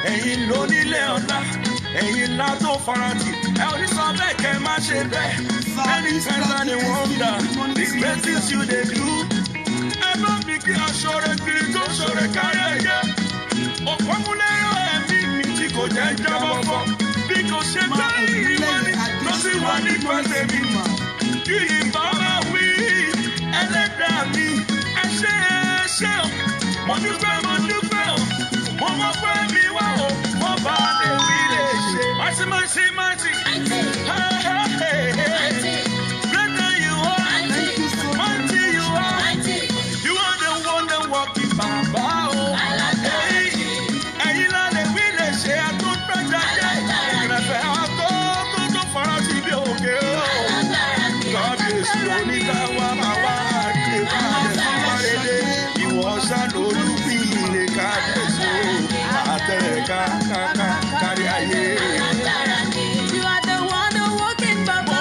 ẹ̀yin lónílé ọ̀la ẹ̀yin ńlá tó farati ẹ ò ní sọ bẹ́ẹ̀ kẹ́ má ṣe bẹ́ẹ̀ any signs and a wonder the great things you dey do ẹ bá mi kí aṣọ́rẹ́ kiri tó ṣọ̀rẹ́ kárí ẹ̀yẹ òpómúlẹ́yọ̀ ẹ̀mí mi tí kò jẹ́ jábọ́ fọ́ bí kò ṣe pé ìwọ ni ló sì wà nípa tèmi kí ìbá máa wí ẹlẹ́dàá mi ẹ ṣe é ṣe o mo dúpẹ́ mo dúpẹ́ o mo mọ pé mi wá o mo bá lè rí lè ṣe. Mighty, mighty, mighty. Hey, hey, hey, hey. Greater you are, Thank you so much. mighty you are. You are the one that walking bàbá o. Hey, ẹ̀yin la lè wí lè ṣe àtúntàjà jẹ́. Ìrẹ̀fẹ̀ àtọ́ tó tó fara sí bí òkè o. Kábíyèsí oníkàwá máa wá àti ìpàdé fúnmárédé. Ìwọ ṣàlólùbí ilé kábíyèsí o. Àtẹ̀rẹ̀ ká ká ká kárí ayé. You are the one who walking Baba.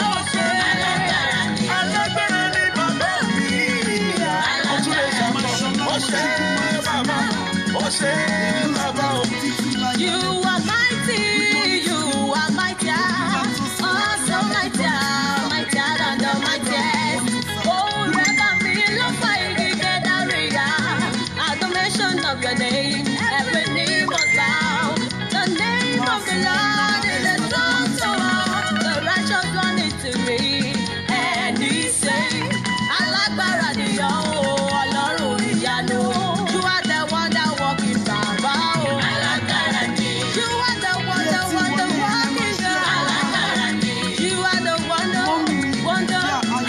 Alágbára ni bàbá mi. Ó tún lè ṣàmọ̀. Ó ṣe bàbá. Ó ṣe bàbá o. You are mighty, you are mighty, awesome mighty, mighty than the mightiest. Oh, never me love fight together, at the mention of your name, every knee must bow. The name of the Lord is a strong tower, the righteous run into me, and he say, Alágbára ni ọ́ o, Ọlọ́run ìyanu. You are the one that walking Baba o. You are the one, the one, the walking God. You are the one, the wonder.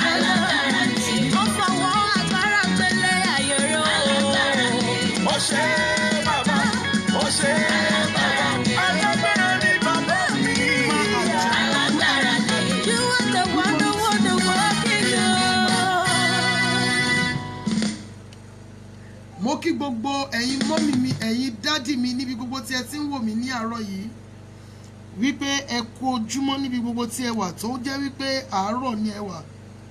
Ó fọwọ́ agbára gbélé ayé ró. Ó ṣe bàbá. Ó ṣe bàbá. Alágbára ni bàbá mi. You are the one, the one, the walking God. mo kí gbogbo ẹ̀yin mọ́mì mi ẹ̀yin dádì mi níbi gbogbo tí ẹ ti ń wò mí ní àárọ̀ yìí wípé ẹ kú ojúmọ́ níbi gbogbo tí ẹ wà tó jẹ́ wípé àárọ̀ ni ẹ wà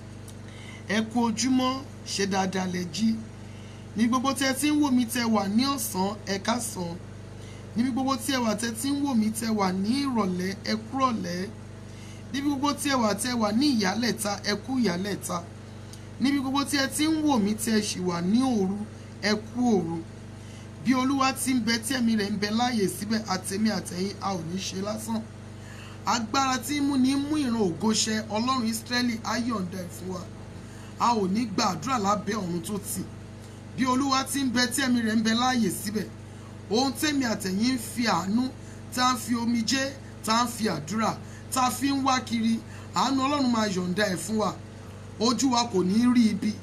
ẹ kú ojúmọ́ ṣe dáadáa lẹ jí níbi gbogbo tí ẹ ti ń wò mí tẹ wà ní ọ̀sán ẹ káàsán níbi gbogbo tí ẹ wà tẹ ti ń wò mí tẹ wà ní ìrọ̀lẹ́ ẹ kúrọ̀lẹ́ níbi gbogbo tí ẹ wà tẹ wà ní ìyálẹ̀ta ẹ kú ìyálẹ̀ta níbi gbogbo tí ẹ ti ń wò mí tẹ ṣì wà ní òru ẹ kú òru bí olúwa ti ń bẹ tí ẹ̀mí rẹ̀ ń bẹ láàyè síbẹ̀ àtẹ̀mí àtẹ̀yìn a ò ní ṣe lásán agbára tí ń mú ní mú ìran ògo ṣẹ ọlọ́run ìsírẹ́lì á yọ̀ǹda ẹ̀ fún wa a ò ní gba àdúrà lábẹ́ ọ̀run tó tì bí olúwa ti ń bẹ tí ẹ̀mí rẹ̀ ń bẹ láàyè síbẹ̀ ohun tẹ̀mí àtẹ̀yìn ń fi àánú tá a ń fi omijé tá a ń fi àdúrà tá a fi ń wá kiri àánú ọlọ́run máa yọ̀ǹda ẹ̀ fún wa ojú wa kò ní rí ibi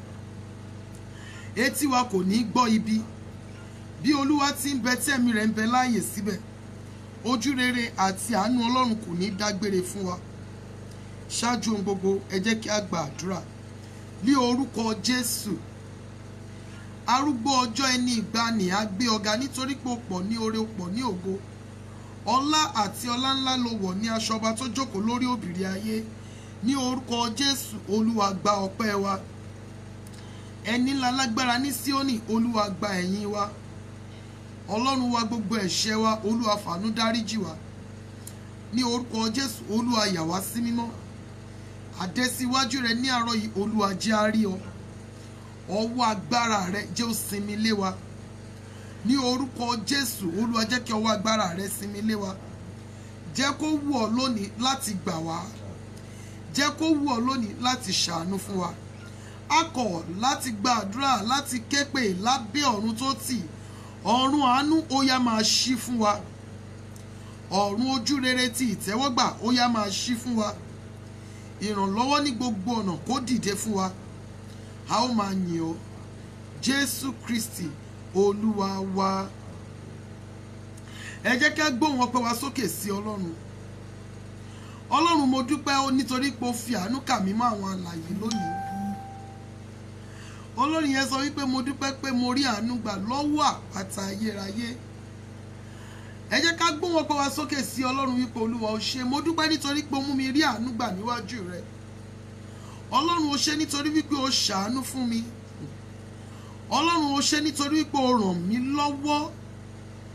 etí wa kò ní gbọ́ ibi bí olúwa ti ń bẹ tí ẹ̀mí rẹ̀ ń bẹ láàyè síbẹ̀ ojú rere àti àánú ọlọ́run kò ní dágbére fún wa ṣáájú ohun gbogbo ẹ jẹ́ kí a gba àdúrà ní orúkọ jésù arúgbó ọjọ́ ẹni ìgbàanì á gbé ọ̀gá nítorí pé o pọ̀ ní oore o pọ̀ ní ògo ọlá àti ọlá ńlá ló wọ̀ ní aṣọ ọba tó jókòó lórí òbìrí ayé ní orúkọ jésù olúwa gba ọpẹ́ wa ẹni ńlá lágbára ní síónì olúwa gba ẹ̀yìn wa ọlọ́run wa gbogbo ẹ̀ṣẹ̀ wa olúwa fàánú dáríjì wa ní orúkọ jésù olúwa yà wá sí mímọ́ àdẹ́síwájú rẹ ní àárọ̀ yìí olúwa jẹ́ á rí ọ ọwọ́ agbára rẹ jẹ́ ó sinmi lé wa ní orúkọ jésù olúwa jẹ́ kí ọwọ́ agbára rẹ sinmi lé wa jẹ́ kó wù ọ́ lónìí láti gbà wá jẹ́ kó wù ọ́ lónìí láti ṣàánú fún wa a kọ̀ láti gba àdúrà láti képe lábẹ́ ọ̀run tó tì ọ̀run àánú ó yá máa ṣí fún wa ọ̀run ojú rere ti ìtẹ́wọ́gbà ó yá máa ṣí fún wa ìrànlọ́wọ́ ní gbogbo ọ̀nà kó dìde fún wa a ó máa yìn ọ́ jésù kristi olúwa wa ẹ jẹ́ ká gbóhùn ọpẹ́ wa sókè sí ọlọ́run ọlọ́run mo dúpẹ́ ó nítorí pé o fi àánú kà mí mọ́ àwọn àlàyé lónìí olórin yẹn sọ wípé mo dúpẹ́ pé mo rí àánú gbà lọ́wọ́ àpáta ayérayé ẹ jẹ́ ká gbóhùn ọpẹ́ wa sókè sí ọlọ́run wípé olúwa o ṣé mo dúpẹ́ nítorí pé o mú mi rí àánú gbà níwájú rẹ ọlọ́run o ṣé nítorí wípé o ṣàánú fún mi ọlọ́run o ṣé nítorí wípé o ràn mí lọ́wọ́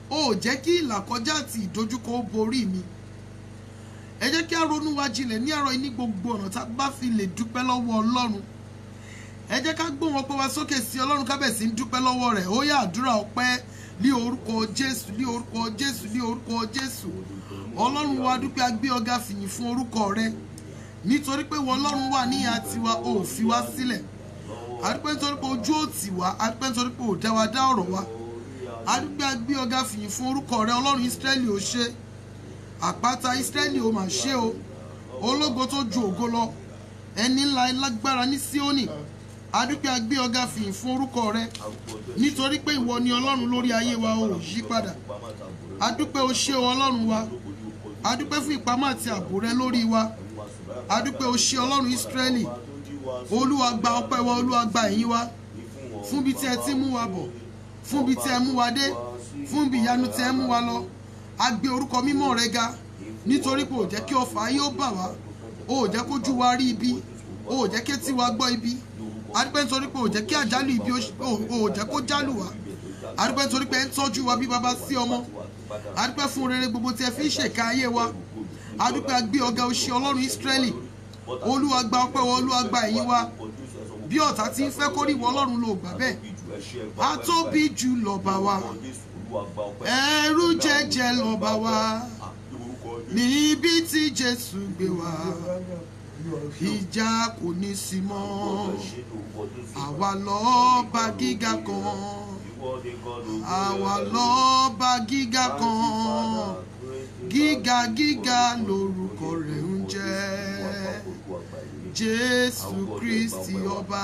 o ò jẹ́ kí ìlàkọjá àti ìdojúkọ ó borí mi ẹ jẹ́ kí a ronú wa jinlẹ̀ ní àárọ̀ yìí ní gbogbo ọ̀nà tá a bá fi lè dúpẹ́ lọ́wọ́ ọlọ́run ẹ jẹ́ ká gbóhùn ọpẹ́ wa sókè sí ọlọ́run kábẹ̀sí ń dúpẹ́ lọ́wọ́ rẹ̀ ó yá àdúrà ọpẹ́ ní orúkọ jésù ní orúkọ jésù ní orúkọ jésù ọlọ́run wa dúpẹ́ agbé ọ̀gá fìyìn fún orúkọ rẹ nítorí pé wọ́n ọlọ́run wà níyà tiwa ò fi wá sílẹ̀ adúpẹ́ nítorí pé ojú ò tì wá adúpẹ́ nítorí pé ò dá wa dá ọ̀rọ̀ wa adúpẹ́ agbé ọ̀gá fìyìn fún orúkọ rẹ ọlọ́run ísírẹ́lì ò ṣe àpáta ísírẹ́lì ò mà ṣe o ológo tó ju ògo lọ ẹni ńlá lágbára ní síónì adúpẹ́ agbé ọ̀gá fìyìn fún orúkọ rẹ nítorí pé ìwọ ni ọlọ́run lórí ayé wa ò yí padà adúpẹ́ o ṣé o ọlọ́run wa adúpẹ́ fún ìpamọ́ àti ààbò rẹ lórí wa adúpẹ́ o ṣé ọlọ́run ísírẹ́lì olúwa gba ọpẹ́ wa olúwa gba ẹ̀yìn wa fún bí tí ẹ ti mú wa bọ̀ fún bí tí ẹ mú wa dé fún bí ìyanu tí ẹ mú wa lọ a gbé orúkọ mímọ́ rẹ ga nítorí pé ò jẹ́ kí ọfà ayé ó bà wá o ò jẹ́ kójú wa rí ibi o ò jẹ́ kí etí wa gbọ́ ibi adúpẹ́ nítorí pé ò jẹ́ kí àjálù ibi ó- o ò jẹ́ kó jálù wá adúpẹ́ nítorí pé ẹ ń tọ́jú wa bí baba sí ọmọ adúpẹ́ fún rere gbogbo tí ẹ fi ń ṣèkà ayé wa adúpẹ́ agbé ọ̀gá oṣù ọlọ́run ísírẹ́lì olúwa gba ọpẹ́ wa olúwa gba ẹ̀yìn wa bí ọ̀tá ti ń fẹ́ kó rí ìwọ ọlọ́run ló gbà bẹ́ẹ̀ a tóbi jù lọ́ba wa ẹrú jẹjẹ lọ́ba wa níbi tí jésù gbé wa ìjà kò ní sí mọ́ àwa lọ́ba gíga kan àwa lọ́ba gíga kan gíga gíga lórúkọ rẹ̀ ń jẹ́ jésù kristi ọba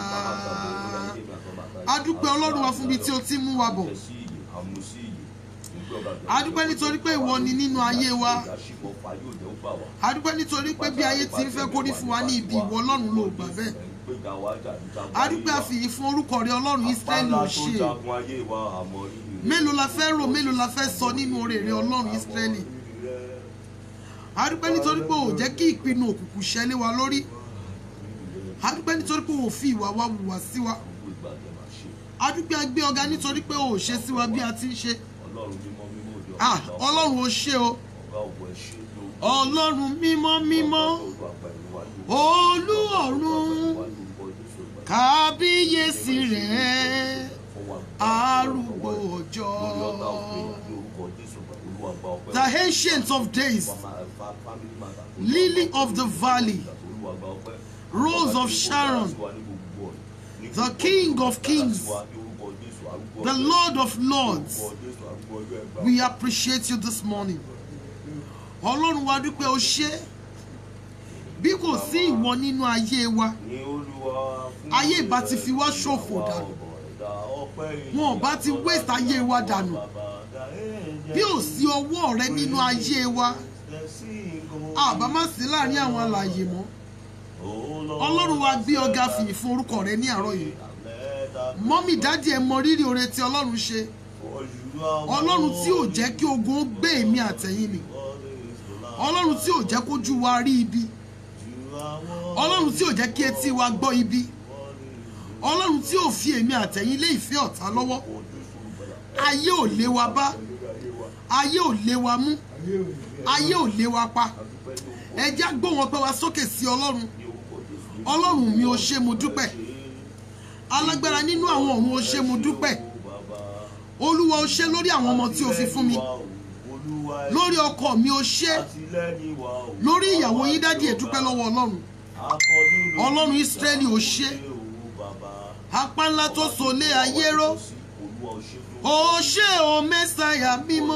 adúpẹ́ ọlọ́run wa fún ibi tí o ti mú wa bọ̀ adúpẹ́ nítorí pé ìwọ ni nínú ayé wa adúpẹ́ nítorí pé bí ayé ti ń fẹ́ kórí fún wa ní ibi ìwọ ọlọ́run ló gbà bẹ́ẹ̀ adúpẹ́ àfìyí fún orúkọ rẹ ọlọ́run ísírẹ́lì ò ṣe mélòó la fẹ́ rò mélòó la fẹ́ sọ nínú oore rẹ ọlọ́run ísírẹ́lì adúpẹ́ nítorí pé ò jẹ́ kí ìpinnu òkùnkùn ṣẹlẹ̀ wa lórí adúpẹ́ nítorí pé ò fi ìwà wa hùwà sí wa adúpẹ́ agbé ọ̀gá nítorí pé ò ṣe sí wa bí a ti ń ṣe ah ọlọ́run ò ṣe o ọlọ́run mímọ́ mímọ́ olú ọ̀run kábíyèsí rẹ̀ arúgbó ọjọ́ the ancient of days lily of the valley rose of sharon the king of kings the lord of lords we appreciate you this morning ọlọ́run wa dúpẹ́ o ṣé bí kò sí ìwọ nínú ayé wa ayé ìbá ti fi wá ṣòfò dànù wọn ò bá ti waste ayé wa dànù bí ò sí ọwọ́ rẹ nínú ayé wa àbá má sí láàrin àwọn alààyè mọ́ ọlọ́run wa gbé ọ̀gá fìyìn fún orúkọ rẹ ní àárọ̀ yìí mọ́mì dádì ẹ mọ rírì oore tí ọlọ́run ṣe ọlọ́run tí ò jẹ́ kí ogun ó gbé èmi àtẹ̀yìn mi ọlọ́run tí ò jẹ́ kójú wa rí ibi ọlọ́run tí ò jẹ́ kí etí wa gbọ́ ibi ọlọ́run tí ò fi èmi àtẹ̀yìn lé ìfẹ́ ọ̀tá lọ́wọ́ ayé ò lé wa bá ayé ò lé wa mú ayé ò lé wa pa ẹjẹ́ gbóhùn ọpẹ́ wa sókè sí ọlọ́run ọlọ́run mi ò ṣe mo dúpẹ́ alágbára nínú àwọn ọ̀run ò ṣe mo dúpẹ́ olúwa ò ṣe lórí àwọn ọmọ tí o fi fún mi lórí ọkọ mi ò ṣe lórí ìyàwó yín dádì ẹ dúpẹ́ lọ́wọ́ ọlọ́run ọlọ́run ísírẹ́lì ò ṣe apá ńlá tó so lé ayé ró ò ṣe o mẹ́sàyà mímọ́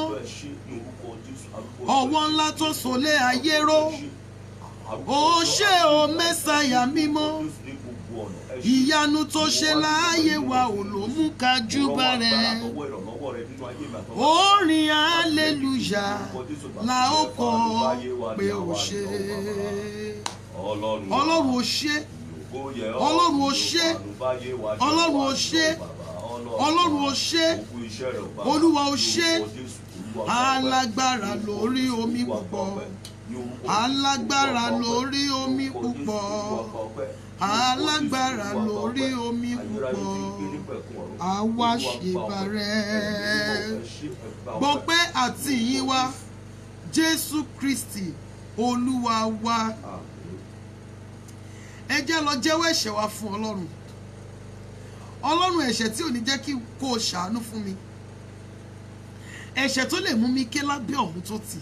ọwọ́ ńlá tó so lé ayé ró ò ṣe o mẹ́sàyà mímọ́ ìyanu tó ṣe láàyè wa ò ló mú ká júbà rẹ̀ orin hallelujah la ó kọ pé ó ṣe ọlọ́run ò ṣe ọlọ́run ò ṣe ọlọ́run ò ṣe ọlọ́run ò ṣe olúwa ò ṣe alágbára lórí omi púpọ̀ alágbára lórí omi púpọ̀ alágbára lórí omi púpọ̀ àwa ṣèbà rẹ̀ gbọ́ pé àti ìyìn wa jésù kristi olúwa wa ẹ jẹ́ lọ jẹ́wọ́ ẹ̀ṣẹ̀ wa fún ọlọ́run ọlọ́run ẹ̀ṣẹ̀ tí ò ní jẹ́ kí kó o ṣàánú fún mi ẹ̀ṣẹ̀ tó lè mú mi ké lábẹ́ ọ̀hún tó tì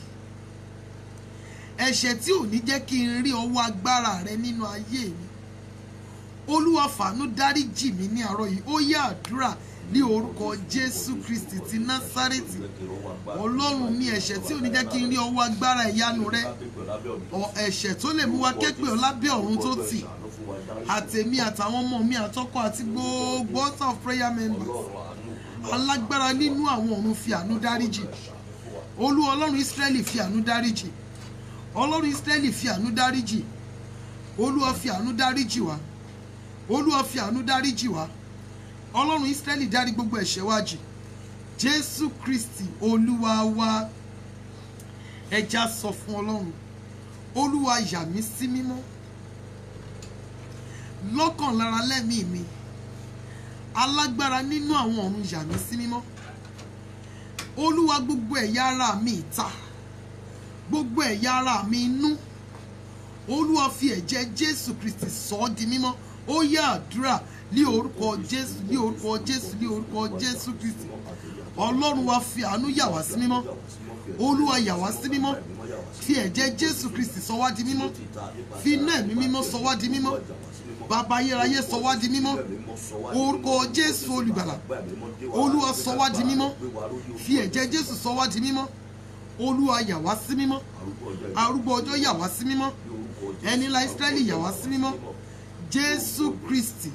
ẹ̀ṣẹ̀ tí ò ní jẹ́ kí n rí ọwọ́ agbára rẹ nínú ayé mi olúwa fàánú dáríjì mí ní àárọ̀ yìí ó yá àdúrà ní orúkọ jésù kristi ti násárẹ́tì ọlọ́run ní ẹ̀ṣẹ̀ tí ò ní jẹ́ kí n rí ọwọ́ agbára ìyanu rẹ ọ- ẹ̀ṣẹ̀ tó lè mú wa képe ọ lábẹ́ ọ̀run tó tì àtèmi àtàwọn ọmọ mi àtọkọ àti gbogbo altar of prayer members alágbára nínú àwọn ọ̀run fi àánú dáríjì olú ọlọ́run ísírẹ́lì fi àánú dáríjì ọlọ́run ísírẹ́lì fi àánú dáríjì olúwa fi àánú dáríjì wá olúwa fi àánú dáríjì wá ọlọ́run ísírẹ́lì dárí gbogbo ẹ̀ṣẹ̀ wa jì jésù kristi olúwa wa ẹja sọ fún ọlọ́run olúwa yà mí sí mímọ́ lọ́kàn lára lẹ́mìí mi alágbára nínú àwọn ọ̀run yà mí sí mímọ́ olúwa gbogbo ẹ̀yà ara mi ìta gbogbo ẹ̀yà ara mi inú olúwa fi ẹ̀jẹ̀ jésù kristi sọ ọ́ di mímọ́ ó yá àdúrà ní orúkọ jésù ní orúkọ jésù ní orúkọ jésù kristi ọlọ́run wa fi àánú yà wá sí mímọ́ olúwa yà wá sí mímọ́ fi ẹ̀jẹ̀ jésù kristi sọ wá di mímọ́ fi iná ẹ̀mí mímọ́ sọ wá di mímọ́ bàbá ayérayé sọ wá di mímọ́ orúkọ jésù olùgbàlà olúwa sọ wá di mímọ́ fi ẹ̀jẹ̀ jésù sọ wá di mímọ́ olúwa yà wá sí mímọ́ arúgbó ọjọ́ yà wá sí mímọ́ ẹni ńlá ísírẹ́lì yà wá sí mímọ́ jésù kristi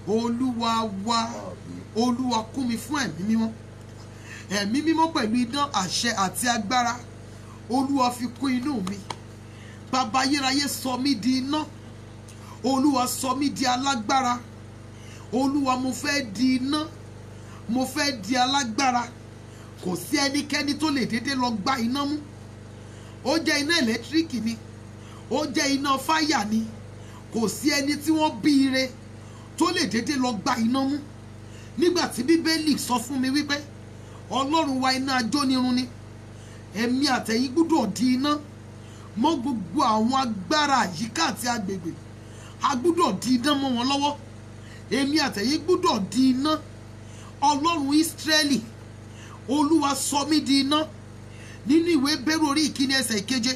olúwa wa olúwa kún mi fún ẹ̀mí mímọ́ ẹ̀mí mímọ́ pẹ̀lú idán àṣẹ àti agbára olúwa fi kún inú mi bàbá ayérayé sọ mí di iná olúwa sọ mí di alágbára olúwa mo fẹ́ di iná mo fẹ́ di alágbára kò sí ẹnikẹ́ni tó lè dédé lọ gbá iná mú ó jẹ́ iná ẹ̀lẹ́tíríkì ni ó jẹ́ iná fáyà ni kò sí ẹni tí wọ́n bí ire tó lè dédé lọ gbá iná mú nígbà tí bíbélì sọ fún mi wípé ọlọ́run wa iná ajónirun ni ẹ̀mí àtẹ̀yìn gbúdọ̀ di iná mọ́ gbogbo àwọn agbára àyíká àti agbègbè a gbúdọ̀ di iná mọ́ wọn lọ́wọ́ èmi àtẹ̀yìn gbúdọ̀ di iná ọlọ́run ísírẹ́lì olúwa sọ mí di iná nínú ìwé bẹ́rù orí ìkíni ẹsẹ̀ ìkeje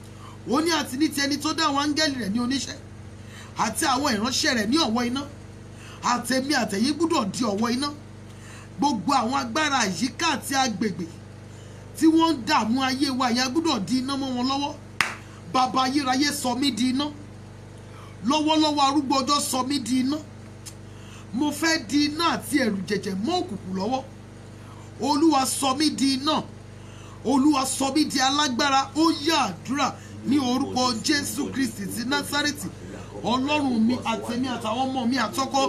ó ní àti ní ti ẹni tó dá àwọn áńgẹ́lì rẹ̀ ní oníṣẹ́ àti àwọn ìránṣẹ́ rẹ̀ ní ọ̀wọ́ iná àtẹ̀mí àtẹ̀yìn gbúdọ̀ di ọ̀wọ́ iná gbogbo àwọn agbára àyíká àti agbègbè tí wọ́n ń dààmú ayé wa ìyá gbúdọ̀ di iná mọ́ wọn lọ́wọ́ bàbá ayérayé sọ mí di iná lọ́wọ́lọ́wọ́ arúgbó ọjọ́ sọ mí di iná mo fẹ́ di iná àti ẹ̀rù jẹ̀jẹ̀ mọ́ òkùnkùn lọ́wọ́ olúwa sọ mí di iná olúwa sọ mí di alágbára ó yá àdúrà ní orúkọ jésù kristi ti násárẹ́tì ọlọ́run mi àtẹ̀mí àtàwọn ọmọ mi àtọ́kọ́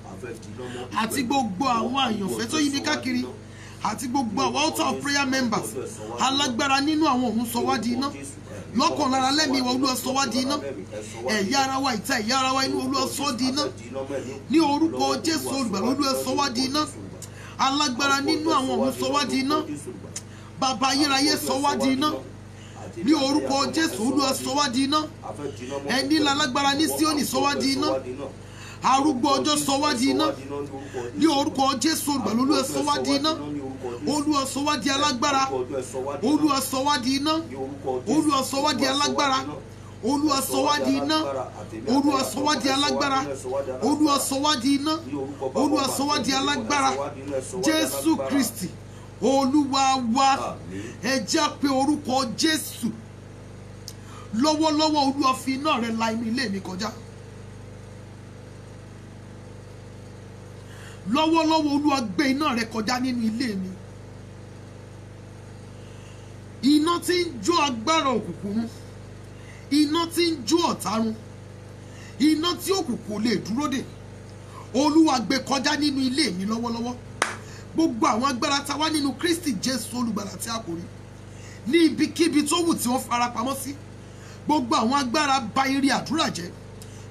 àti gbogbo àwọn àyànfẹ́ tó yí mi káàkiri àti gbogbo àwọn altar of prayer members alágbára nínú àwọn òun sọ wá di iná lọ́kàn lára lẹ́mìí wa olúwa sọ wá di iná ẹ̀yà ara wa ìta ẹ̀yà ara wa inú olúwa sọ di iná ní orúkọ jésù olùgbàlà olúwa sọ wá di iná alágbára nínú àwọn òun sọ wá di iná bàbá ayérayé sọ wá di iná ní orúkọ jésù olúwa sọ wá di iná ẹni lálágbára ní síónì sọ wá di iná arúgbó ọjọ́ sọ wá di iná ní orúkọ jésù olùgbàlà olúwa sọ wá di iná olúwa sọ wá di alágbára olúwa sọ wá di iná olúwa sọ wá di alágbára olúwa sọ wá di iná olúwa sọ wá di alágbára olúwa sọ wá di iná olúwa sọ wá di alágbára jésù kristi olúwa wa ẹ jẹ́ pé orúkọ jésù lọ́wọ́lọ́wọ́ olúwa fi iná rẹ̀ la inú ilé mi kọjá lọ́wọ́lọ́wọ́ olúwa gbé iná rẹ̀ kọjá nínú ilé mi iná tí ń jó agbára òkùnkùn run iná tí ń jó ọ̀tá run iná tí òkùnkùn lè dúró dè olúwa gbé kọjá nínú ilé mi lọ́wọ́lọ́wọ́ gbogbo àwọn agbára tá a wá nínú kristi jésù olùgbàlà tí a kò rí ní ibikíbi tó wù tí wọ́n fara pamọ́ sí gbogbo àwọn agbára ba eré àdúrà jẹ́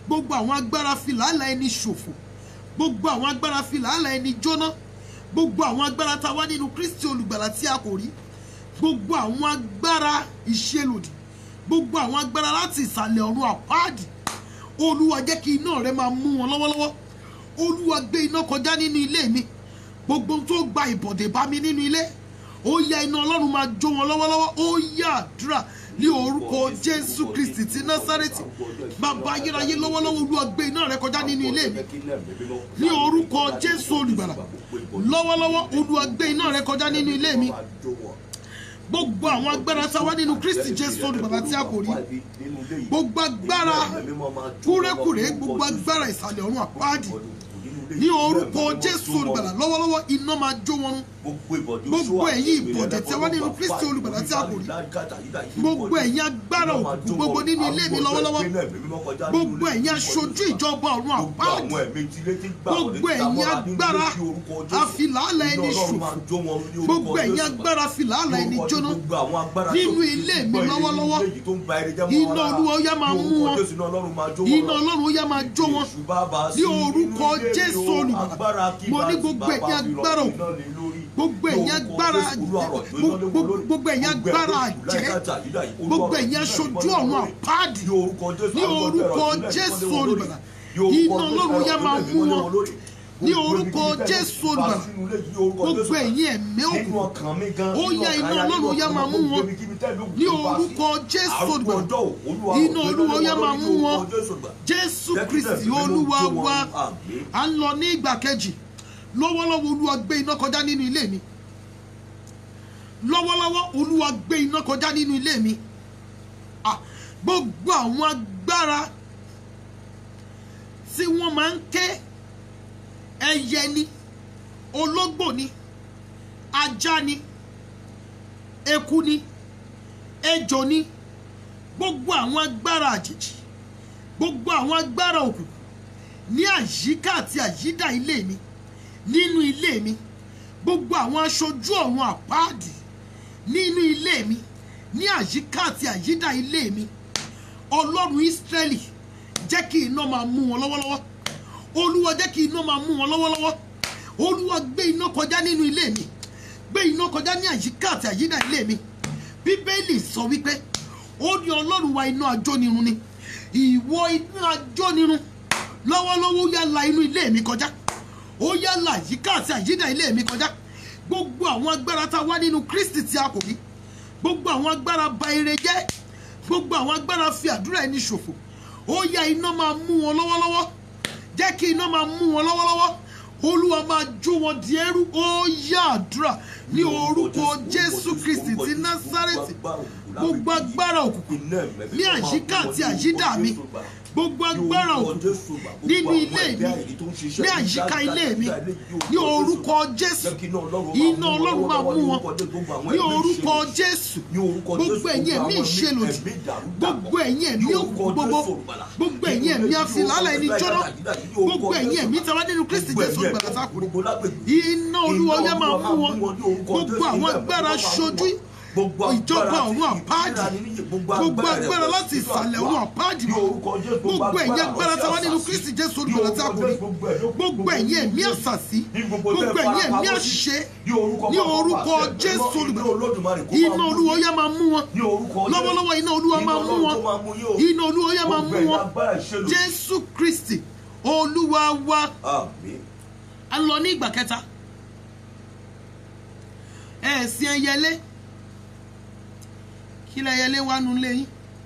gbogbo àwọn agbára fi làálàá ẹni ṣòfò gbogbo àwọn agbára fi làálàá ẹni jóná gbogbo àwọn agbára tá a wá nínú kristi olùgbàlà tí a kò rí gbogbo àwọn agbára ìṣelòdì gbogbo àwọn agbára láti ìsàlẹ̀ ọ̀run àpáàdì olúwa jẹ́ kí iná rẹ máa mú wọn lọ́wọ́lọ́wọ́ olúwa gbé iná kọjá nínú ilé mi gbogbo ohun tó gba ìbọ̀dẹ̀ bá mi nínú ilé ó yá iná ọlọ́run máa jó wọn lọ́wọ́lọ́wọ́ ó yá àdúrà ní orúkọ jésù kristi ti násárẹ́tì bàbá ayérayé lọ́wọ́lọ́wọ́ olúwa gbé iná rẹ kọjá nínú ilé mi ní orúkọ jésù olùgbàlà lọ́wọ́lọ́wọ́ olúwa gbé iná rẹ kọjá nínú ilé mi gbogbo àwọn agbára tá a wá nínú kristi jésù olùgbàlà tí a kò rí gbogbo agbára kúrékùré gbogbo agbára ìsàlẹ̀ ọ̀run àpáàdì ní orúkọ jésù olùgbàlà lọ́wọ́lọ́wọ́ iná máa jó wọn run gbogbo ẹ̀yin ìbọ̀dẹ̀ tí a wá nínú kristi olùgbàlà tí a kò rí gbogbo ẹ̀yin agbára òkùnkùn gbogbo nínú ilé mi lọ́wọ́lọ́wọ́ gbogbo ẹ̀yin aṣojú ìjọba ọ̀run àpáàdì gbogbo ẹ̀yin agbára àfìlàálà ẹni ṣòfò gbogbo ẹ̀yin agbára àfìlàálà ẹni jóná nínú ilé mi lọ́wọ́lọ́wọ́ iná olúwa ó yá máa mú wọn iná ọlọ́run ó yá máa jó wọn ní orúkọ jésù olùgbàlà mo ní gbogbo ẹ̀yin agbára òkùnkùn gbogbo ẹ̀yin agbára gbogbo ẹ̀yin agbára àjẹ́ gbogbo ẹ̀yin aṣojú ọ̀run àpáàdì ní orúkọ jésù olùgbàlà iná ọlọ́run yá máa mú wọn ní orúkọ jésù olùgbàlà gbogbo ẹ̀yin ẹ̀mí òkùnkùn ó yá iná ọlọ́run yá máa mú wọn ní orúkọ jésù olùgbàlà iná olúwa yá máa mú wọn jésù kristi olúwa wa à ń lọ ní ìgbà kejì lọ́wọ́lọ́wọ́ olúwa gbé iná kọjá nínú ilé mi lọ́wọ́lọ́wọ́ olúwa gbé iná kọjá nínú ilé mi Ah, gbogbo àwọn agbára tí wọ́n máa ń ké ẹyẹ ni ológbò ni ajá ni eku ni ejò ni gbogbo àwọn agbára àjèjì gbogbo àwọn agbára òkùnkùn ní àyíká àti àyídà ilé mi nínú ilé mi gbogbo àwọn aṣojú ọ̀run àpáàdì nínú ilé mi ní àyíká àti àyídà ilé mi ọlọ́run ísírẹ́lì jẹ́ kí iná máa mú wọn lọ́wọ́lọ́wọ́ olúwa jẹ́ kí iná máa mú wọn lọ́wọ́lọ́wọ́ olúwa gbé iná kọjá nínú ilé mi gbé iná kọjá ní àyíká àti àyídà ilé mi bíbélì sọ wípé ó ní ọlọ́run wa iná ajónirun ni ìwọ iná ajónirun lọ́wọ́lọ́wọ́ ó yá la inú ilé mi kọjá ó yá la àyíká àti àyídà ilé mi kọjá gbogbo àwọn agbára tá a wá nínú kristi tí a kò rí gbogbo àwọn agbára ba ire jẹ́ gbogbo àwọn agbára fi àdúrà ẹni ṣòfò ó yá iná máa mú wọn lọ́wọ́lọ́wọ́ jẹ́ kí iná máa mú wọn lọ́wọ́lọ́wọ́ olúwa máa jó wọn di ẹrú ó yá àdúrà ní orúkọ jésù kristi ti násárẹ́tì gbogbo agbára òkùnkùn ní àyíká àti àyídà mi gbogbo agbára òkùnkùn nínú ilé mi ní àyíká ilé mi ní orúkọ jésù iná ọlọ́run máa mú wọn ní orúkọ jésù gbogbo ẹ̀yin ẹ̀mí ìṣelòdì gbogbo ẹ̀yin ẹ̀mí òkùnkùn gbogbo gbogbo ẹ̀yin ẹ̀mí afilálẹ̀ ẹni jọ́nà gbogbo ẹ̀yin ẹ̀mí tàwa nínú kristi jésù olùgbàlà sákùnrin iná olúwa ọyá máa mú wọn gbogbo àwọn agbára ṣojú ìjọba ọ̀run àpáàdì gbogbo agbára láti ìsàlẹ̀ ọ̀run àpáàdì mọ́ gbogbo ẹ̀yin agbára tí a wá nínú kristi jésù olùgbàlà tí a kò rí gbogbo ẹ̀yin ẹ̀mí àṣàsí gbogbo ẹ̀yin ẹ̀mí àṣìṣe ní orúkọ jésù olùgbàlà iná olúwa yá máa mú wọn lọ́wọ́lọ́wọ́ iná olúwa máa mú wọn iná olúwa yá máa mú wọn jésù kristi olúwa wa a lọ ní ìgbà kẹta ẹ̀sìn ẹyẹlé kí lẹyẹlé wá nu lẹ́yìn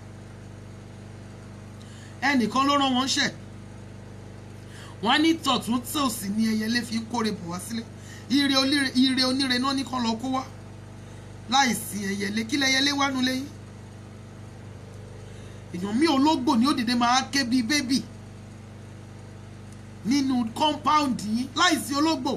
ẹnìkan ló rán wọn ṣẹ wọn á ní tọ̀tún tòsì ní ẹyẹlé fi kórè bọ̀ wá sílé ire oníre ire oníre náà ní kán lọ kó wá láìsí ẹyẹlé kí lẹyẹlé wá nu lẹ́yìn èèyàn mi ológbò ni ó dìde máa ké bíi bébì nínú kọ́ńpáùndì yín láìsí ológbò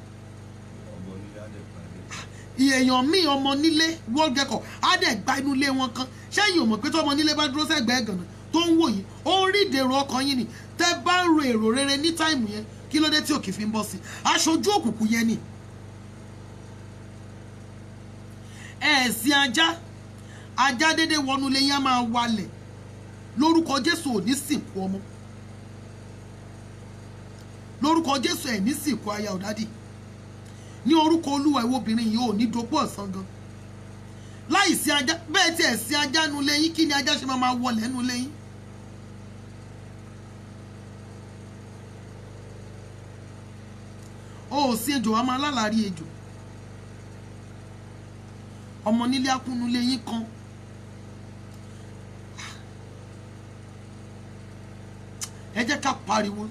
èèyàn míì ọmọ nílé world record á dẹ̀ gba inú ilé wọn kan ṣẹ́yìn ò mọ̀ pé tí ọmọ nílé bá dúró sẹ́gbẹ̀ẹ́ gànà tó ń wò yìí ó ń rí ìdèrò ọkàn yín ni tẹ́ bá ń ro èrò rere ní táìmù yẹn kí ló dé tí òkè fi ń bọ́ sí aṣojú òkùnkùn yẹn ni. ẹ̀sìn ajá ajá dédé wọnú ilé yẹn á máa walẹ̀ lórúkọ jésù ò ní sìnkú ọmọ lórúkọ jésù ẹ̀ ní sìnkú aya ọ̀dádì ní orúkọ olúwa ìwọ obìnrin yìí ò ní dopó ọ̀sán gan láì sí ajá bẹ́ẹ̀ tí ẹ̀ sí ajá nu lẹ́yìn kí ni ajá ṣe máa máa wọlé nu lẹ́yìn. o ò sí ejò wa máa lálàárí ejò ọmọ nílé akúnú lẹ́yìn kan ẹ jẹ́ ká pariwo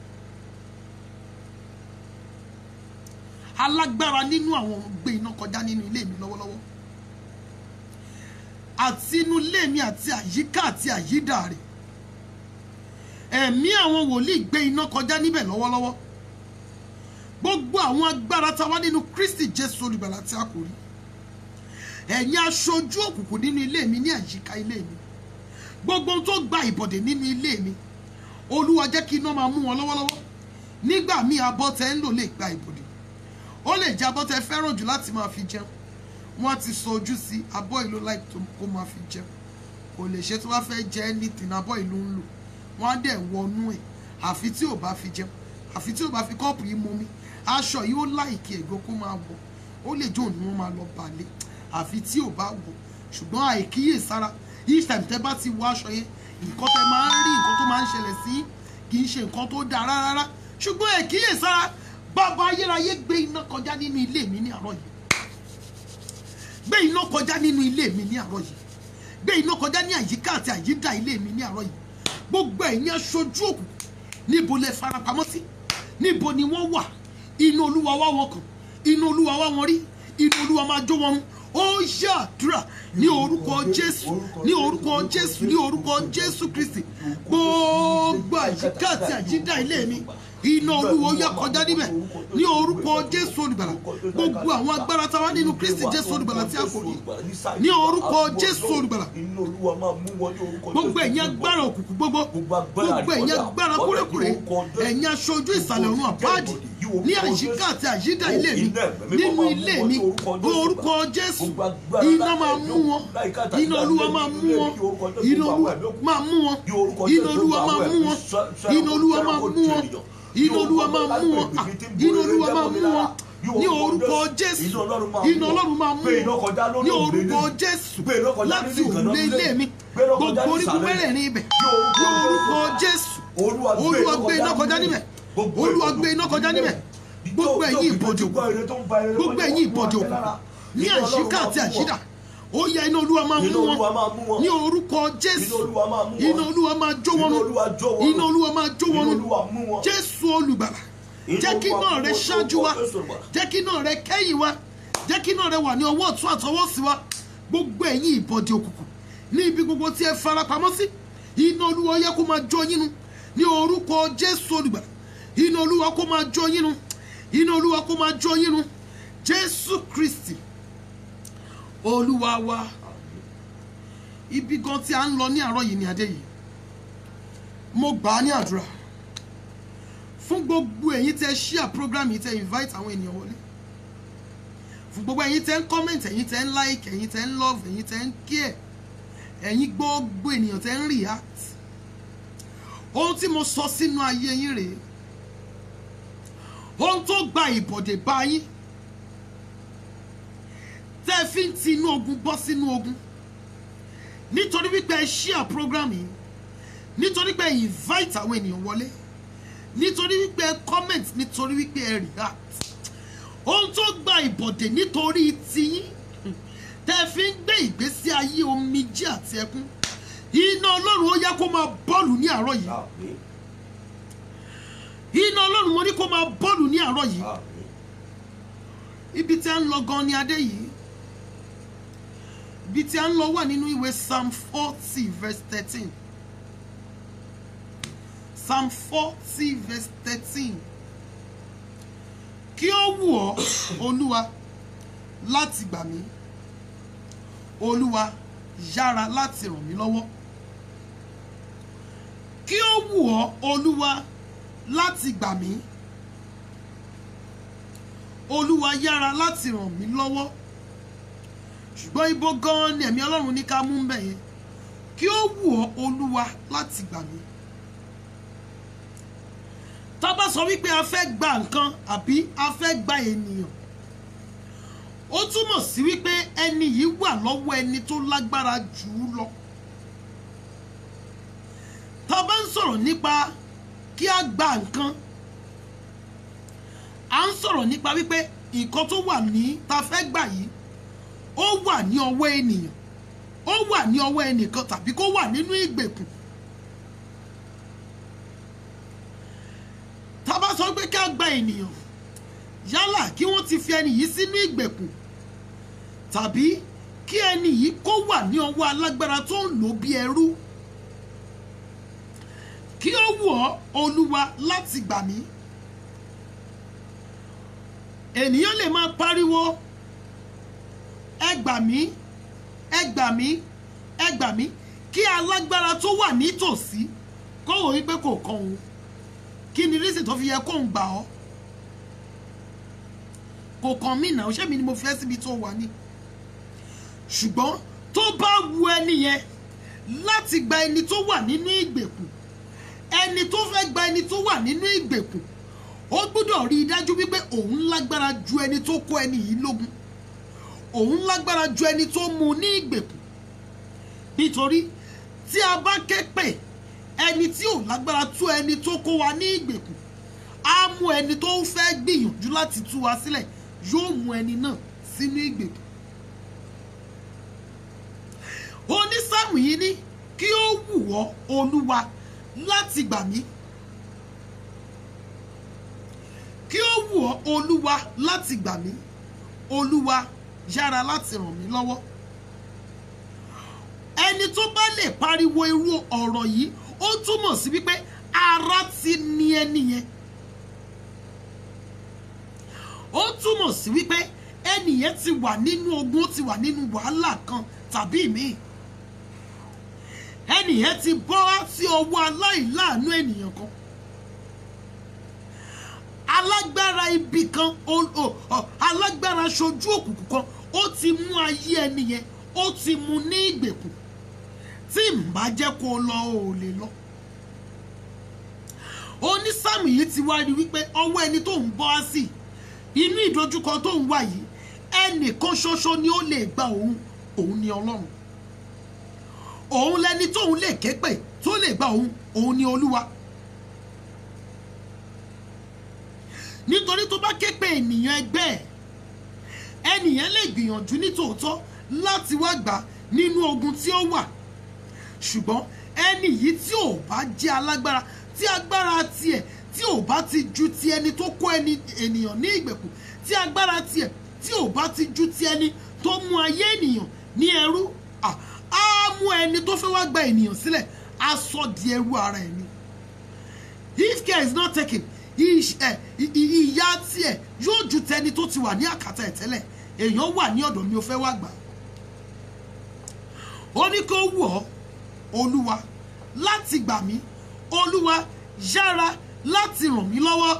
alágbára nínú àwọn gbé iná kọjá nínú ilé mi lọ́wọ́lọ́wọ́ àti inú ilé mi àti àyíká àti àyídà rẹ̀ ẹ̀mí àwọn wòlíì gbé iná kọjá níbẹ̀ lọ́wọ́lọ́wọ́ gbogbo àwọn agbára tá a wá nínú Kristi Jésù olùgbàlà tí a kò rí ẹ̀yin aṣojú òkùnkùn nínú ilé mi ní àyíká ilé mi gbogbo ohun tó gba ìbọ̀dè nínú ilé mi olúwa jẹ́ kí iná máa mú wọn lọ́wọ́lọ́wọ́ nígbà míì abọ́ tẹ́ ń lò lè gba ìbọ̀dè ó lè jẹ́ abọ́ tẹ́ fẹ́ràn jù láti máa fi jẹun wọ́n ti sọ ojú sí abọ́ ìlú láì tó kó máa fi jẹun kò lè ṣe tí wọ́n fẹ́ jẹ anything abọ́ ìlú ń lò wọ́n á dẹ̀ wọnú ẹ̀ àfi tí ò bá fi jẹun àfi tí ò bá fi kọ́ọ̀pù yìí mumi aṣọ yìí ó láìkí ẹ̀gbọ́n kó máa wọ̀ ó lè jó òní wọ́n máa lọ balẹ̀ àfi tí ò bá wọ̀ ṣùgbọ́n àìkíyèsára each time tẹ́ bá ti wọ aṣọ yẹn nǹkan tẹ́ máa ń rí nǹkan tó máa ń ṣẹlẹ̀ sí kì í ṣe nǹkan tó dáa rárá ṣùgbọ́n àìkíyèsára bàbá ayérayé gbé iná kọjá nínú ilé mi ní àárọ̀ yìí gbé iná kọjá nínú ilé mi ní àárọ̀ yìí gbé iná kọjá ní àyíká àti àyídà ilé mi ní àárọ̀ yìí gbogbo ẹ̀yin aṣojú òkùnkùn níbo lẹ farapamọ́ sí níbo ni wọ́n wà inú olúwa wá wọn kàn inú olúwa wá wọn rí inú olúwa máa jó wọn run ó ṣàdúrà ní orúkọ jésù ní orúkọ jésù ní orúkọ jésù kristi gbogbo àyíká àti àyídà ilé mi iná olúwa ó yá kọjá níbẹ̀ ní orúkọ jésù olùgbàlà gbogbo àwọn agbára táwa nínú kristi jésù olùgbàlà tí a kò rí ní orúkọ jésù olùgbàlà gbogbo ẹ̀yin agbára òkùnkùn gbogbo gbogbo ẹ̀yin agbára kúrẹ́kúrẹ́ ẹ̀yin aṣojú ìsàlẹ̀ ọ̀run àbáàdì ní àyíká àti àyídà ilé mi nínú ilé mi orúkọ jésù iná máa mú wọn iná olúwa máa mú wọn iná olúwa máa mú wọn iná olúwa máa mú wọn iná olúwa máa mú wọn iná olúwa máa mú wọn Ah, iná olúwa máa mú wọn ní orúkọ jésù iná ọlọ́run máa mú wọn ní orúkọ jésù láti òrùlé ilé mi gbogbo orígun mẹ́rẹ̀ẹ̀rin ibẹ̀ ní orúkọ jésù olúwa gbé iná kọjá níbẹ̀ olúwa gbé iná kọjá níbẹ̀ gbogbo ẹ̀yin ìbọ̀dì òkùnkùn gbogbo ẹ̀yin ìbọ̀dì òkùnkùn ní àyíká àti àyídà ó yẹ iná olúwa máa mú wọn ní orúkọ jésù iná olúwa máa jó wọn run iná olúwa máa jó wọn run jésù olùgbàlà jẹ́ kí iná rẹ ṣáájú wa jẹ́ kí iná rẹ kẹ́yìn wa jẹ́ kí iná rẹ wà ní ọwọ́ ọ̀tún àtọwọ́ sí wa gbogbo ẹ̀yin ìbọ̀dì òkùnkùn ní ibi gbogbo tí ẹ fara pamọ́ sí iná olúwa yẹ kó máa jó yín nu ní orúkọ jésù olùgbàlà iná olúwa kó máa jó yín nu iná olúwa kó máa jó yín nu jésù kristi olúwa wa ibi gan tí a ń lọ ní àárọ̀ yìí ní adé yìí mo gbà á ní àdúrà fún gbogbo ẹ̀yin tẹ́ share program yìí tẹ́ invite àwọn ènìyàn wọlé fún gbogbo ẹ̀yin tẹ́ ń comment ẹ̀yin tẹ́ ń like ẹ̀yin tẹ́ ń love ẹ̀yin tẹ́ ń care ẹ̀yin gbogbo ènìyàn tẹ́ ń react ohun tí mo sọ sínú ayé yín rèé ohun tó gba ìbọ̀dè bá yín tẹ́ ẹ fi ń ti inú ogun bọ́ sínú ogun nítorí wípé ẹ share program yìí nítorí pé ẹ invite àwọn ènìyàn wọlé nítorí wípé ẹ comment nítorí wípé ẹ react ohun tó gba ìbọ̀dè nítorí tiyín tẹ́ ẹ fi ń gbé ìgbésí ayé omijé àti ẹkún iná ọlọ́run ó yẹ kó máa bọ́ọ̀lù ní àárọ̀ yìí iná ọlọ́run mo ní kó máa bọ́ọ̀lù ní àárọ̀ yìí ibi tí a ń lọ gan ni adé yìí ibi tí a ń lọ wà nínú ìwé psalm forty verse thirteen psalm forty verse thirteen kí ó wù ọ́ olúwa láti gbà mí olúwa yára láti ràn mí lọ́wọ́ kí ó wù ọ́ olúwa láti gbà mí olúwa yára láti ràn mí lọ́wọ́ ṣùgbọ́n ibo gan-an ni ẹ̀mí ọlọ́run ní ká mú ń bẹ̀ yẹn kí ó wù ọ́ olúwa láti gbà mí tá a bá sọ wípé a fẹ́ gba nǹkan àbí a fẹ́ gba ènìyàn ó túmọ̀ sí wípé ẹni yìí wà lọ́wọ́ ẹni tó lágbára jù ú lọ tá a bá ń sọ̀rọ̀ nípa kí a gba nǹkan à ń sọ̀rọ̀ nípa wípé nǹkan tó wà ní ta fẹ́ gbà yìí ó wà ní ọwọ́ ènìyàn ó wà ní ọwọ́ ẹnìkan tàbí kó wà nínú ìgbèkùn tá a bá sọ pé ká gba ènìyàn yálà kí wọ́n ti fi ẹni yìí sínú ìgbèkùn tàbí kí ẹni yìí kó wà ní ọwọ́ alágbára tó ń lò bí ẹrú kí ó wù ọ́ olúwa láti gbà mí ènìyàn lè máa pariwo ẹ gbà mí ẹ gbà mí ẹ gbà mí kí alágbára tó wà nítòsí kó wò wípé kò kàn òun kí ni rísì tó fi yẹ kó ń gbà ọ́ kò kàn mí náà ṣé mi ni mo fẹ́ síbi tó wà ní ṣùgbọ́n tó bá wu ẹni yẹn láti gba ẹni tó wà nínú ìgbèkùn ẹni tó fẹ́ gba ẹni tó wà nínú ìgbèkùn ó gbọ́dọ̀ rí i dájú wípé òun lágbára ju ẹni tó kó ẹni yìí lógun òun lágbára ju ẹni tó mú un ní ìgbèkùn nítorí tí a bá ké pè ẹni tí ò lágbára tú ẹni tó kó wa ní ìgbèkùn á mú ẹni tó ń fẹ́ gbìyànjú láti tú wa sílẹ̀ yóò mú ẹni náà sínú ìgbèkùn onísáàmù yìí ní kí ó wù ọ́ olúwa láti gbà mí kí ó wù ọ́ olúwa láti gbà mí olúwa yára láti ràn mí lọ́wọ́ ẹni tó bá lè pariwo irú ọ̀rọ̀ yìí ó túmọ̀ sí wípé ara ti ní ẹni yẹn ó túmọ̀ sí wípé ẹni yẹn ti wà nínú ogun ó ti wà nínú wàhálà kan tàbí míì ẹni yẹn ti bọ́ sí ọwọ́ aláìláàánú ènìyàn kan alágbára ibi kan o- o- o- alágbára ṣojú òkùnkùn kan ó ti mú ayé ẹni yẹn ó ti mú ní ìgbèkùn tí n bá jẹ́ kó o lọ ò lè lọ onísàmù yìí ti wá rí wípé ọwọ́ ẹni tó ń bọ́ á sí inú ìdojúkọ tó ń wà yìí ẹnìkan ṣoṣo ni ó lè gba òun òun ni ọlọ́run òun lẹni tóun lè ké pè tó lè gba òun òun ni olúwa nítorí tó bá ké pè ènìyàn ẹgbẹ́ ẹ̀ ẹnìyẹn lè gbìyànjú ní tòótọ́ láti wá gbà nínú ogun tí ó wà ṣùgbọ́n ẹni yìí tí ò bá jẹ́ alágbára tí agbára tiẹ̀ tí ò bá ti ju ti ẹni tó kó ẹni ènìyàn ní ìgbèkùn tí agbára tiẹ̀ tí ò bá ti ju ti ẹni tó mú ayé ènìyàn ní ẹrú à, á mú ẹni tó fẹ́ wá gba ènìyàn sílẹ̀ á sọ di ẹrú ara ẹ̀ ni if care is not taken iṣ- ẹ, i- i- ìyà tiẹ̀ yóò ju tẹni tó ti wà ní àkàtà ẹ̀ tẹ́lẹ̀ èèyàn wà ní ọ̀dọ̀ mi ò fẹ́ wá gbà ó ní kó wù ọ́ olúwa láti gbà mí olúwa yára láti ràn mí lọ́wọ́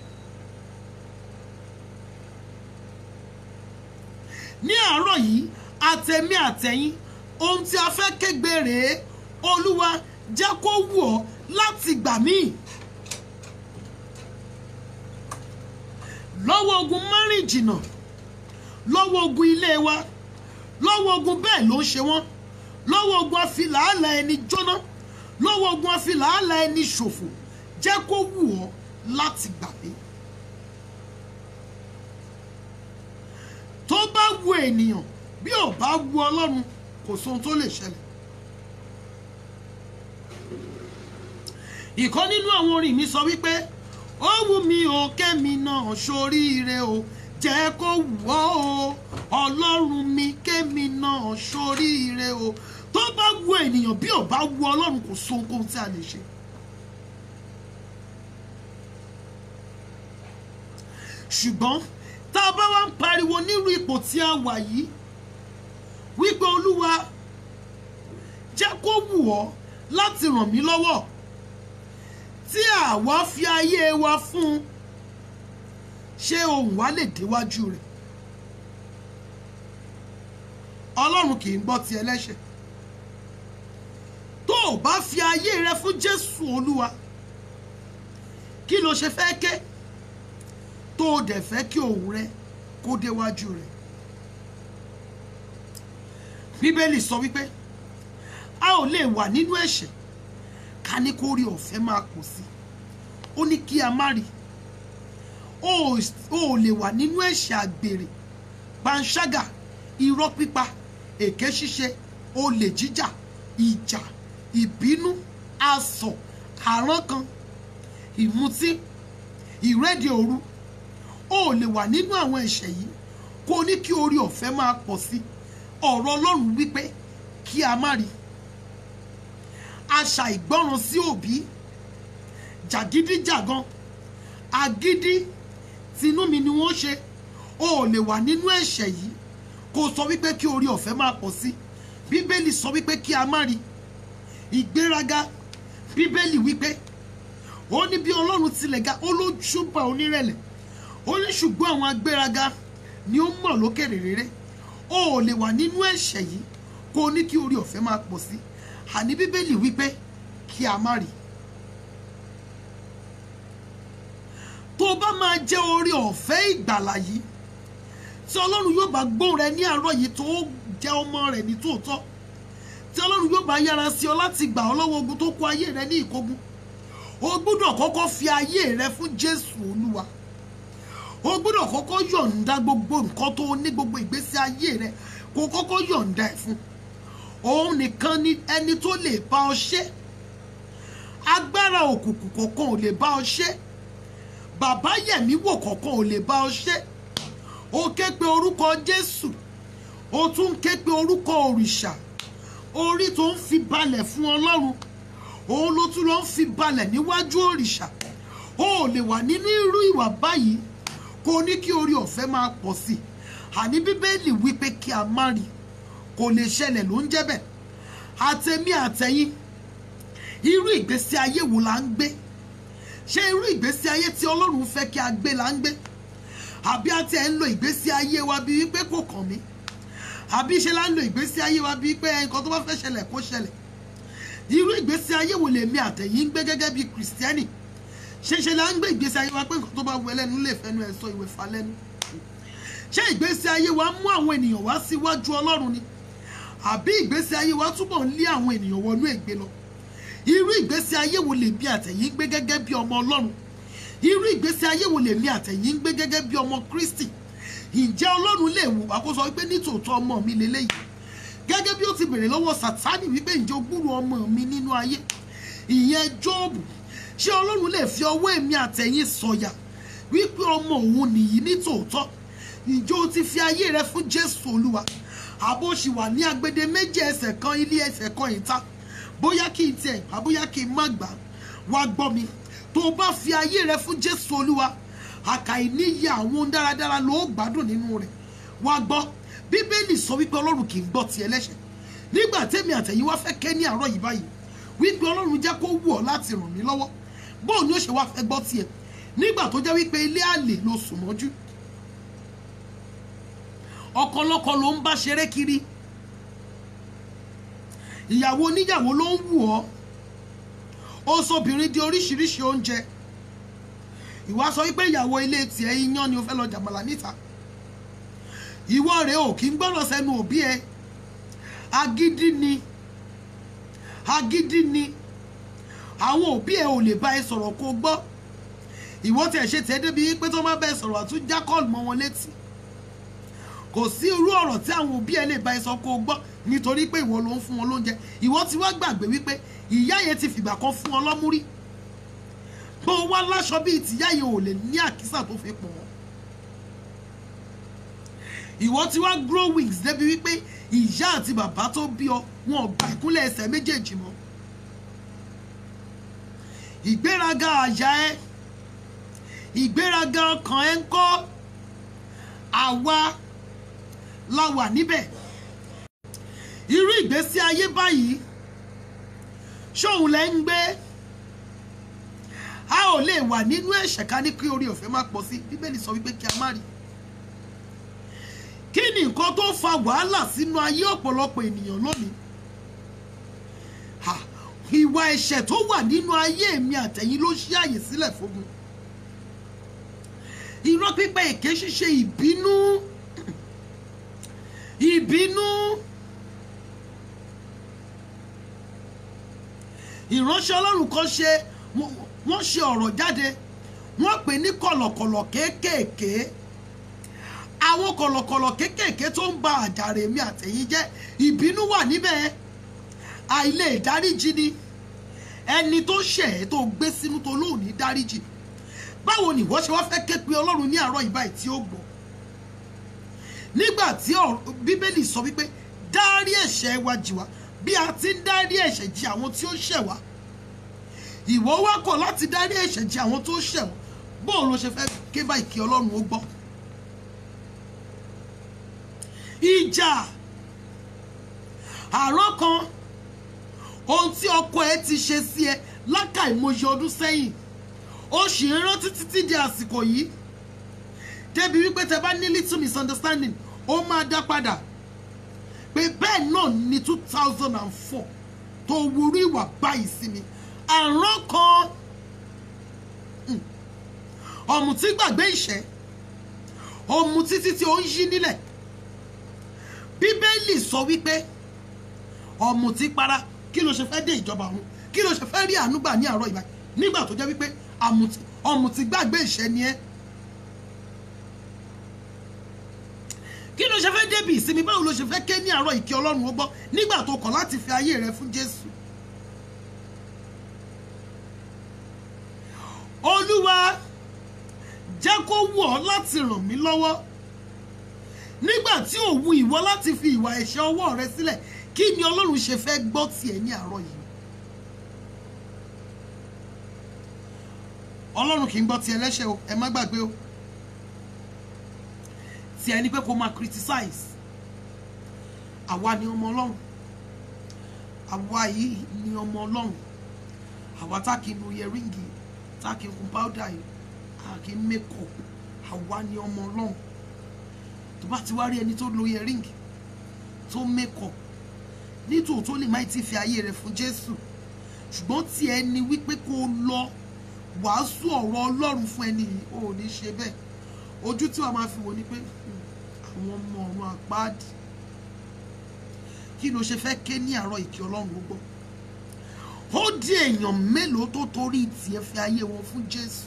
ní àárọ̀ yìí àtẹ̀mí àtẹ̀yìn ohun tí a fẹ́ kégbe rèé olúwa jẹ́ kó wù ọ́ láti gbà mí lọ́wọ́ ogun márìn jìnnà lọ́wọ́ ogun ilé wa lọ́wọ́ ogun bẹ́ẹ̀ ló ń ṣe wọ́n lọ́wọ́ ogun afilàálà ẹni jóná lọ́wọ́ ogun afilàálà ẹni ṣòfò jẹ́ kó wù ọ́ láti gbà mí. tó bá wu ènìyàn bí ò bá wu ọlọ́run kò sóhun tó lè ṣẹlẹ̀. ìkan nínú àwọn orin mi sọ wípé ó wù mí o kémi náà ṣoríire o jẹ́ kó wù ọ́ o ọlọ́run mi kémi náà ṣoríire o tó bá wu ènìyàn bí ò bá wu ọlọ́run kò sóhun kóhun tí a lè ṣe. ṣùgbọ́n tá a bá wá ń pariwo nírú ipò tí a wà yìí wípé olúwa jẹ́ kó wù ọ́ láti ràn mí lọ́wọ́ tí àwa fi ayé wa fún un ṣé ohùn wa lè déwájú rẹ̀ ọlọ́run kì í gbọ́ ti ẹlẹ́ṣẹ̀ tó o bá fi ayé rẹ fún jésù olúwa kí ló ṣe fẹ́ ké tó o dẹ̀ fẹ́ kí òun rẹ kó déwájú rẹ̀ bíbélì sọ wípé a ò lè wà nínú ẹ̀ṣẹ̀ ká ní kó rí ọ̀fẹ́ máa pọ̀ sí ó ní kí a má rí o ò o ò lè wà nínú ẹ̀ṣẹ̀ àgbèrè panṣágà irọ́ pípa èké ṣíṣe olè jíjà ìjà ìbínú asọ̀ àrankàn ìmutí ìrédè òru o ò lè wà nínú àwọn ẹ̀ṣẹ̀ yìí kó o ní kí orí ọ̀fẹ́ máa pọ̀ sí ọ̀rọ̀ ọlọ́run wípé kí a má rí àṣà ìgbọ́ràn sí òbí jàgídíjàgan agídí tinú mi ni wọ́n ṣe o ò lè wà nínú ẹ̀ṣẹ̀ yìí kó o sọ wípé kí orí ọ̀fẹ́ máa pọ̀ sí bíbélì sọ wípé kí a má rí ìgbéraga bíbélì wípé ó ní bí ọlọ́run tilẹ̀ ga ó ló ṣùgbọ́n onírẹ̀lẹ̀ ó ní ṣùgbọ́n àwọn agbéraga ni ó mọ̀ lókèrè rere o ò lè wà nínú ẹ̀ṣẹ̀ yìí kó o ní kí orí ọ̀fẹ́ máa pọ̀ sí àní bíbélì wípé kí a má rí tó o bá máa jẹ́ orí ọ̀fẹ́ ìgbàlà yìí tí ọlọ́run yóò bá gbóhùn rẹ ní àárọ̀ yìí tó jẹ́ ọmọ rẹ̀ ní tòótọ́ tí ọlọ́run yóò bá yára sí ọ láti gbà ọ́ lọ́wọ́ ogun tó kó ayé rẹ ní ìkógun o gbọ́dọ̀ kọ́kọ́ fi ayé rẹ fún jésù olúwa o gbọ́dọ̀ kọ́kọ́ yọ̀ǹda gbogbo nǹkan tó ní gbogbo ìgbésí ayé rẹ kó kọ́kọ́ yọ̀ǹda ẹ̀ fún òun nìkan ni ẹni tó lè bá ọ ṣe agbára òkùnkùn kọ̀ọ̀kan ò lè bá ọ ṣe bàbá yẹ̀mí wò kọ̀ọ̀kan ò lè bá ọ ṣe o ké pe orúkọ jésù o tún ké pe orúkọ òrìṣà orí tó ń fi balẹ̀ fún ọlọ́run òun ló tún lọ ń fi balẹ̀ níwájú òrìṣà o ò lè wà nínú irú ìwà báyìí kó o ní kí orí ọ̀fẹ́ máa pọ̀ sí i àní bíbélì wípé kí a má rí kò lè ṣẹlẹ̀ ló ń jẹ́ bẹ́ẹ̀ àtẹ̀mí àtẹ̀yìn irú ìgbésí ayé wo la ń gbé ṣé irú ìgbésí ayé tí ọlọ́run fẹ́ kí a gbé la ń gbé àbí àti ẹ̀ ń lo ìgbésí ayé wa bíi wípé kò kàn mí àbí ṣe la ń lo ìgbésí ayé wa bíi pé nǹkan tó bá fẹ́ ṣẹlẹ̀ kó ṣẹlẹ̀ irú ìgbésí ayé wo lèmi àtẹ̀yìn ń gbé gẹ́gẹ́ bíi kìrìsìtẹ́nì ṣe ṣe la ń gbé ìgbésí ayé wa pé nǹkan tó bá wù ẹlẹ́nu lè fẹnu ẹ̀ sọ ìwé fa lẹ́nu ṣé ìgbésí ayé wa mú àwọn ènìyàn wá síwájú ọlọ́run ni àbí ìgbésí ayé wa túbọ̀ ń lé àwọn ènìyàn wọnú ègbé lọ irú ìgbésí ayé wo lèmi àtẹ̀yìn ń gbé gẹ́gẹ́ bí ọmọ ọlọ́run irú ìgbésí ayé wo lèmi àtẹ̀yìn ń gbé gẹ́gẹ́ bí ọmọ kristi ǹjẹ́ ọlọ́run lè wò wá kó sọ wípé nítòótọ́ ọmọ mi lélẹ́yìí gẹ́gẹ́ bí ó ti bèrè lọ́wọ́ sátánì wípé ǹjẹ́ o gbúrò ọmọ mi nínú ayé ìyẹn jóòbù ṣé ọlọ́run lè fi ọwọ́ èmi àtẹ̀yìn sọ̀yà wípé ọmọ òun nìyí nítòótọ́ ǹjẹ́ o ti fi ayé rẹ fún jésù olúwa àbó ṣì wà ní agbede méjì ẹsẹ̀ kan ilé ẹsẹ̀ kan ìta bóyá kí n tiẹ̀ gbà bóyá kí n má gbà wá gbọ́ mi tó o bá fi ayé rẹ fún jésù olúwa àkàì níyì àwọn ohun dáradára ló gbádùn nínú rẹ̀ wá gbọ́ bíbélì sọ wípé ọlọ́run kì í gbọ́ ti ẹlẹ́ṣẹ̀ nígbà tẹ́mi àtẹ̀yìn wá fẹ́ ké ní àárọ̀ yìí báyìí wípé ọlọ́run jẹ́ kó wù ọ́ láti ràn mí lọ́wọ́ bóun ni ó ṣe wá fẹ́ gbọ́ tiẹ̀ nígbà tó jẹ́ wípé ilé àlè ló sùn mọ́jú ọkọlọ́kọ ló ń bá ṣeré kiri ìyàwó oníyàwó ló ń wù ọ́ ó sọbìnrin di oríṣiríṣi oúnjẹ ìwà sọ wípé ìyàwó ilé tiẹ̀ iyán ni o fẹ́ lọ jàmàlà níta ìwọ rẹ̀ ò kí ń gbọ́rọ̀ sẹ́nu òbí ẹ agídí ni agídí ni àwọn òbí ẹ ò lè bá ẹ sọ̀rọ̀ kó gbọ́ ìwọ tẹ̀ ṣe tẹ́ débi pé tó má bá ẹ sọ̀rọ̀ àtúnjá kọ́ọ̀lù mọ́ wọn létí kò sí irú ọ̀rọ̀ tí àwọn òbí ẹ lè bá ẹ sọ kó gbọ́ nítorí pé ìwọ ló ń fún wọn lóúnjẹ ìwọ ti wá gbàgbé wípé ìyá yẹn ti fìgbà kan fún ọ lọ́mú rí bó o wá láṣọ bíi tìyá yẹn ò lè ní àkísà tó fi pọ̀ ọ́ ìwọ ti wá grow wings débi wípé ìyá àti bàbá tó bí ọ wọn ò gba ìkúnlẹ̀ ẹsẹ̀ méjèèjì mọ́ ìgbéraga àyà ẹ ìgbéraga ọkàn ẹ ń kọ́ àwa la wà níbẹ̀ irú ìgbésí ayé báyìí ṣóun lẹ ń gbé a ò lè wà nínú ẹ̀ṣẹ̀ ká ní kí orí ọ̀fẹ́ má pọ̀ sí bíbélì sọ wípé kí a má rí kí ni nǹkan tó fa wàhálà sínú ayé ọ̀pọ̀lọpọ̀ ènìyàn lónìí Ha, ìwà ẹ̀ṣẹ̀ tó wà nínú ayé mi àtẹ̀yìn ló ṣí àyè sílẹ̀ fógun irọ́ pípẹ́ èké ṣíṣe ìbínú ìbínú ìránṣẹ́ ọlọ́run kan ṣe wọ́n- wọ́n ṣe ọ̀rọ̀ jáde wọ́n pè ní kọ̀lọ̀kọ̀lọ̀ kéékèèké àwọn kọ̀lọ̀kọ̀lọ̀ kéékèèké tó ń ba àjàrè mi àtẹ̀yìn jẹ́ ìbínú wà níbẹ̀ àìlè dáríjì ni ẹni tó ṣẹ̀ ẹ́ tó gbé sínú tó lóòní dáríjì báwo ni ìwọ ṣe wá fẹ́ ké pe ọlọ́run ní àárọ̀ ìbá tí ó gbọ́ nígbà tí ọ̀rọ̀- bíbélì sọ wípé dárí ẹ̀ṣẹ̀ wa jì wá bí a ti ń dárí ẹ̀ṣẹ̀ jì àwọn tí ó ṣẹ̀ wá ìwọ wá kọ̀ láti dárí ẹ̀ṣẹ̀ jì àwọn tó ṣẹ̀ wá bóun ló ṣe fẹ́ ké báyìí kí ọlọ́run ó gbọ́ ìjà àárọ̀ kan ohun tí ọkọ ẹ ti ṣe sí ẹ lákàìmọye ọdún sẹ́yìn ó sì ń rántí títí di àsìkò yìí débi wípé tẹ bá ní little misunderstanding ó máa dá padà pé bẹ́ẹ̀ náà ní two thousand and four tó wúrú ìwà báyìí sí mi àrán kan mm, ọ̀mùtí gbàgbé ìṣẹ́ ọ̀mùtí títí ó ń yí nílẹ̀ bíbélì sọ wípé ọ̀mùtí para kí ló ṣe fẹ́ dé ìjọba ọ̀run kí ló ṣe fẹ́ rí àánú gbà ní àárọ̀ ìbá nígbà tó jẹ́ wípé àmùtí- ọ̀mùtí gbàgbé ìṣẹ́ ni ẹ́ kí ló ṣe fẹ́ débi ìsinmi báwo ló ṣe fẹ́ ké ní àárọ̀ ìkí ọlọ́run ó gbọ́ nígbà tó kọ̀ láti fi ayé rẹ fún jésù olúwa jẹ́ kó wù ọ́ láti ràn mí lọ́wọ́ nígbà tí ò wu ìwọ láti fi ìwà ẹ̀ṣẹ̀ ọwọ́ rẹ sílẹ̀ kí ni ọlọ́run ṣe fẹ́ gbọ́ tiẹ̀ ní àárọ̀ yìí ọlọ́run kì í gbọ́ tiẹ̀ lẹ́ṣẹ̀ o ẹ má gbàgbé o tiẹ̀ ni pé kó máa criticize àwa ni ọmọ ọlọ́run àwa yìí ni ọmọ ọlọ́run àwa tá kì í nu yẹríngì tá kì í kun powder yìí a kì í make up àwa ni ọmọ ọlọ́run tó bá ti wá rí ẹni tó lo yẹríngì tó make up nítòótọ́ lè má ti fi ayé rẹ̀ fún jésù ṣùgbọ́n tí ẹni wípé kó o lọ wàásù ọ̀rọ̀ ọlọ́run fún ẹni yìí ò ní ṣe bẹ́ẹ̀ ojú tí wàá máa fi wò ni pé "Hmm, àwọn ọmọ ọ̀run àpáàdì kí ló ṣe fẹ́ ké ní àárọ̀ ìkí ọlọ́run ó gbọ́ ó di èèyàn mélòó tó torí tiẹ̀ fi ayé wọn fún jésù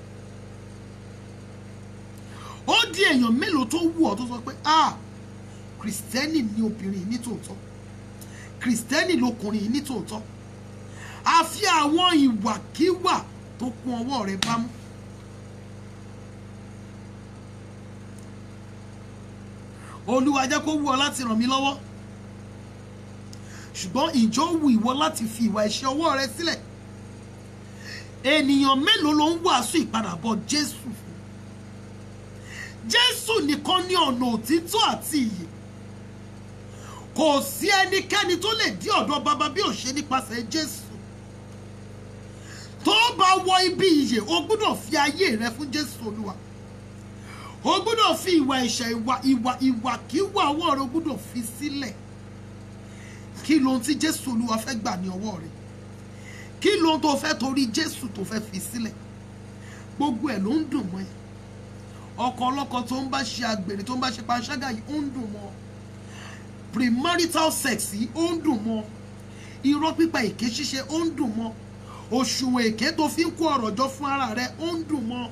ó di èèyàn mélòó tó wù ọ́ tó sọ pé ah kìrìsìtẹ́nì ni obìnrin yìí ní tòótọ́ kìrìsìtẹ́nì lọkùnrin yìí ní tòótọ́ àfi àwọn ìwàkiwà tó kún ọwọ́ rẹ̀ bámú olúwa jẹ́ kó wù ọ́ láti ràn mí lọ́wọ́ ṣùgbọ́n ìjọ wù ìwọ láti fi ìwà ẹ̀ṣẹ̀ ọwọ́ rẹ sílẹ̀ ènìyàn mélòó ló ń wàásù ìpadàbọ̀ jésù fún jésù nìkan ní ọ̀nà òtítọ́ àti ìyè kò sí ẹnikẹ́ni tó lè dí ọ̀dọ̀ bàbá bí ò ṣe nípasẹ̀ jésù tó bá wọ ibi ìyè o gbọ́dọ̀ fi ayé rẹ fún jésù olúwa o gbọ́dọ̀ fi ìwà ẹ̀ṣẹ̀ ìwà ìwà ìwàkiwà ọwọ́ rẹ o gbọ́dọ̀ fi sílẹ̀ kí lohun tí jésù olúwa fẹ́ gbà ní ọwọ́ rẹ kí lohun tó fẹ́ torí jésù tó fẹ́ fi sílẹ̀ gbogbo ẹ̀ ló ń dùn mọ́ ẹ ọkọ ọlọ́kọ tó ń bá ṣe àgbèrè tó ń bá ṣe panṣágà yìí ó ń dùn mọ́ ọ premarital sex yìí ó ń dùn mọ́ ọ irọ́ pípa èké ṣíṣe ó ń dùn mọ́ ọ òṣùwọ̀n èké tó fi ń kó ọ̀rọ̀ jọ fún ara rẹ ó ń dùn mọ́ ọ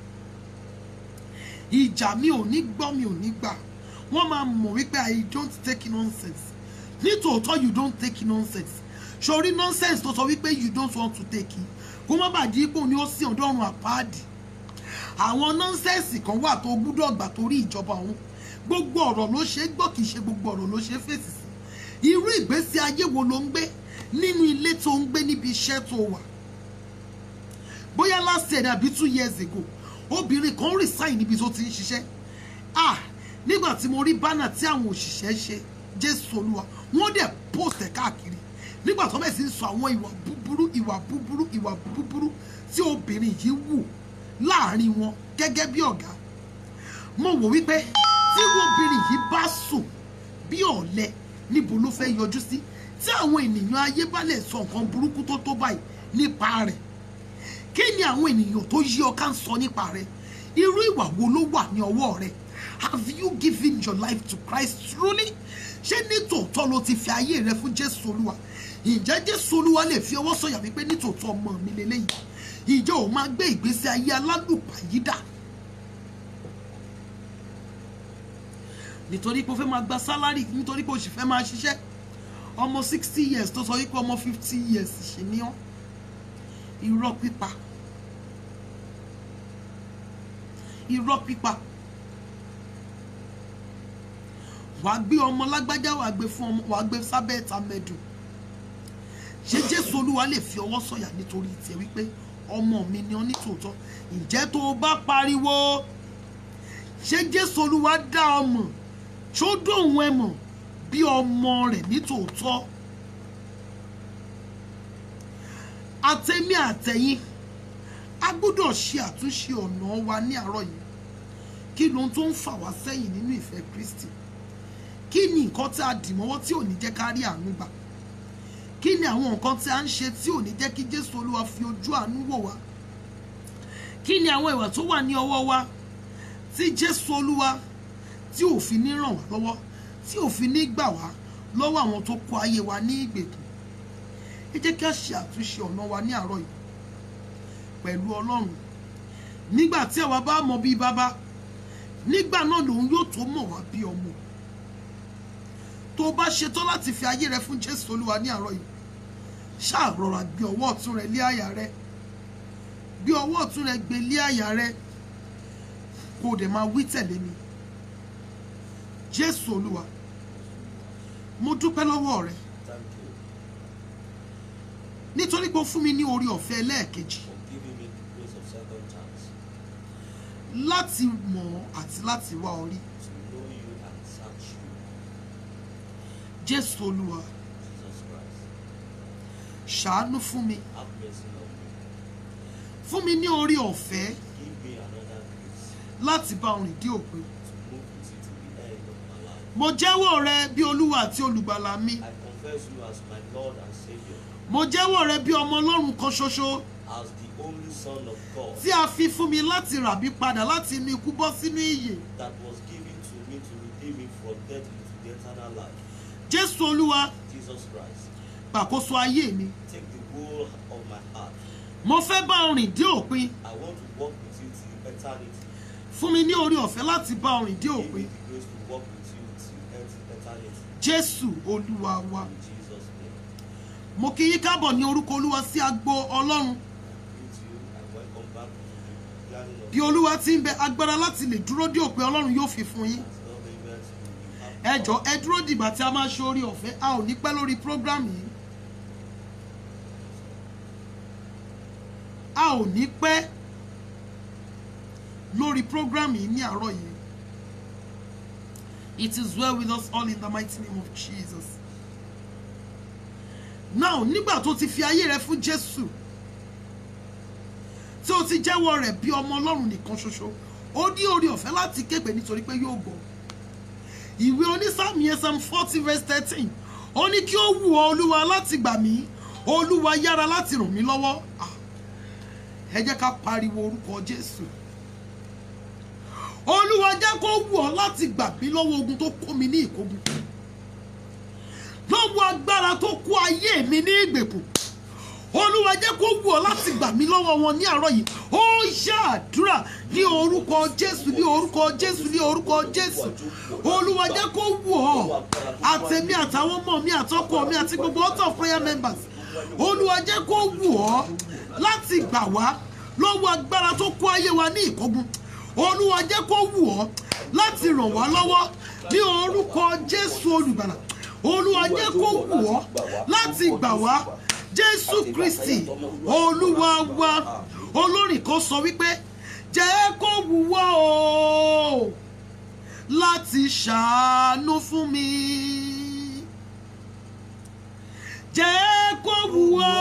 ìjà mi ò ní gbọ́ mi ò ní gbà wọ́n máa mọ̀ wípé i don't take nonsense nítòótọ́ you don't take nonsense sori nonsense tó sọ wípé you don't want to take it kó má bàa di ipò ní ó sì ọ̀dọ́run àpáàdì àwọn nọ́nsẹ̀nsì kan wà tó gbúdọ̀ gbà torí ìjọba ọ̀hún gbogbo ọ̀rọ̀ ló ṣe é gbọ́ kìí ṣe gbogbo ọ̀rọ̀ ló ṣe é fèsì sí irú ìgbésí ayé wo ló ń gbé nínú ilé tó ń gbé níbi iṣẹ́ tó wà bóyá last year àbí two years ago obìnrin kan resign níbi tó ti ń ṣiṣẹ́ ah nígbà tí mo rí bánà tí àwọn òṣìṣẹ́ ṣe jésù olúwa wọ́n dẹ̀ post ẹ̀ káàkiri nígbà tó bẹ̀ sí ń sọ àwọn ìwà búburú ìwà búburú ìwà búburú tí obìnrin yìí wù láàrin wọn gẹ́gẹ́ bí ọ̀gá mo wò wípé tí obìnrin yìí bá sùn bí ọ̀lẹ níbo ló fẹ́ yọjú sí tí àwọn ènìyàn ayé bá lè sọ nǹkan burúkú tó tó báyìí nípa rẹ̀ kí ni àwọn ènìyàn tó yí ọ ká ń sọ nípa rẹ̀ irú ìwà wo ló wà ní ọwọ́ rẹ have you given your life to Christ truly ṣé nítòótọ́ ló ti fi ayé rẹ fún Jésù Olúwa ǹjẹ́ Jésù Olúwa lè fi ọwọ́ sọ̀yà wípé nítòótọ́ ọmọ mi lélẹ́yìí ìjọ ò máa gbé ìgbésí ayé alálùpàyídà nítorí pé o fẹ́ máa gba sálárì nítorí pé o sì fẹ́ máa ṣiṣẹ́ ọmọ sixty years tó sọ wípé ọmọ fifty years ṣì ní ọ́ irọ́ pípa irọ́ pípa wàá gbé ọmọ lágbájá wàá gbé fún ọmọ wàá gbé sábẹ́ ẹ̀ta mẹ́dùn ṣé jésù olúwa lè fi ọwọ́ sọ̀yà nítorí tiẹ̀ wípé ọmọ mi ni ọ ní tòótọ́ ǹjẹ́ tó o bá pariwo ṣé jésù olúwa dá ọmọ tó dóhùn ẹ mọ̀ bí ọmọ rẹ̀ ní tòótọ́ àtẹ̀mí àtẹ̀yìn a gbọ́dọ̀ ṣe àtúnṣe ọ̀nà wa ní àárọ̀ yìí kí lóhun tó ń fà wá sẹ́yìn nínú ìfẹ́ kristi kí ni nǹkan tí a dì mọ́wọ́ tí ò ní jẹ́ ká rí àánú gbà kí ni àwọn nǹkan tí a ń ṣe tí ò ní jẹ́ kí jésù olúwa fi ojú àánú wò wá kí ni àwọn ìwà tó wà ní ọwọ́ wa tí jésù olúwa tí ò fi ní ràn wá lọ́wọ́ tí ò fi ní gbà wá lọ́wọ́ àwọn tó kó ayé wa ní ìgbèkùn ẹ jẹ́ kí a ṣe àtúnṣe ọ̀nà wa ní àárọ̀ yìí pẹ̀lú ọlọ́run nígbà tí àwa bá mọ bí bàbá nígbà náà lòun yóò tó mọ̀ wá bí ọmọ tó o bá ṣetán láti fi ayé rẹ fún jésù olúwa ní àárọ̀ yìí ṣáà rọra gbé ọwọ́ ọ̀tún rẹ lé àyà rẹ gbé ọwọ́ ọ̀tún rẹ gbé lé àyà rẹ kó o dẹ̀ máa wí tẹ̀lé mi jésù olúwa mo dúpẹ́ lọ́wọ́ rẹ Thank you nítorí pé o fún mi ní orí ọ̀fẹ́ lẹ́ẹ̀kejì for giving me the grace of second chance láti mọ̀ ọ́ àti láti wá ọ rí to know you and search you, jésù olúwa Jesus Christ. ṣàánú fún mi Have mercy on me. fún mi ní orí ọ̀fẹ́ Give me another grace láti bá ọ rìn dé òpin to move with you to the end of my life. mo jẹ́wọ́ rẹ bí olúwa àti olùgbàlà mi I confess you as my Lord and Savior, mo jẹ́wọ́ rẹ bí ọmọ ọlọ́run kan ṣoṣo as the only Son of God tí a fi fún mi láti rà mí padà láti inú ikú bọ́ sínú ìyè that was given to me to redeem me from death into the eternal life. jésù olúwa Jesus Christ, gbàkóso ayé mi take the whole of my heart. mo fẹ́ bá ọ rìn dé òpin I want to walk with you till eternity. fún mi ní orí ọ̀fẹ́ láti bá ọ rìn dé Give me òpin the grace to walk with you till et- eternity. jésù olúwa wa In Jesus' name. mo kí yín káàbọ̀ ní orúkọ olúwa sí agbo ọlọ́run greet you and welcome back to the gathering of bí olúwa ti ń bẹ agbára láti lè dúró dé òpin ọlọ́run yóò fi fún yín God's love events. We will ẹ have jọ ẹ dúró dìgbà tí a máa ṣe orí ọ̀fẹ́ a ò ní pẹ́ lórí program yìí a ò ní pẹ́ lórí program yìí ní àárọ̀ yìí it is well with us all in the mighty name of Jesus now nígbà tó ti fi ayé rẹ fún Jésù tí o ti jẹ́wọ́ rẹ̀ bí ọmọ Ọlọ́run nìkan ṣoṣo ó ní orí ọ̀fẹ́ láti képe nítorí pé yóò gbọ́ ìwé onísàmì ẹsẹm forty verse thirteen ó ní kí ó wù ọ́ olúwa láti gbà mí olúwa yára láti ràn mí lọ́wọ́ Ah, ẹ jẹ́ ká pariwo orúkọ jésù olúwa jẹ́ kó wù ọ́ láti gbà mí lọ́wọ́ ogun tó kó mi ní ìkógun lọ́wọ́ agbára tó kó ayé mi ní ìgbèkùn olúwa jẹ́ kó wù ọ́ láti gbà mí lọ́wọ́ wọn ní àárọ̀ yìí ó ṣàdúrà ní orúkọ jésù ní orúkọ jésù ní orúkọ jésù olúwa jẹ́ kó wù ọ́ àtẹ̀mí àtàwọn ọmọ mi àtọkọ mi àti gbogbo out of prayer members olúwa jẹ́ kó wù ọ́ láti gbà wá lọ́wọ́ agbára tó kó ayé wa ní ìkógun olúwa jẹ́ kó wù ọ́ láti ràn wá lọ́wọ́ ní orúkọ jésù olùgbàlà olúwa jẹ́ kó wù ọ́ láti gbà wá jésù kristi olúwa wa olórin kan sọ wípé jẹ́ kó wù wá o láti ṣàánú fún mi jẹ́ kó wù wá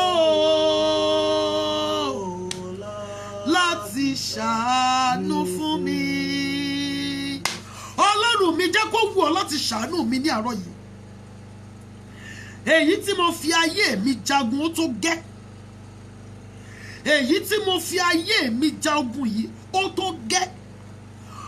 o láti ṣàánú fún mi ọlọ́run mi jẹ́ kó wù ọ́ láti ṣàánú mi ní àárọ̀ yìí èyí tí mo fi ayé mi jagun ó tó gẹ́ èyí tí mo fi ayé mi ja ogun yìí ó tó gẹ́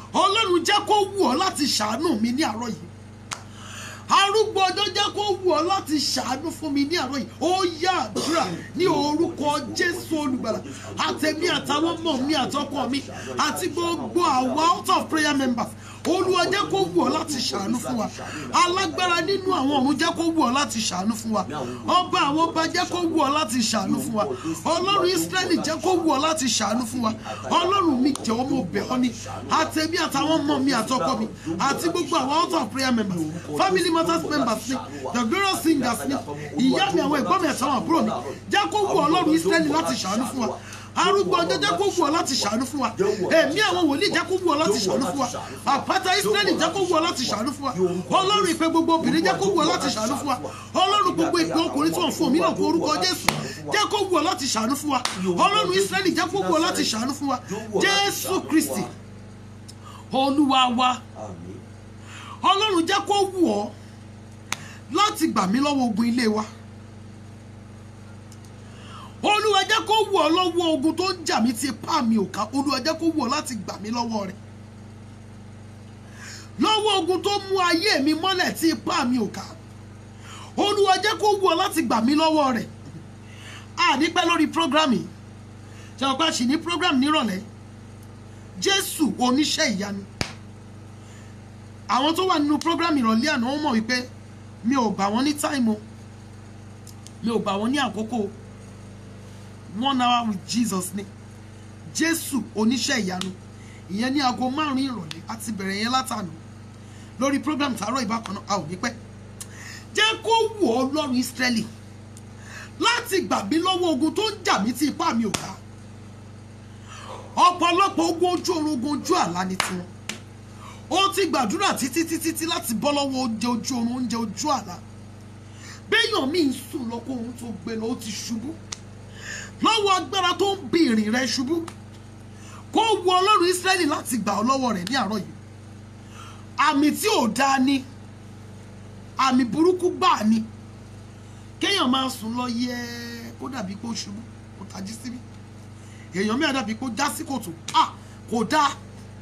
ọlọ́run jẹ́ kó wù ọ́ láti ṣàánú mi ní àárọ̀ yìí arúgbó ọjọ́ jẹ́ kó wù ọ́ láti ṣàánú fún mi ní àárọ̀ yìí ó yá àdúrà ní orúkọ jésù olùgbàlà àtẹ̀mí àtàwọn ọmọ mi àtọkọ mi àti gbogbo àwa out of prayer members olúwa jẹ́ kó wù ọ́ láti ṣàánú fún wa alágbára nínú àwọn ọ̀run jẹ́ kó wù ọ́ láti ṣàánú fún wa ọba àwọn ọba jẹ́ kó wù ọ́ láti ṣàánú fún wa ọlọ́run israẹli jẹ́ kó wù ọ́ láti ṣàánú fún wa ọlọ́run mi jọ̀wọ́ mo bẹ̀ ọ́ ni àtẹ̀mí àtàwọn ọmọ mi àtọkọ mi àti gbogbo àwọn out of prayer members family matters members ni the glorious singers ni ìyá mi àwọn ẹ̀gbọ́n mi àtàwọn àbúrò mi jẹ́ kó wù ọlọ́run israẹli láti ṣàánú fún wa arúgbó ọjọ́ jẹ́ kó wù ọ́ láti ṣàánú fún wa èmi àwọn wòlíì jẹ́ kó wù ọ́ láti ṣàánú fún wa àpáta israẹli jẹ́ kó wù ọ́ láti ṣàánú fún wa ọlọ́run ìpè gbogbo obìnrin jẹ́ kó wù ọ́ láti ṣàánú fún wa ọlọ́run gbogbo ìpè ọkùnrin tí wọ́n fún mi náà kó orúkọ jésù jẹ́ kó wù ọ́ láti ṣàánú fún wa ọlọ́run israẹli jẹ́ kó wù ọ́ láti ṣàánú fún wa jésù kristi olúwa wa Àmín. ọlọ́run jẹ́ kó wù ọ́ láti gbà mí lọ́wọ́ ogun ilé wa olúwa jẹ́ kó wù ọ́ lọ́wọ́ ogun tó ń jà mí tí ipá mi ò ká olúwa jẹ́ kó wù ọ́ láti gbà mí lọ́wọ́ rẹ̀ lọ́wọ́ ogun tó mú ayé mi mọ́lẹ̀ tí ipá mi ò ká olúwa jẹ́ kó wù ọ́ láti gbà mí lọ́wọ́ rẹ̀ a ní pẹ́ lórí program yìí ṣe ọ̀pá sì ní program nírọ̀lẹ́ jésù oníṣẹ́ ìyanu àwọn tó wà nínú program ìrọ̀lẹ́ àná wọ́n mọ̀ wípé mi ò gbà wọ́n ní táìmù mi ò gbà wọ́n ní àkókò one hour with jesus ni jésù oníṣẹ́ ìyanu ìyẹn ní aago márùn-ún ìrọ̀lẹ́ àti bẹ̀rẹ̀ yẹn látànà lórí program tààrọ̀ ìbákan náà a ò ní pẹ́ jẹ́ kó wù ọ́ lọ́rùn ìsírẹ́lì láti gbà mí lọ́wọ́ ogun tó ń jà mí tí ipá mi ò ká ọ̀pọ̀lọpọ̀ ogun ojú oorun ogun ojú àlá ni tiwọn ó ti gbàdúrà títí títí tí láti bọ́ lọ́wọ́ oúnjẹ ojú oorun oúnjẹ ojú àlá béèyàn míì ń sùn lọ́kọ́ ohun tó gbé lọ ó ti ṣubú lọ́wọ́ agbára tó ń bi ìrìn rẹ ṣubú kó wu ọlọ́run ísírẹ́lì láti gbà ọ́ lọ́wọ́ rẹ̀ ní àárọ̀ yìí àmì tí ò dáa ni àmì burúkú gbà ni kéèyàn máa sùn lọ yẹ kó dàbí kó ṣubú kó tají síbí èèyàn mìíràn dàbí kó já sí kòtò ah kò dáa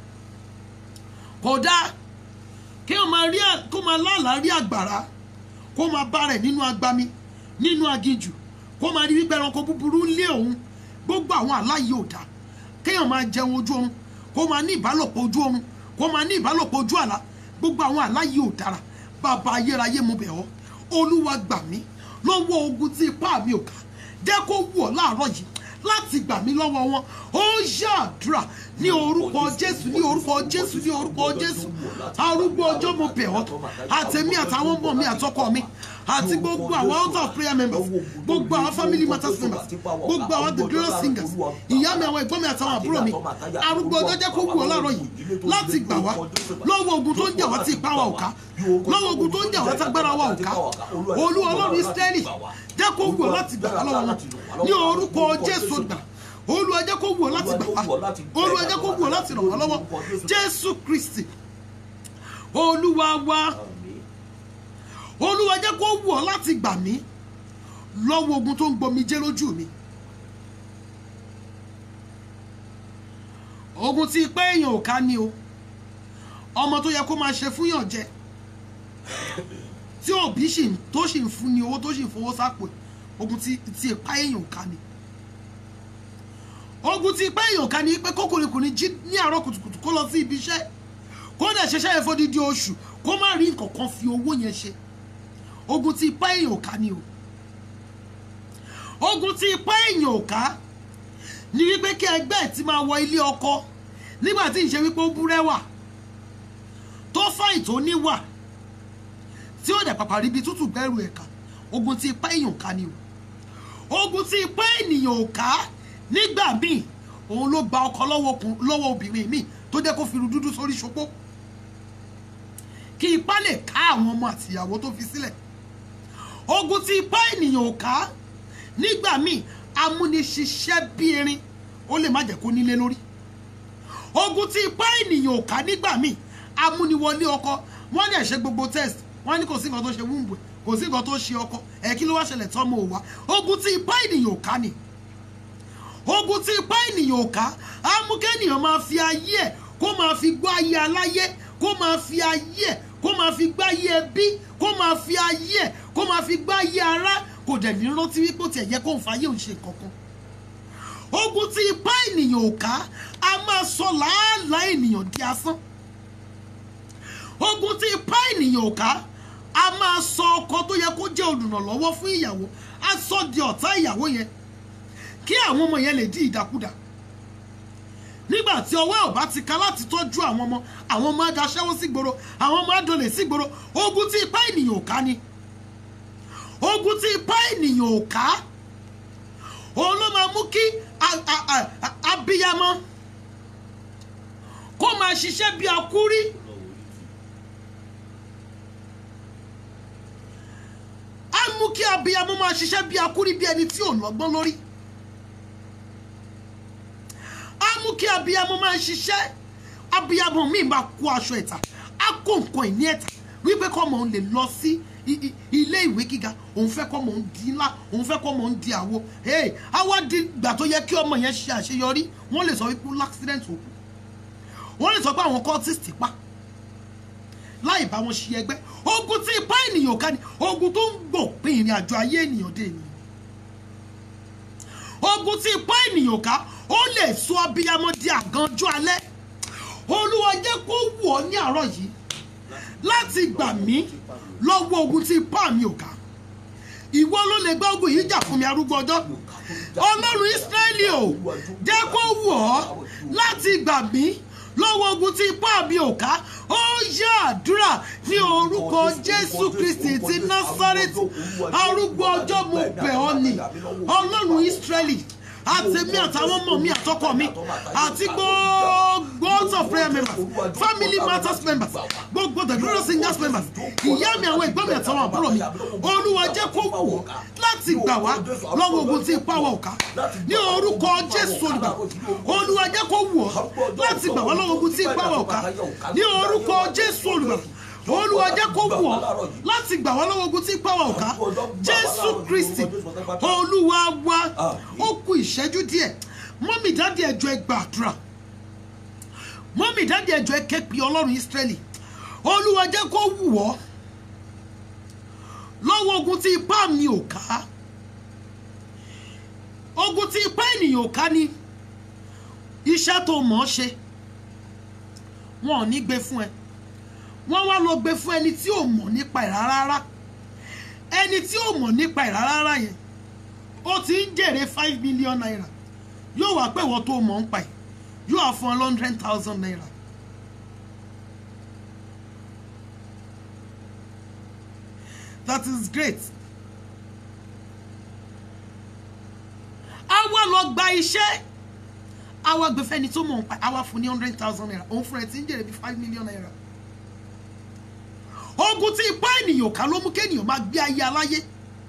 kò dáa kéèyàn máa rí à- kó máa lálàá rí àgbàrá kó máa bá rẹ̀ nínú agbami nínú aginjù kó máa rí wípé ẹranko búburú ń lé òun gbogbo àwọn aláyé ò dáa kéèyàn máa jẹun ojú oorun kó máa ní ìbálòpọ̀ ojú oorun kó máa ní ìbálòpọ̀ ojú àlá gbogbo àwọn aláyé ò dára bàbá ayérayé mo bẹ̀ ọ́ olúwa gbà mí lọ́wọ́ ogun tí ipá mi ò ká jẹ́ kó wù ọ́ láàárọ̀ yìí láti gbà mí lọ́wọ́ wọn ó ṣàdúrà ní orúkọ jésù ní orúkọ jésù ní orúkọ jésù arúgbó ọjọ́ mo bẹ̀ ọ́ àtẹ̀mí àtàwọn ọmọ mi àtọkọ mi àti gbogbo àwọn out of prayer members gbogbo àwọn family matters members gbogbo àwọn the glorious singers ìyá mi àwọn ẹ̀gbọ́n mi àtàwọn àbúrò mi arúgbó ọjọ́ jẹ́ kó wù ọ́ láàárọ̀ yìí láti gbà wá lọ́wọ́ ogun tó ń jà wá tí ipá wa ò ká lọ́wọ́ ogun tó ń jà wá tágbára wa ò ká olú ọlọ́run ísírẹ́lì jẹ́ kó wù ọ́ láti gbà wá lọ́wọ́ wọn ní orúkọ jésù gbà olúwa jẹ́ kó wù ọ́ láti gbà wá olúwa jẹ́ kó wù ọ́ láti ràn wá lọ́wọ́ jésù kristi olúwa wa Àmín. olúwa jẹ́ kó wù ọ́ láti gbà mí lọ́wọ́ ogun tó ń gbomi jẹ́ lójú mi ogun tí pé èèyàn ò ká ní o ọmọ tó yẹ kó máa ṣe fúnyàn jẹ tí òbí sì ń- tó sì ń fún ni owó tó sì ń fowó sápò ẹ̀, ogun tí tí ìpá èèyàn ò ká ní ogun tí ìpá èèyàn ò ká ní pé kókòrìkùnrin jí ní àárọ̀ kùtùkùtù kó lọ sí ibi iṣẹ́ kó dẹ̀ ṣiṣẹ́ yẹn fódìdí oṣù kó má rí nǹkan kan fi owó yẹn ṣe ogun tí ipá èèyàn ò ká ni o ogun tí ipá èèyàn ò ká ni wípé kí ẹgbẹ́ ẹ̀ ti máa wọ ilé ọkọ nígbà tí ìṣe wípé ó búrẹ́wà tó fáìn tó níwà tí ó dẹ̀ pàpà ríbi tútù gbẹ́rù ẹ̀ka ogun tí ipá èèyàn ò ká ni o ogun tí ipá ènìyàn ò ká nígbà míì òun ló gba ọkọ lọ́wọ́ ọkùn- lọ́wọ́ obìnrin míì tó jẹ́ kó fi irun dúdú sórí ṣopó kí ipá lè ká àwọn ọmọ àtìyàwó tó fi sílẹ̀ ogun tí ipá ènìyàn ò ká nígbà míì amúniṣiṣẹ́ bí erin ó lè má jẹ́ kó nílé lórí ogun tí ipá ènìyàn ò ká nígbà míì amúniwọlé ọkọ wọ́n dẹ̀ ṣe gbogbo test wọ́n ní kò sí nǹkan tó ṣe wúńbù kò sí nǹkan tó ṣe ọkọ ẹ̀ kí ló wá ṣẹlẹ̀ tọ́mọ ò wá ogun tí ipá ènìyàn ò ká ni ogun tí ipá ènìyàn ò ká á mú kéènìyàn máa fi ayé ẹ̀ kó máa fi gbọ́ ayé aláyé kó máa fi ayé ẹ̀ kó máa fi gbá ayé ẹbí kó máa fi ayé ẹ̀ kó máa fi gbá ayé ara kò dẹ̀ ní rántí wípé ó tiẹ̀ yẹ kó ń fa ayé òun ṣe kankan ogun tí ipá ènìyàn ò ká a máa sọ làálàá ènìyàn di asán ogun tí ipá ènìyàn ò ká a máa sọ ọkọ tó yẹ kó jẹ́ olùrànlọ́wọ́ fún ìyàwó a sọ di ọ̀tá ìyàwó yẹn kí àwọn ọmọ yẹn lè di ìdàkudà nígbà tí ọwọ́ ẹ̀ ò bá ti ka láti tọ́jú àwọn ọmọ àwọn ọmọ á daṣẹ́wó sígboro àwọn ọmọ á dolè sígboro ogun tí ipá ènìyàn ò ká ni ogun tí ipá ènìyàn ò ká òun ló máa mú kí a- a- a- a- abiyamọ kó máa ṣiṣẹ́ bí akúrí á mú kí abiyamọ máa ṣiṣẹ́ bí akúrí bí ẹni tí ò lọ́gbọ́n lórí á mú kí abiyamọ máa ṣiṣẹ́ abiyamọ míì máa kó aṣọ ẹ̀tà á kó nǹkan ìní ẹ̀tà wípé kọ́mọ òun lè lọ sí i- i- ilé ìwé gíga òun fẹ́ kọ́mọ òun di ńlá òun fẹ́ kọ́mọ òun di àwo hey, á wá di ìgbà tó yẹ kí ọmọ yẹn ṣe àṣeyọrí wọ́n lè sọ wípé ó l'accident òkú wọ́n lè sọ pé àwọn cultist pa láì bá wọn ṣe ẹgbẹ́ ogun tí ipá ènìyàn ká ni ogun tó ń gbòpin ìrìn àjò ayé ènìyàn dé ènìyàn ogun tí ipá ènìyàn ká ó lè sọ abiyamọ di àgànjọ alẹ́ olúwa jẹ́ kó wù ọ́ ní àárọ̀ yìí láti gbà mí lọ́wọ́ ogun tí ipá mi ò ká ìwọ ló lè gbá ogun yìí jà fún mi arúgbó ọjọ́ ọlọ́run ísírẹ́lì ò jẹ́ kó wù ọ́ láti gbà mí lọ́wọ́ ogun tí ipá mi ò ká ó yá àdúrà ní orúkọ jésù kristi ti násárẹ́tì arúgbó ọjọ́ mo bẹ̀ ọ́ ni ọlọ́run ísírẹ́lì àtẹ̀mí àtàwọn ọmọ mi àtọkọ mi àti gbogbo house of prayer members family matters members gbogbo the glorious singers members ìyá mi àwọn ẹ̀gbọ́n mi àtàwọn àbúrò mi olúwa jẹ́ kó wù ọ́ láti gbà wá lọ́wọ́ ogun tí ipá wa ò ká ní orúkọ jésù olùgbà olúwa jẹ́ kó wù ọ́ láti gbà wá lọ́wọ́ ogun tí ipá wa ò ká ní orúkọ jésù olùgbà olúwa jẹ́ kó wù ọ́ láti gbà wá lọ́wọ́ ogun tí ipá wa ò ká jésù kristi olúwa wa ó kù ìṣẹ́jú díẹ̀ mọ́mì dáàdì ẹ̀jọ̀ ẹ gbàdúrà mọ́mì dáàdì ẹ̀jọ̀ ẹ képe ọlọ́run ísírẹ́lì olúwa jẹ́ kó wù ọ́ lọ́wọ́ ogun tí ipá mi ò ká ogun tí ipá ènìyàn ò ká ni iṣẹ́ tó mọ̀ ọ́ ṣe wọn ò ní gbé fún ẹ wọ́n wá lọ gbé fún ẹni tí ò mọ̀ nípa ẹ̀ rárá ẹni tí ò mọ̀ nípa ẹ̀ rárá yẹn ó ti ń jèrè five million naira yóò wá pé ìwọ tó mọ̀ ń pa ẹ̀ yóò wá fún ọ hundred thousand naira. that is great. a wá lọ gba iṣẹ́ a wá gbé fẹ́ni tó mọ̀ ń pa ẹ̀ a wá fún ní hundred thousand naira òun fúnra ẹ̀ ti ń jèrè bí five million naira ogun tí ipá ènìyàn ká ló mú kéèyàn máa gbé ayé aláyé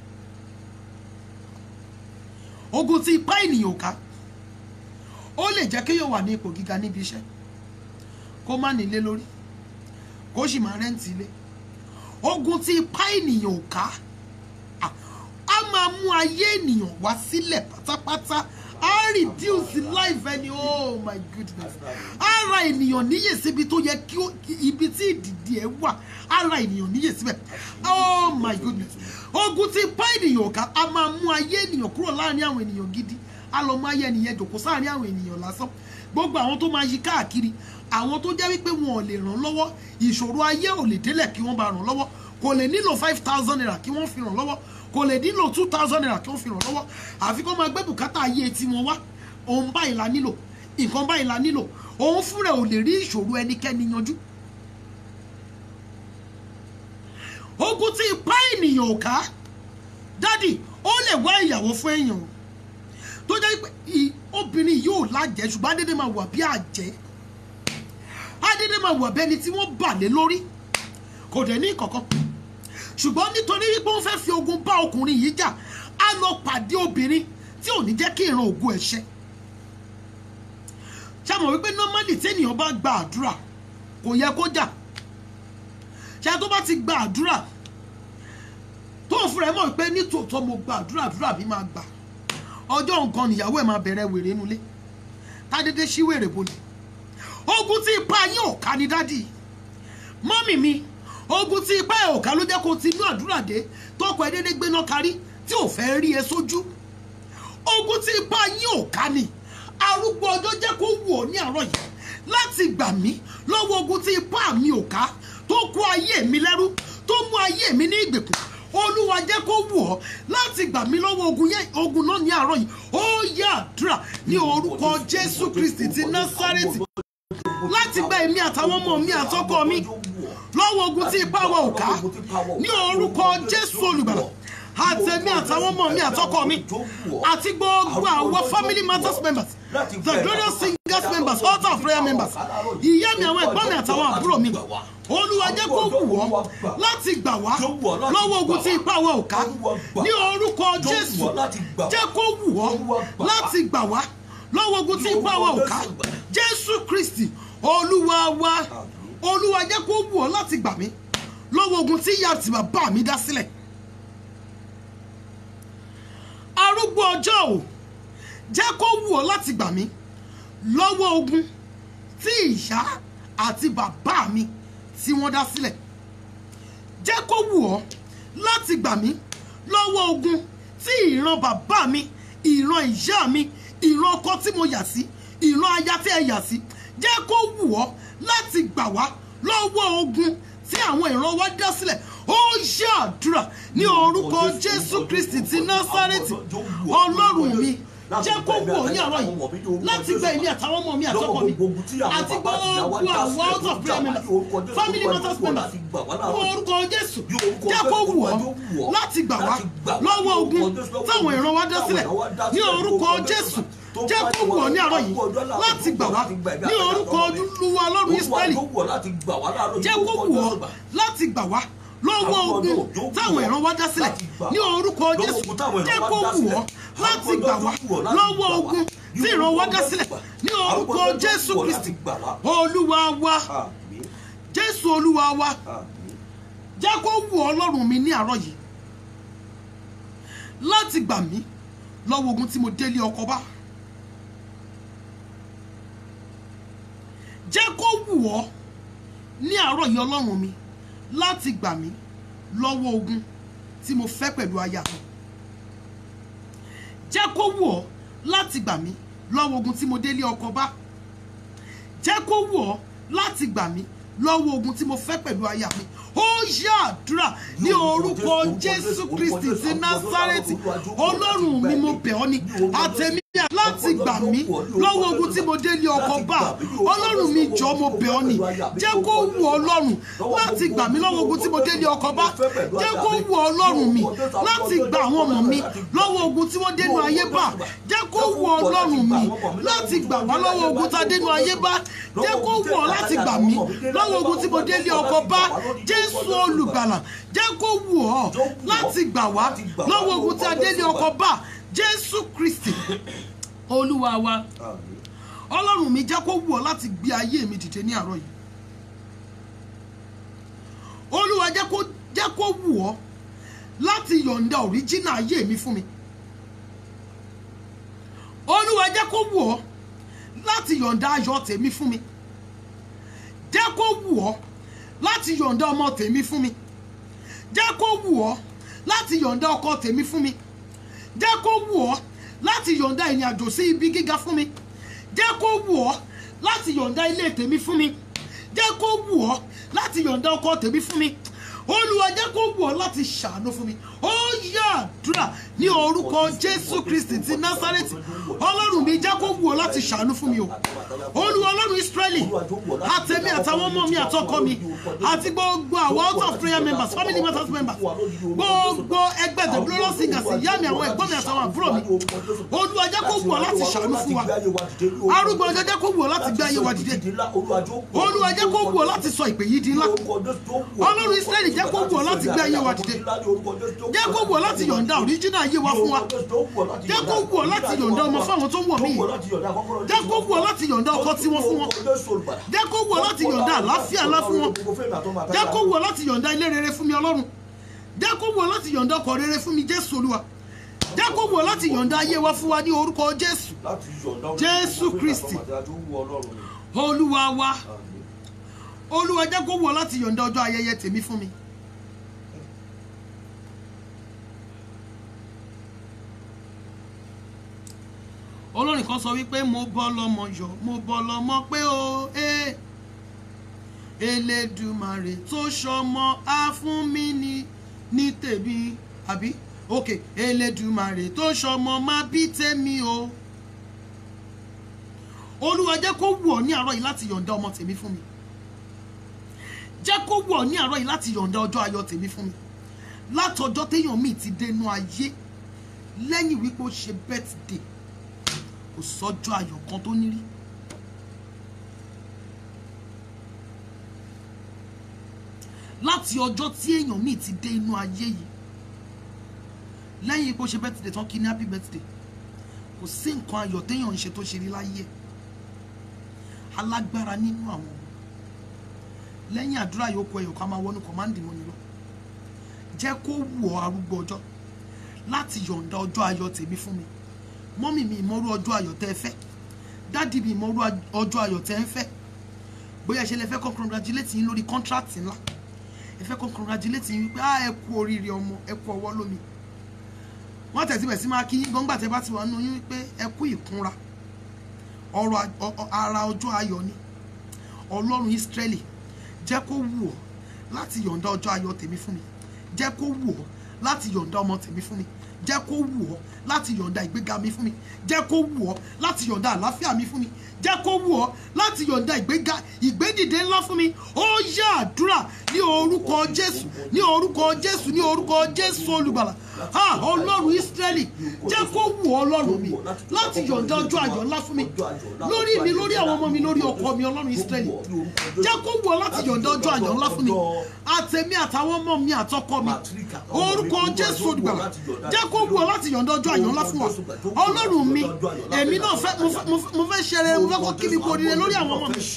ogun tí ipá ènìyàn ká ó lè jẹ́ kéèyàn wà ní ipò gíga níbi iṣẹ́ kó má nílé lórí kó sì máa rẹ́ǹtì ilé ogun tí ipá ènìyàn ká à, á máa mú ayé ènìyàn wá sílẹ̀ pátápátá á reduce life ẹni oh my goodness á ra ènìyàn níyè síbi tó yẹ kí ó- ibi tí ìdìdì ẹ wà á ra ènìyàn níyè síbẹ̀ oh my goodness ogun tí ipá ènìyàn ká á máa mú ayé ènìyàn kúrò láàrin àwọn ènìyàn gidi á lọ mú ayé ènìyàn jòkó sáàrin àwọn ènìyàn lásán gbogbo àwọn tó máa yí káàkiri àwọn tó jẹ́ wípé wọn ò lè ràn lọ́wọ́ ìṣòro ayé ò lè délẹ̀ kí wọ́n bá ràn lọ́wọ́ kò lè nílò five thousand naira kí wọ́n fi ràn lọ́wọ́ kò lè nílò two thousand naira kí wọ́n fi ràn lọ́wọ́ àfi kó máa gbé bùkátà ayé tiwọn wá òun báyìí la nílò nǹkan báyìí la nílò òun fúnra ò lè rí ìṣòro ẹnikẹ́ni yanjú. ogun tí ipá ènìyàn ò ká dádì ó lè wá ìyàwó fún èèyàn o tó jẹ́ pé ì- obìnrin yóò lájẹ́ ṣùgbọ́n adédè máa wà bí àjẹ́ adédè máa wà bẹ́ni tí wọ́n bà lé lórí kò dẹ̀ ní kankan ṣùgbọ́n nítorí wípé wọ́n fẹ́ fi ogun bá ọkùnrin yìí jà á lọ pàdé obìnrin tí ò ní jẹ́ kí ìran ògo ẹ̀ ṣẹ ṣàmọ̀ wípé normally téèyàn bá gba àdúrà kò yẹ kó jà ṣe tó bá ti gba àdúrà tó ń fúnra ẹ mọ̀ pé nítòótọ́ mo gba àdúrà àdúrà mi máa gbà ọjọ́ nǹkan nìyàwó ẹ̀ máa bẹ̀rẹ̀ wèrè nulẹ̀ tádédé sí wèrè bolẹ̀ ogun tí ipa yín ò ká ní dádì mọ́mì mi ogun tí ipa ẹ̀ ò ká ló jẹ́ kó ti inú àdúrà dé tọkọ ẹ dédé gbéná kárí tí ò fẹ́ rí ẹ sójú ogun tí ipa yín ò ká ni arúgbó ọjọ́ jẹ́ kó wù ọ́ ní àárọ̀ yìí láti gbà mí lọ́wọ́ ogun tí ipá mi ò ká tó kó ayé mi lẹ́rú tó mú ayé mi ní ìgbèkùn olúwa jẹ́ kó wù ọ́ láti gbà mí lọ́wọ́ ogun yẹn ogun náà ní àárọ̀ yìí ó yẹ àdúrà ní orúkọ jésù kristi ti násárẹ́tì láti gba èmi àtàwọn ọmọ mi àtọkọ mi lọ́wọ́ ogun tí ipá wa ò ká ní orúkọ jésù olùgbàlà àtẹ̀mí àtàwọn ọmọ mi àtọkọ mi àti gbogbo àwọn family matters members the glorious singers members altar of prayer members ìyá mi àwọn ẹ̀gbọ́n mi àtàwọn àbúrò mi olúwa jẹ́ kó wù ọ́ láti gbà wá lọ́wọ́ ogun tí ipá wa ò ká ní orúkọ jésù jẹ́ kó wù ọ́ láti gbà wá lọ́wọ́ ogun tí ipá wa ò ká jésù kristi olúwa wa olúwa jẹ́ kó wù ọ́ láti gbà mí lọ́wọ́ ogun tí ìyá àti bàbá mi dá sílẹ̀ arúgbó ọjọ́ ò jẹ́ kó wù ọ́ láti gbà mí lọ́wọ́ ogun tí ìyá àti bàbá mi tí wọ́n dá sílẹ̀ jẹ́ kó wù ọ́ láti gbà mí lọ́wọ́ ogun tí ìran bàbá mi ìran ìyá mi ìran ọkọ tí mo yà sí ìran aya tí ẹ yà sí jẹ́ kó wù ọ́ láti gbà wá lọ́wọ́ ogun tí àwọn ìran wa dá sílẹ̀ ó yẹ àdúrà ní orúkọ jésù kristi ti násárẹ́tì ọlọ́run mi jẹ́ kó wù ọ́ ní àárọ̀ yìí láti gba èmi àtàwọn ọmọ mi àtọkọ mi àti gbogbo àwọn out of prayer members family matters members ní orúkọ jésù jẹ́ kó wù ọ́ láti gbà wá lọ́wọ́ ogun táwọn ìran wa dá sílẹ̀ ní orúkọ jésù jẹ́ kó wù ọ́ ní àárọ̀ yìí láti gbà wá ní orúkọ olúwa ọlọ́run israẹli jẹ́ kó wù ọ́ láti gbà wá lọ́wọ́ ogun táwọn ìran wa dá sílẹ̀ ní orúkọ jésù jẹ́ kó wù ọ́ láti gbà wá lọ́wọ́ ogun tí ìran wa dá sílẹ̀ ní orúkọ jésù kristi olúwa wa jésù olúwa wa jẹ́ kó wù ọ́ ọlọ́run mi ní àárọ̀ yìí láti gbà mí lọ́wọ́ ogun tí mo délé ọkọ bá jẹ́ kó wù ọ́ ní àárọ̀ yìí ọlọ́run mi láti gbà mí lọ́wọ́ ogun tí mo fẹ́ pẹ̀lú aya mi jẹ́ kó wù ọ́ láti gbà mí lọ́wọ́ ogun tí mo délé ọkọ bá jẹ́ kó wù ọ́ láti gbà mí lọ́wọ́ ogun tí mo fẹ́ pẹ̀lú aya mi ó yá àdúrà ní orúkọ jésù kristi ti násárẹ́tì ọlọ́run mi mo bẹ̀ ọ́ ni àtẹ̀mí láti gbà mí lọ́wọ́ ogun tí mo délé ọkọ bá ọlọ́run mi jọ mo bẹ̀ ọ́ ni jẹ́ kó wù ọlọ́run láti gbà mí lọ́wọ́ ogun tí mo délé ọkọ bá jẹ́ kó wù ọlọ́run mi láti gbà àwọn ọmọ mi lọ́wọ́ ogun tí wọ́n dénú ayé bá jẹ́ kó wù ọlọ́run mi láti gbà wá lọ́wọ́ ogun tá a dénú ayé bá jẹ́ kó wù ọ láti gbà mí lọ́wọ́ ogun tí mo délé ọkọ bá jésù olùgbàlà jẹ́ kó wù ọ láti gbà wá lọ́wọ́ ogun tí a délé ọkọ bá jésù kristi olúwa wa ọlọ́run mi jẹ́ kó wù ọ́ láti gbé ayé mi dìde ní àárọ̀ yìí olúwa jẹ́ kó jẹ́ kó wù ọ́ láti yọ̀ǹda òríjínà ayé mi fún mi olúwa jẹ́ kó wù ọ́ láti yọ̀ǹda ayọ̀ tèmi fún mi jẹ́ kó wù ọ́ láti yọ̀ǹda ọmọ tèmi fún mi jẹ́ kó wù ọ́ láti yọ̀ǹda ọkọ tèmi fún mi jẹ́ kó wù ọ́ láti yọ̀ǹda ìrìn àjò sí ibi gíga fún mi jẹ́ kó wù ọ́ láti yọ̀ǹda ilé tèmi fún mi jẹ́ kó wù ọ́ láti yọ̀ǹda ọkọ tèmi fún mi olúwa jẹ́ kó wù ọ́ láti ṣàánú fún mi ó yá àdúrà ní orúkọ jésù kristi ti násárẹ́tì ọlọ́run mi jẹ́ kó wù ọ́ láti ṣàánú fún mi o olúwa ọlọ́run israẹli àtẹ̀mí àtàwọn ọmọ mi àtọkọ mi àti gbogbo àwọn out of prayer members family matters members gbogbo ẹgbẹ́ the glorious singers ìyá mi àwọn ẹ̀gbọ́n mi àtàwọn àbúrò mi olúwa jẹ́ kó wù ọ́ láti ṣàánú fún wa arúgbó ọjọ́ jẹ́ kó wù ọ́ láti gbé ayé wa dìde olúwa jẹ́ kó wù ọ́ láti sọ ìpè yìí di ńlá ọlọ́run israẹli jẹ́ kó wù ọ́ láti gbé ayé wa dìde jẹ́ kó wù ọ́ láti yọ̀ǹda òríjínà ayé wa fún wa jẹ́ kó wù ọ́ láti yọ̀ǹda ọmọ fáwọn tó ń wọ̀ mí yìí jẹ́ kó wù ọ́ láti yọ̀ǹda ọkọ tí wọ́n fún wọn jẹ́ kó wù ọ́ láti yọ̀ǹda àlàáfíà ńlá fún wọn jẹ́ kó wù ọ́ láti yọ̀ǹda ilé rere fún mi ọlọ́run jẹ́ kó wù ọ́ láti yọ̀ǹda ọkọ̀ rere fún mi jésù olúwa jẹ́ kó wù ọ́ láti yọ̀ǹda ayé wa fún wa ní orúkọ jésù Jésù Kristi. olúwa wa Àmín. olúwa jẹ́ kó wù ọ́ láti yọ̀ǹda ọjọ́ ayẹyẹ tèmi fún mi. olórin kan sọ wípé mo bọ́ lọ́mọ yọ mo bọ́ lọ́mọ pé o ee elédùmarè tó ṣọmọ á fún mi ní ní tèmi àbí ok elédùmarè tó ṣọmọ má bí tèmi o olúwa jẹ́ kó wù ọ́ ní àárọ̀ yìí láti yọ̀ǹda ọmọ tèmi fún mi jẹ́ kó wù ọ́ ní àárọ̀ yìí láti yọ̀ǹda ọjọ́ ayọ̀ tèmi fún mi látọjọ́ téèyàn míì ti dénú ayé lẹ́yìn wípé ó ṣe birthday kò sọ́jọ́ ayọ̀ kan tó ní rí láti ọjọ́ tí èèyàn míì ti dé inú ayé yìí lẹ́yìn pé ó ṣe birthday tán kí ní happy birthday kò sí nǹkan ayọ̀ téèyàn ń ṣe tó ṣe rí láyé ẹ̀ alágbára nínú àwọn ọmọ lẹ́yìn àdúrà yòókù ẹ̀yọ̀ ká máa wọnú kọ̀máǹdì mọ́ni lọ jẹ́ kó wù ọ́ arúgbó ọjọ́ láti yọ̀ǹda ọjọ́ ayọ̀ tèmi fún mi mọ́mì mi ìmọ̀rú ọjọ́ ayọ̀ tẹ́ ẹ fẹ́ dádì mi ìmọ̀rú ọjọ́ ayọ̀ tẹ́ ẹ fẹ́ bóyá ṣe lè fẹ́ kọ́ congratulate yín lórí contract ńlá ẹ fẹ́ kọ́ congratulate yín wípé ah ẹ kú oríire ọmọ ẹ kú ọwọ́ lómi wọ́n tẹ̀sí bẹ̀ sí máa kí yín gbọ́ngbà tẹ́ bá ti wà nínú yín wípé ẹ kú ìkúnra ọ̀rọ̀ a- ọ- ọ- ara ọjọ́ ayọ̀ ni ọlọ́run Ísírẹ́lì jẹ́ kó wù ọ́ láti yọ̀ǹda ọjọ́ ayọ̀ tèmi fún mi jẹ́ kó wù ọ́ láti yọ̀ǹda ọmọ tèmi fún mi jẹ́ kó wù ọ́ láti yọ̀ǹda ìgbéga mi fún mi jẹ́ kó wù ọ́ láti yọ̀ǹda àlàáfíà mi fún mi jẹ́ kó wù ọ́ láti yọ̀ǹda ìgbéga ìgbédìde ńlá fún mi ó yá àdúrà ní orúkọ Jésù ní orúkọ Jésù ní orúkọ Jésù olùgbàlà ha ọlọ́run Ísírẹ́lì jẹ́ kó wù ọ́ ọlọ́run mi láti yọ̀ǹda ọjọ́ ayọ̀ ńlá fún mi lórí mi lórí àwọn ọmọ mi lórí ọkọ mi ọlọ́run Ísírẹ́lì jẹ́ kó wù ọ́ láti yọ̀ǹda ọjọ́ ayọ̀ ńlá fún mi àtẹ̀mí àtàwọn ọmọ mi àtọkọ mi orúkọ Jésù olùgbàlà jẹ́ kó wù ọ́ láti yọ̀ǹda ọjọ́ ayọ̀ ńlá fún wa ọlọ́run mi èmi náà fẹ́ mo fẹ́- mo fẹ́- mo fẹ́ ṣe rere mo fẹ́ kó kí mi kú oríire lórí àwọn ọmọ mi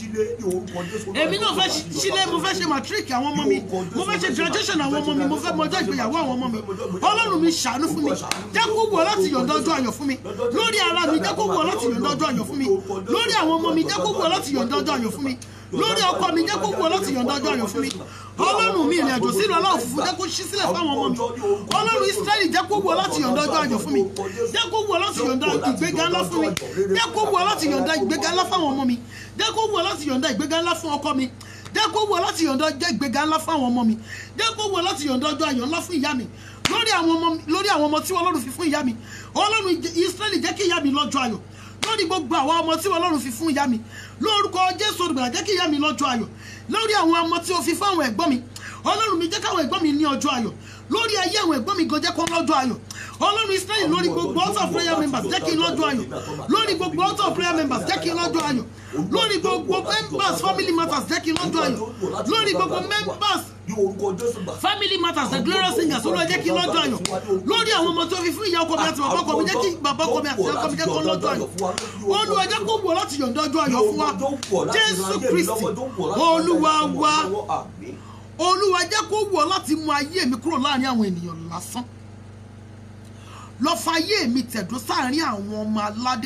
èmi náà fẹ́ sílé mo fẹ́ ṣe matric àwọn ọmọ mi mo fẹ́ ṣe graduation àwọn ọmọ mi mo fẹ́ mọ ọjọ́ ìgbéyàwó àwọn ọmọ mi ọlọ́run mi ṣàánú fún mi jẹ́ kó wù ọ́ láti yọ̀ǹda ọjọ́ ayọ̀ fún mi lórí ara mi jẹ́ kó wù ọ́ láti yọ̀ǹda ọjọ́ ayọ̀ fún mi lórí àwọn ọmọ mi jẹ́ kó wù ọ́ láti yọ̀ǹda ọjọ́ ayọ̀ fún mi lórí ọkọ mi jẹ́ kó wù ọ́ láti yọ̀ǹda ọjọ́ ayọ̀ fún mi ọlọ́run mi ìrìn àjò sílùú aláwọ̀ funfun jẹ́ kó ṣí sílẹ̀ fáwọn ọmọ mi ọlọ́run Ísírẹ́lì jẹ́ kó wù ọ́ láti yọ̀ǹda ọjọ́ ayọ̀ fún mi jẹ́ kó wù ọ́ láti yọ̀ǹda ìgbéga ńlá fún mi jẹ́ kó wù ọ́ láti yọ̀ǹda ìgbéga ńlá fáwọn ọmọ mi jẹ́ kó wù ọ́ láti yọ̀ǹda ìgbéga ńlá fún ọkọ mi jẹ́ kó wù ọ́ láti yọ̀ǹda ọjọ́ ìgbéga ńlá fáwọn ọmọ mi jẹ́ kó wù ọ́ láti yọ̀ǹda ọjọ́ ayọ̀ ńlá fún ìyá mi lórí àwọn ọmọ lórí àwọn ọmọ tí Ọlọ́run fi fún ìyá mi Ọlọ́run Ísírẹ́lì jẹ́ kí ìyá mi lọ́jọ́ ayọ̀ lórí gbogbo àwọn ọmọ tí Ọlọ́run fi fún ìyá mi lórúkọ Jésù olùgbàlà jẹ́ kí ìyá mi lọ́jọ́ ayọ̀ lórí àwọn ọmọ tí o fi fún àwọn ẹ̀gbọ́n mi Ọlọ́run mi jẹ́ káwọn ẹ̀gbọ́n mi ní ọjọ́ ayọ̀ lórí ayé àwọn ẹ̀gbọ́n mi gan jẹ́ kó lọ́jọ́ ayọ̀ Ọlọ́run Ísírẹ́lì lórí gbogbo altar of prayer members jẹ́ kí n lọ́jọ́ ayọ̀ lórí gbogbo altar of prayer members jẹ́ kí n lọ́jọ́ ayọ̀ lórí gbogbo members family matters jẹ́ kí n lọ́jọ́ ayọ̀ lórí gbogbo members family matters the glorious singers olúwa jẹ́ kí n lọ́jọ́ ayọ̀ lórí àwọn ọmọ tó fi fún ìyá ọkọ mi àti bàbá ọkọ mi jẹ́ kí bàbá ọkọ mi àti ìyá ọkọ mi jẹ́ kó lọ́jọ́ ayọ̀ olúwa jẹ́ kó wù ọ́ láti yọ̀ǹda ọjọ́ ayọ̀ fún wa jésù kristi olúwa wa olúwa jẹ́ kó wù ọ́ láti mú ayé mi kúrò láàrin àwọn ènìyàn lásán lọ fa ayé mi tẹ̀dó sáàrin àwọn ọmọ aládé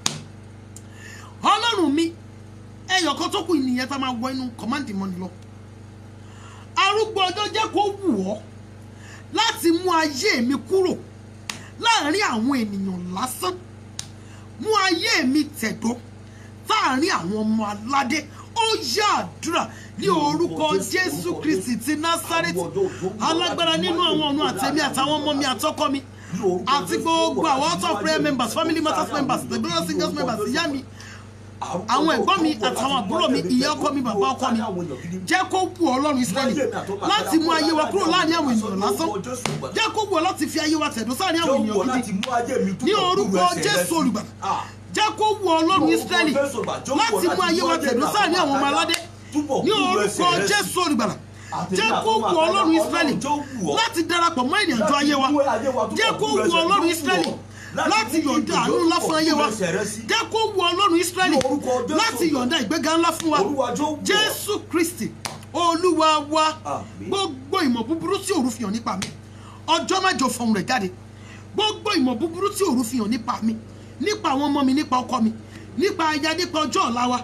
ọlọ́run mi ẹyọ kan tó kù nìyẹn tá a máa wọ inú kọ́máǹdì mọ́ni lọ arúgbó ọjọ́ jẹ́ kó wù ọ́ láti mú ayé mi kúrò láàrin àwọn ènìyàn lásán mú ayé mi tẹ̀dó sáàrin àwọn ọmọ aládé ó yá àdúrà ní orúkọ jésù kristi ti násárẹ́tì alágbára nínú àwọn ọ̀run àtẹ̀mí àtàwọn ọmọ mi àtọkọ mi àti gbogbo àwọn out of prayer members family matters members the glorious singers members ìyá mi àwọn ẹ̀gbọ́n mi àtàwọn àbúrò mi ìyá ọkọ mi bàbá ọkọ mi jẹ́ kó wù ọlọ́run israẹli láti mú ayé wa kúrò láàrin àwọn ènìyàn lásán jẹ́ kó wù ọ láti fi ayé wa tẹ̀dó sáàrin àwọn ènìyàn gidi ní orúkọ jésù olùgbàlà jẹ́ kó wù ọlọ́run israẹli láti mú ayé wa tẹ̀dó sáàrin àwọn ọmọ aládé ní orúkọ jésù olùgbàlà jẹ́ kó wù ọlọ́run israẹli láti darapọ̀ mọ́ ìrìn àjò ayé wa jẹ́ kó wù ọlọ́run israẹli láti yọ̀ǹda àánú ńlá fún ayé wa jẹ́ kó wù ọlọ́run israẹli láti yọ̀ǹda ìgbéga ńlá fún wa jésù kristi olúwa wa gbogbo ìmọ̀ búburú tí òru fi hàn nípa mi ọjọ́ mẹ́jọ fọhùn rẹ̀ jáde gbogbo ìmọ̀ búburú tí òru fi hàn nípa mi nípa àwọn ọmọ mi nípa ọkọ mi nípa aya nípa ọjọ́ ọ̀la wa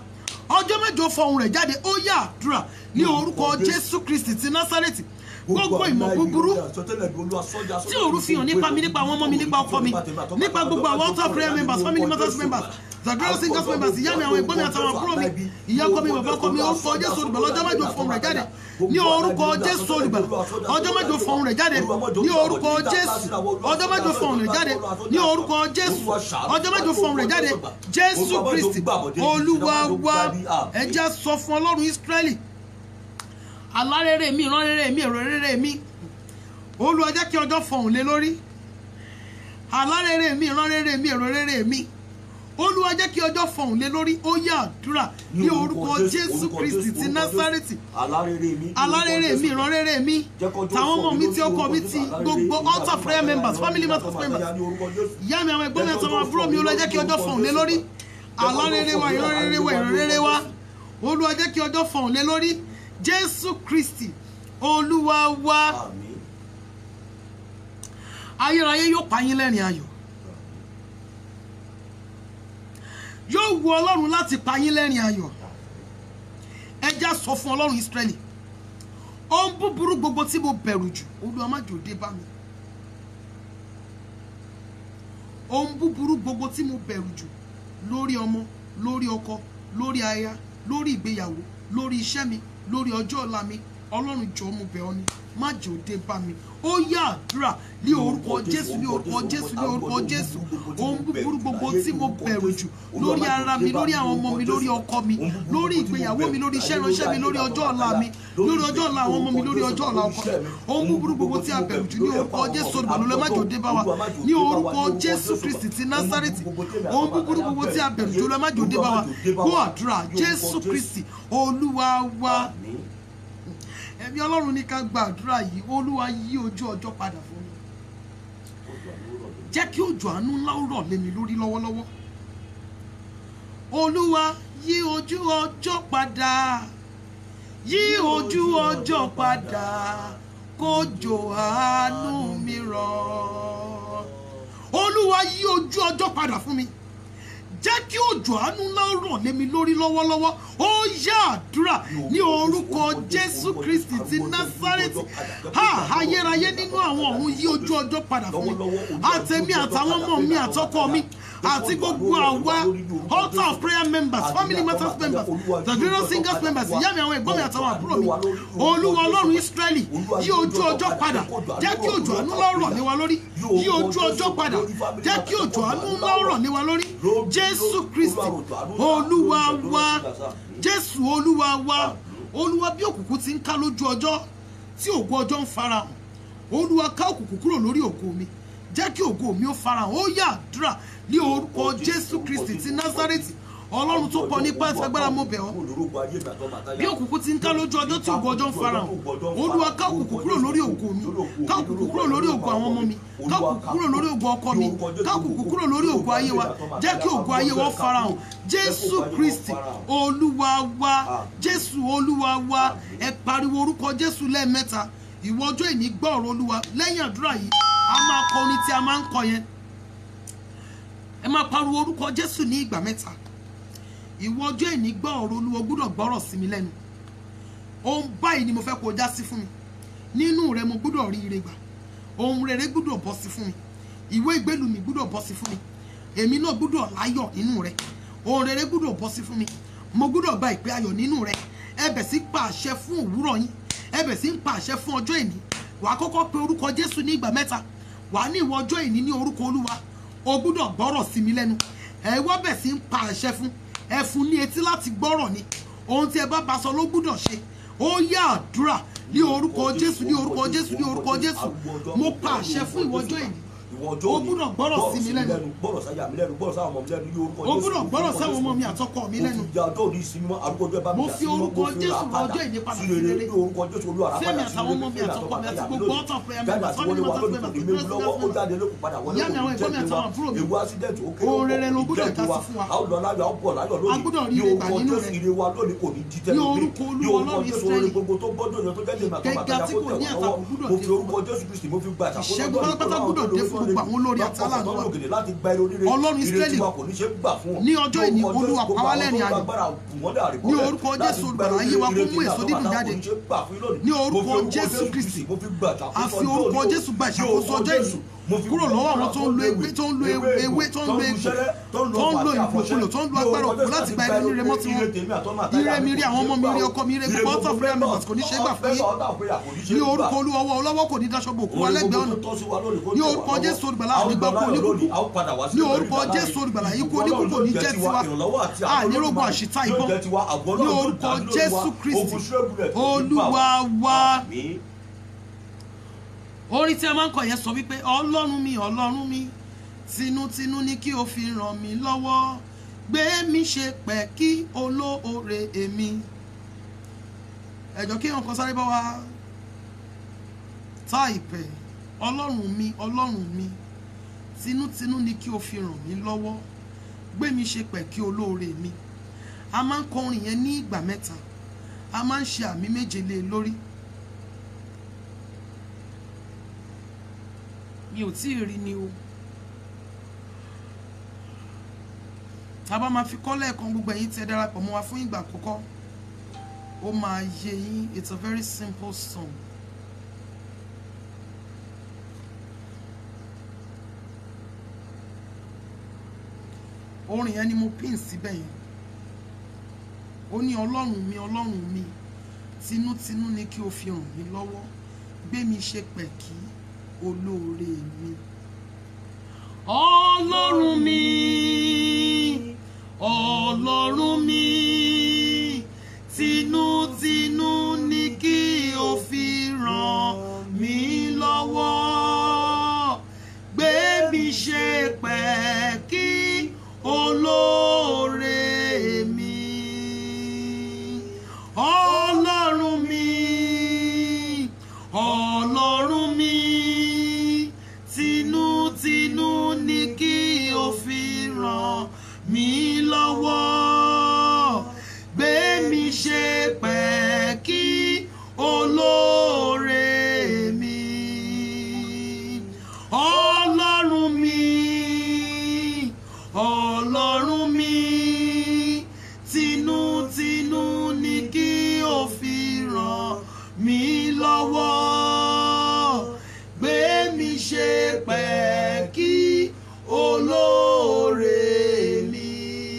ọjọ́ mẹ́jọ fọhùn rẹ̀ jáde ó yá àdúrà ní orúkọ jésù kristi ti násárẹ́tì gbogbo ìmọ̀ búburú tí òru fi hàn nípa mi nípa àwọn ọmọ mi nípa ọkọ mi nípa gbogbo àwọn altar prayer members family matters members zagoro singers members ìyá mi àwọn ẹ̀gbọ́n mi àtàwọn àbúrò mi ìyá ọkọ mi bàbá ọkọ mi orúkọ jésù olùgbàlà ọjọ́ mẹ́jọ fọhùn rẹ̀ jáde ní orúkọ jésù olùgbàlà ọjọ́ mẹ́jọ fọhùn rẹ̀ jáde ní orúkọ jésù ọjọ́ mẹ́jọ fọhùn rẹ̀ jáde ní orúkọ jésù ọjọ́ mẹ́jọ fọhùn rẹ̀ jáde jésù kristi olúwa wa ẹja sọ fún ọlọ́run ísírẹ́lì alárèrè mi ìránrèrè mi èrò rèrè mi olúwa jẹ́ kí ọjọ́ fọhùn lé lórí alárèrè mi ìránrèrè mi èrò rèrè mi olúwa jẹ́ kí ọjọ́ fọhùn lé lórí ó yá àdúrà ní orúkọ jésù kristi ti násárẹ́tì alárèrè mi ìránrèrè mi tàwọn ọmọ mi tí ọkọ mi ti gbogbo altar prayer members family matters members ìyá mi àwọn ẹ̀gbọ́n mi àtàwọn àbúrò mi olúwa jẹ́ kí ọjọ́ fọhùn lé lórí alárèrè wa ìránrèrè wa ìránrèrè wa olúwa jẹ́ kí ọjọ́ fọhùn lé lórí jésù kristi olúwa wa ayérayé yóò pa yín lẹ́rìn ayọ̀ yóò wu ọlọ́run láti pa yín lẹ́rìn ayọ̀ ẹja sọ fún ọlọ́run ìsírẹ́lì ohun búburú gbogbo tí mo bẹ̀rù jù olúwa má jò dé bá mi ohun búburú gbogbo tí mo bẹ̀rù jù lórí ọmọ lórí ọkọ lórí aya lórí ìgbéyàwó lórí iṣẹ́ mi lórí ọjọ́ ọ̀la mi ọlọ́run jọ̀ọ́ mo bẹ̀ ọ́ ni má jẹ́ ó dé bá mi ó yá àdúrà ní orúkọ jésù ní orúkọ jésù ní orúkọ jésù ohun búburú gbogbo tí mo bẹ̀rù jù lórí ara mi lórí àwọn ọmọ mi lórí ọkọ mi lórí ìgbéyàwó mi lórí iṣẹ́ ìránṣẹ́ mi lórí ọjọ́ ọ̀la mi lórí ọjọ́ ọ̀la àwọn ọmọ mi lórí ọjọ́ ọ̀la ọkọ mi ohun búburú gbogbo tí a bẹ̀rù jù ní orúkọ jésù olùgbàlólẹ́ má jẹ́ ó dé bá wa ní orúkọ jésù kristi ti násárẹ́tì ohun búburú gbogbo tí a bẹ̀rù jù lọ má jẹ́ ó dé bá wa kó àdúrà jésù kristi olúwa wa ẹ̀mí ọlọ́run ní ká gba àdúrà yìí olúwa yí ojú ọjọ́ padà fún mi jẹ́ kí òjò àánú ńlá ó rọ̀ lé mi lórí lọ́wọ́lọ́wọ́ olúwa yí ojú ọjọ́ padà yí ojú ọjọ́ padà kójò àánú mi rọ̀ olúwa yí ojú ọjọ́ padà fún mi jẹ́ kí òjò àánú ńlá ó rọ̀ lé mi lórí lọ́wọ́lọ́wọ́ ó yá àdúrà ní orúkọ jésù kristi ti násárẹ́tì ha ayérayé nínú àwọn ọ̀run yí ojú ọjọ́ padà fún mi àtẹ̀mí àtàwọn ọmọ mi àtọkọ mi àti gbogbo àwa altar of prayer members family matters members the general singers members ìyá mi àwọn ẹ̀gbọ́n mi àtàwọn àbúrò mi olúwa ọlọ́run ísírẹ́lì yí ojú ọjọ́ padà jẹ́ kí òjò àánú ńlá ó rọ̀ lé wa lórí yí ojú ọjọ́ padà jẹ́ kí òjò àánú ńlá ó rọ̀ lé wa lórí jésù kristi olúwa wa jésù olúwa wa olúwa bí òkùnkùn ti ń ká lójú ọjọ́ tí ògo ọjọ́ ń farahàn olúwa ká òkùnkùn kúrò lórí ògo mi jẹ́ kí ògo mi ó farahàn ó yá àdúrà ní orúkọ jésù kristi ti násárẹ́tì ọlọ́run tó pọ̀ nípa ìfagbára mo bẹ̀ ọ́ bí òkùnkùn ti ń ká lójú ọjọ́ tí ògo ọjọ́ ń farahàn olúwa ká òkùnkùn kúrò lórí ògo mi ká òkùnkùn kúrò lórí ògo àwọn ọmọ mi ká òkùnkùn kúrò lórí ògo ọkọ mi ká òkùnkùn kúrò lórí ògo ayé wa jẹ́ kí ògo ayé wa farahàn jésù kristi olúwa wa jésù olúwa wa ẹ pariwo orúkọ jésù lẹ́ẹ̀mẹ́ta ìwọ ọjọ́ ìní gbọ́ ọ̀rọ̀ olúwa lẹ́yìn àdúrà yìí a máa kọ orin tí a máa ń kọ yẹn ẹ máa pariwo orúkọ jésù ní ìgbà mẹ́ta ìwọ ọjọ́ ìní gbọ́ ọ̀rọ̀ olúwa gbúdọ̀ gbọ́rọ̀ sí mi lẹ́nu ohun báyìí ni mo fẹ́ kó o já sí fún mi nínú rẹ mo gbúdọ̀ rí ire gbà ohun rere gbúdọ̀ bọ́ sí fún mi ìwé ìgbélú mi gbúdọ̀ bọ́ sí fún mi èmi náà gbúdọ̀ láyọ̀ nínú rẹ ohun rere gbúdọ̀ bọ́ sí fún mi mo gbúdọ̀ gba ìpè ayọ̀ nínú rẹ ẹ bẹ̀ sí pa àṣẹ fún òwúrọ̀ yín ẹ bẹ̀ sí pa àṣẹ fún ọjọ́ ìní wàá kọ́kọ́ pe orúkọ jésù ní ìgbà mẹ́ta wàá ní ìwọ ọjọ́ ìní ní orúkọ olúwa o gbúdọ̀ gbọ́rọ̀ sí mi lẹ́nu ẹ wá bẹ̀ sí pa àṣẹ fún ẹ fún ní etí láti gbọ́rọ̀ ni ohun tí ẹ bá bá sọ ló gbúdọ̀ ṣe ó yá àdúrà ní orúkọ jésù ní orúkọ jésù ní orúkọ jésù mo pa àṣẹ fún ìwọ ọjọ́ ìní o gbúdọ̀ gbọ́rọ̀ sí mi lẹ́nu gbọ́rọ̀ sáyà mi lẹ́nu gbọ́rọ̀ sáwọn ọmọ mi lẹ́nu ní orúkọ o gbúdọ̀ gbọ́rọ̀ sáwọn ọmọ mi àtọkọ mi lẹ́nu mo fi ìjà ọjọ́ òní ìsinmi mọ́ àrùkọ ọjọ́ ẹ bá mi Mo jà fi sí mọ́, orúkọ mo fi Jésù ra rọ padà ọjọ́ ìní padà sí sí rere rere. ní orúkọ jésù olúwa rà Fẹ́mi padà sí àtàwọn rere, ọmọ mi Fẹ́mi àtọkọ mi àti àtọkọ gbogbo lónìí. altar prayer Jáde members, àti wọlé family wa matters lónìí, members, èmi children's lọ́wọ́ ó members. jáde lókun padà wọlé Ìyá mi àwọn òkú ẹ̀gbọ́n mi jẹ́ àtàwọn tiwa. àbúrò mi. ewu accident ó kéré Ohun rere ló òkú gbọ́dọ̀ jẹ́ já sí tiwa. fún wa. a ó lọ láyọ̀ a ó bọ̀ láyọ̀ A gbọ́dọ̀ lónìí rí ní ire gbà orúkọ nínú jésù rẹ̀. ire wa lónìí kò ní jí tẹ́lẹ̀ Ní mi. orúkọ ní Olúwa orúkọ Ọlọ́run jésù Ísírẹ́lì. orin gbogbo tó gbọ́dọ̀ yẹn tó jẹ́ lè màtọ́ Gẹ́gẹ́ màtọ́ tí kò ní àtakò gbúdọ̀ mo dé fi fún orúkọ jésù kristi mo fi gba ìṣàkóso Ìṣẹ́gun pátápátá gbúdọ̀ dé fún gbogbo àwọn olórí àti aláàánú wa Ọlọ́run Ọlọ́run Ísírẹ́lì, ní ní ọjọ́ ìní, Olúwa pa wá lẹ́rìn ayọ̀. Ní orúkọ Jésù olùgbàlà, ayé wa kó mú èso dídùn jáde. Ní orúkọ Jésù Kristi, a fi orúkọ Jésù gba ìṣàkóso ọjọ́ ìní kúrò lọ́wọ́ àwọn tó ń lo ewé tó ń lo ewé tó ń lo egbò tó ń lo ìlòkulò tó ń lo agbára òkú láti gba ẹni rẹ mọ́ tiwọn ire mi rí àwọn ọmọ mi rí ọkọ mi rí gbogbo ọtọ prayer members kò ní ṣe é gbà fún yín ní orúkọ olúwa ọwọ́ ọlọ́wọ́ kò ní daṣọ bò kú wa lẹ́gbẹ̀ẹ́ ọ̀nà ní orúkọ jésù olùgbàlà ànígbà kú oníkùkù ní orúkọ jésù olùgbàlà ikú oníkùkù ní jẹ́ tiwa ànírógun àṣìta ìbọn ní orúkọ jésù kristi olúwa wa orin tí a máa ń kọ yẹn sọ wípé ọlọ́run mi ọlọ́run mi tinútinú ni kí o fi ràn mí lọ́wọ́ gbé mi ṣe pẹ́ kí olóore èmi ẹ̀jọ̀ kí nǹkan sáré bá wa tá ìpẹ́ ọlọ́run mi ọlọ́run mi tinútinú ni kí o fi ràn mí lọ́wọ́ gbé mi ṣe pẹ́ kí olóore mi a máa ń kọ orin yẹn ní ìgbà mẹ́ta a máa ń ṣe àmì méje lé e lórí mi ò tí ì rí ni o tá a bá máa fi kọ́ lẹ́ẹ̀kan gbogbo ẹ̀yin tí ẹ darapọ̀ mọ́ wa fún ìgbà àkọ́kọ́ ó máa yé yín it's a very simple song. orin yẹn ni mo pín síbẹ̀ yẹn ó ní ọlọ́run mi ọlọ́run mi tinútinú ni kí o fi ràn mí lọ́wọ́ gbé mi ṣe pẹ̀kí olóore mi. ọlọ́run mi ọlọ́run mi tinútinú ni kí o fi ràn mí lọ́wọ́ gbé mi ṣe pẹ̀kí olóore mi. ọlọ́run mi ọlọ́run mi tinútinú ni kí o fi ràn mí lọ́wọ́ gbé mi ṣe pẹ̀kí olóore mi ọlọ́run mi ọlọ́run mi tinútinú ni kí o fi ràn mí lọ́wọ́ gbé mi ṣe pẹ̀kí olóore mi.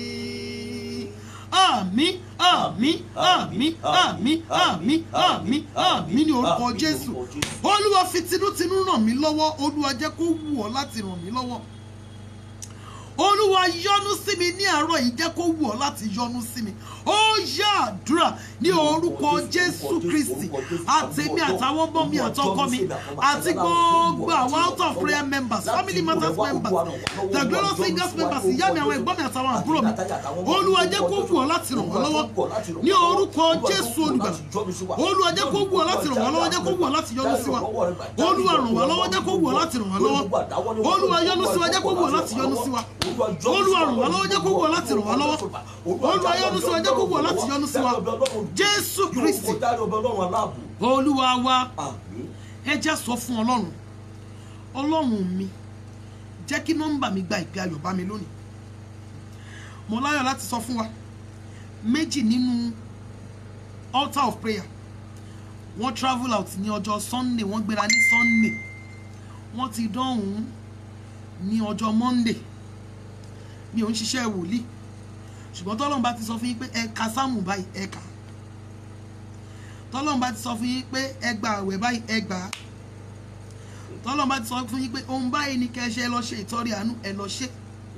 àmín àmín àmín àmín àmín àmín àmín ní orúkọ jésù olúwa fi tinútinú ràn mí lọ́wọ́ olúwa jẹ́ kó wù ọ́ láti ràn mí lọ́wọ́ olúwa yọ́nú sí mi ní àárọ̀ yìí jẹ́ kó wù ọ́ láti yọ́nú sí mi ó yá àdúrà ní orúkọ jésù kristi àtèmi àtàwọn ọmọ mi àtọkọ mi àti gbogbo àwọn out of prayer members family matters members the glorious singers members ìyá mi àwọn ẹ̀gbọ́n mi àtàwọn àbúrò mi olúwa jẹ́ kó wù ọ́ láti ràn wọ́n lọ́wọ́ ní orúkọ jésù olùgbàlà olúwa jẹ́ kó wù ọ́ láti ràn wọ́n lọ́wọ́ jẹ́ kó wù ọ́ láti yọ́nú sí wa olúwa ràn wá lọ́wọ́ jẹ́ kó wù ọ́ láti ràn wá lọ́wọ́ olúwa yọ́nú sí wa jẹ́ kó wù ọ́ láti yọ́nú sí wa olúwa ràn wá lọ́wọ́ jẹ́ kó wù ọ́ láti ràn wá lọ́wọ́ olúwa yọ́nú sí wa jẹ́ kó wù ọ́ láti yọ́nú sí wa jésù kristi olúwa wa ẹ jẹ́ sọ fún ọlọ́run ọlọ́run mi jẹ́ kí nọ́mbà mi gba ìpè ayọ̀ bá mi lónìí mo láyọ̀ láti sọ fún wa méjì nínú altar of prayer wọ́n travel out ní ọjọ́ sunday wọ́n gbéra ní sunday wọ́n ti dọ́hùn ní ọjọ́ monday mi ò ń ṣiṣẹ́ wòlíì ṣùgbọ́n tọ́lọ́run bá ti sọ fún yín pé ẹ ka sáàmù báyìí ẹ kà á tọ́lọ́run bá ti sọ fún yín pé ẹ gba àwẹ̀ báyìí ẹ gbà á tọ́lọ́run bá ti sọ fún yín pé ohun báyìí ni kẹ́ ẹ ṣe ẹ lọ ṣe ìtọ́rí àánú ẹ lọ ṣe.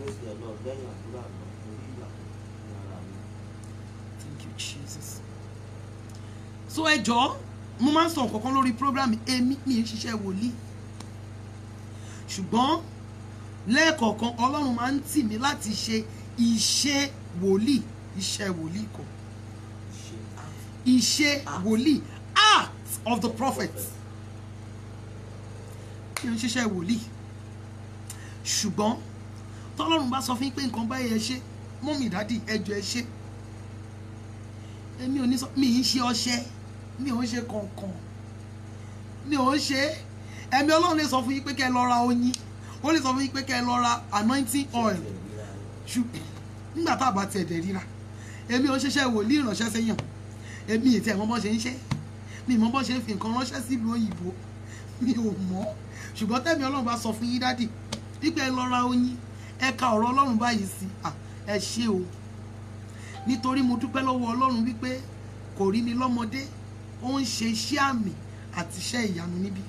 Thank you, Jesus. so ẹ jọ̀ọ́ mo máa ń sọ nǹkan kan lórí program èmi mi ń ṣiṣẹ́ wòlíì ṣùgbọ́n lẹ́ẹ̀kọ̀ọ̀kan ọlọ́run máa ń tì mí láti ṣe iṣẹ́ wòlíì iṣẹ́ wòlíì kan iṣẹ́ wòlíì act of the prophet mi ò ń ṣiṣẹ́ wòlíì ṣùgbọ́n tọ́lọ́run bá sọ fún yín pé nǹkan báyìí ẹ ṣe mọ́mì dádì ẹjọ́ ẹ ṣe èmi ò ní sọ mi ì ń ṣe ọṣẹ mi ò ń ṣe kọ̀ọ̀kan mi ò ń ṣe ẹ̀mí ọlọ́run lè sọ fún yín pé kẹ́ ẹ lọ ra oyin ó lè sọ fún yín pé kẹ́ ẹ lọ ra anointing oil ṣùgbọ́n nígbà tá a bá tiẹ̀ dẹ̀ ríra èmi ò ṣiṣẹ́ wòlíì ìránṣẹ́ sẹ́yìn èmi ìtẹ̀ mọ́ bọ́ ṣe ń ṣe mi mọ́ bọ́ ṣe ń fi nǹkan ránṣẹ́ sílùú òyìnbó mi ò mọ̀ ṣùgbọ́n tẹ́mi ọlọ́run bá sọ fún yín dádì wípé ẹ lọ ra oyin ẹ ka ọ̀rọ̀ ọlọ́run báyìí sí à ẹ ṣe o nítorí mo dúpẹ́ lọ́wọ́ ọlọ́run wípé kò rí mi lọ́mọdé ó ń ṣe iṣẹ́ àmì àti iṣẹ́ ìyanu níbí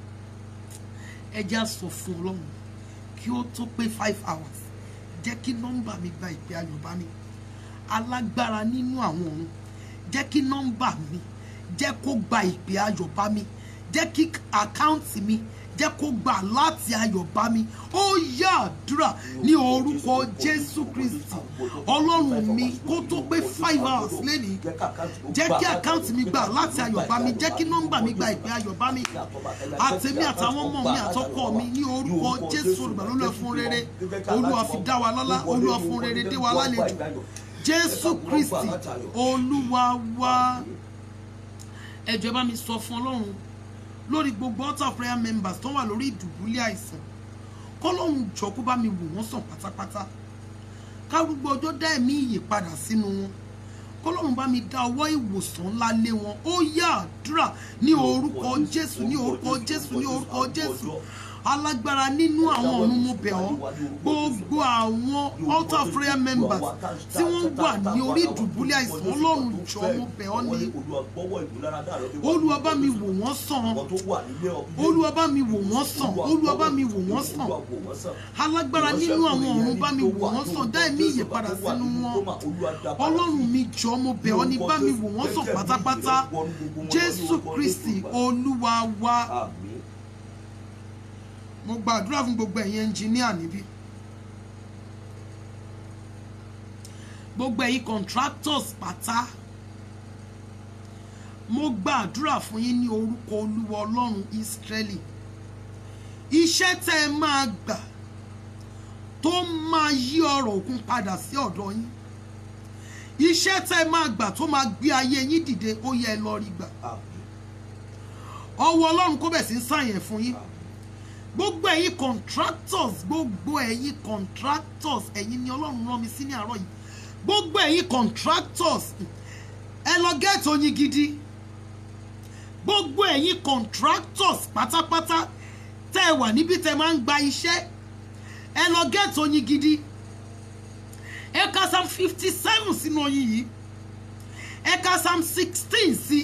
ẹ jẹ́ á sọ fún ọlọ́run kí ó tó pé five hours jẹ́ kí nọ́mbà mi gba ìpè ayọ̀ bá mi alágbára nínú àwọn ọ̀run jẹ́ kí nọ́mbà mi jẹ́ kó gba ìpè ayọ̀ bá mi jẹ́ kí àkáǹtì mi jẹ́ kó gbà láti ayọ̀ bá mi ó yá àdúrà ní orúkọ jésù kristi ọlọ́run mi kó tó pé five hours lẹ́nìí jẹ́ kí àkáǹtì mi gbà láti ayọ̀ bá mi jẹ́ kí nọ́mbà mi gba ìpè ayọ̀ bá mi àtẹ̀mí àtàwọn ọmọ mi àtọkọ mi ní orúkọ jésù olùgbàlólùwẹ̀ fún rere olúwa fi dá wa lọ́lá olúwa fún rere dé wa lálejò jésù kristi olúwa wa ẹ jọ̀ọ́ ẹ bá mi sọ fún ọlọ́run lórí gbogbo altar of prayer members tó wà lórí ìdùbúlẹ̀ àìsàn kọ́lọ́run jọ kó bá mi wò wọ́n sàn pátápátá kárúgbó ọjọ́ dá ẹ̀mí ìyè padà sínú wọn kọ́lọ́run bá mi dá ọwọ́ ìwòsàn ńlá lé wọn ó yá àdúrà ní orúkọ jésù ní orúkọ jésù ní orúkọ jésù alágbára nínú àwọn ọ̀run mo bẹ̀ ọ́ gbogbo àwọn altar of prayer members tí wọ́n wà ní orí ìdùbúlẹ̀ àìsàn ọlọ́run jọ mo bẹ̀ ọ́ ní olúwa bá mi wò wọ́n sàn olúwa bá mi wò wọ́n sàn olúwa bá mi wò wọ́n sàn alágbára nínú àwọn ọ̀run bá mi wò wọ́n sàn dá ẹ̀mí ìyè padà sínú wọn ọlọ́run mi jọ mo bẹ̀ ọ́ ní bá mi wò wọ́n sàn pátápátá jésù kristi olúwa wa mo gbàdúrà fún gbogbo ẹ̀yin ẹnjìníà níbí gbogbo ẹ̀yin contractors pátá mo gbàdúrà fún yín ní orúkọ olúwa ọlọ́run ìsírẹ́lì iṣẹ́ tẹ́ ẹ máa gbà tó máa yí ọrọ̀ òkun padà sí ọ̀dọ̀ yín iṣẹ́ tẹ́ ẹ máa gbà tó máa gbé ayé yín dìde ó yẹ ẹ lọ rí gbà ọwọ́ ọlọ́run kó bẹ̀ sí ń sàyẹn fún yín gbogbo ẹ̀yin contractors gbogbo ẹ̀yin contractors ẹ̀yin ni ọlọ́run rán mi sí ní àárọ̀ yìí gbogbo ẹ̀yin contractors ẹ lọ gẹ́ẹ̀tì oyin gidi gbogbo ẹ̀yin contractors pátápátá tẹ́ ẹ wà níbi tẹ́ ẹ máa ń gba iṣẹ́ ẹ lọ gẹ́ẹ̀tì oyin gidi ẹ ka psalm fifty seven sínú oyin yìí ẹ ka psalm sixteen sí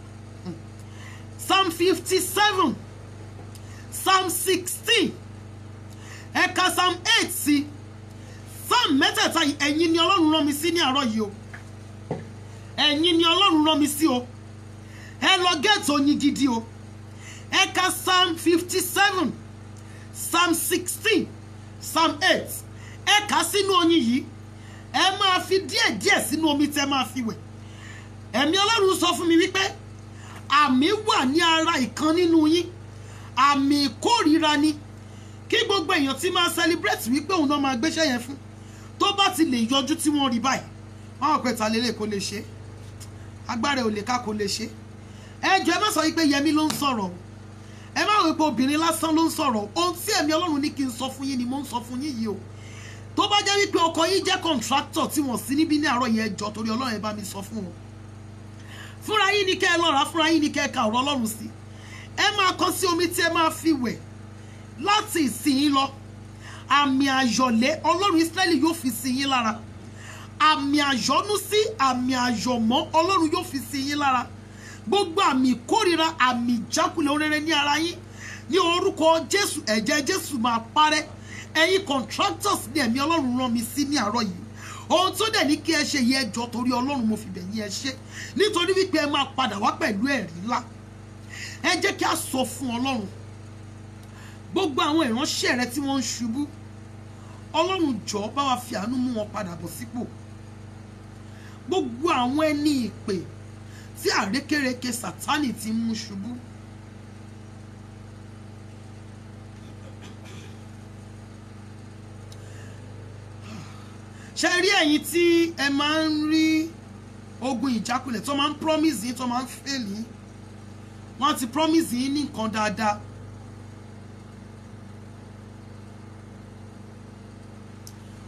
psalm fifty seven psalm sixteen ẹ̀ka psalm eight sí psalm mẹ́tẹ̀ẹ̀ta yìí ẹ̀yin ni ọlọ́run rán mi sí ní àárọ̀ yìí o ẹ̀yin ni ọlọ́run rán mi sí o ẹ lọ gẹ́ẹ̀tì oyin gidi o ẹ̀ka psalm fifty seven psalm sixteen psalm eight ẹ̀ka sínú oyin yìí ẹ máa fi díẹ̀ díẹ̀ sínú omi tẹ́ máa fi wẹ̀ ẹ̀mí ọlọ́run sọ fún mi wípé àmì wà ní ara ìkan nínú yín àmì ìkórìíra ni kí gbogbo èèyàn ti máa celebrate wípé òun náà máa gbéṣẹ́ yẹn fún tó bá ti lè yọjú tí wọ́n rí báyìí wọ́n á pẹ́ ta lélẹ̀ kó lè ṣe agbára ò lè ká kó lè ṣe ẹ jọ ẹ má sọ wípé yẹmi ló ń sọ̀rọ̀ ẹ má wí pé obìnrin lásán ló ń sọ̀rọ̀ ohun tí ẹ̀mí ọlọ́run ní kí n sọ fún yín ni mo ń sọ fún yín yìí o tó bá jẹ́ wípé ọkọ yín jẹ́ contractor tí wọ́n sí níbí ní àárọ̀ yẹn jọ torí ọlọ́run ẹ bá mi sọ fún wọn fúnra yín ni kẹ́ ẹ lọ́ra fúnra yín ni kẹ́ ẹ ka ọ̀rọ̀ ọlọ́run sí ẹ máa kọ sí omi tí ẹ máa fi wẹ̀ láti ìsìn lọ àmì àyọ̀lé ọlọ́run Ísírẹ́lì yóò fi sí yín lára àmì àyọ̀nú sí àmì àyọ̀mọ́ ọlọ́run yóò fi sí yín lára gbogbo àmì ìkórira àmì ìjákulẹ̀ orere ní ara yín ní orúkọ Jésù ẹ̀jẹ̀ Jésù máa parẹ́ ẹ̀yin contractors ní ẹ̀mí ọlọ́run rán mi sí ní àárọ̀ yìí ohun tó dẹ̀ ní kí ẹ ṣe yẹ ẹjọ́ torí ọlọ́run mo fi bẹ̀ yín ẹ ṣe nítorí wípé ẹ máa padà wá pẹ̀lú ẹ̀rí ńlá ẹ jẹ́ kí a sọ fún ọlọ́run gbogbo àwọn ìránṣẹ́ rẹ tí wọ́n ń ṣubú ọlọ́run jọ bá wa fi àánú mú wọn padà bọ̀ sípò gbogbo àwọn ẹni ìpè tí àrékérekè sátánì ti ń mú ṣubú ṣe rí ẹ̀yin tí ẹ máa ń rí ogun ìjákulẹ̀ tó máa ń promise yín tó máa ń fail yín wọ́n ti promise yín ní nǹkan dáadáa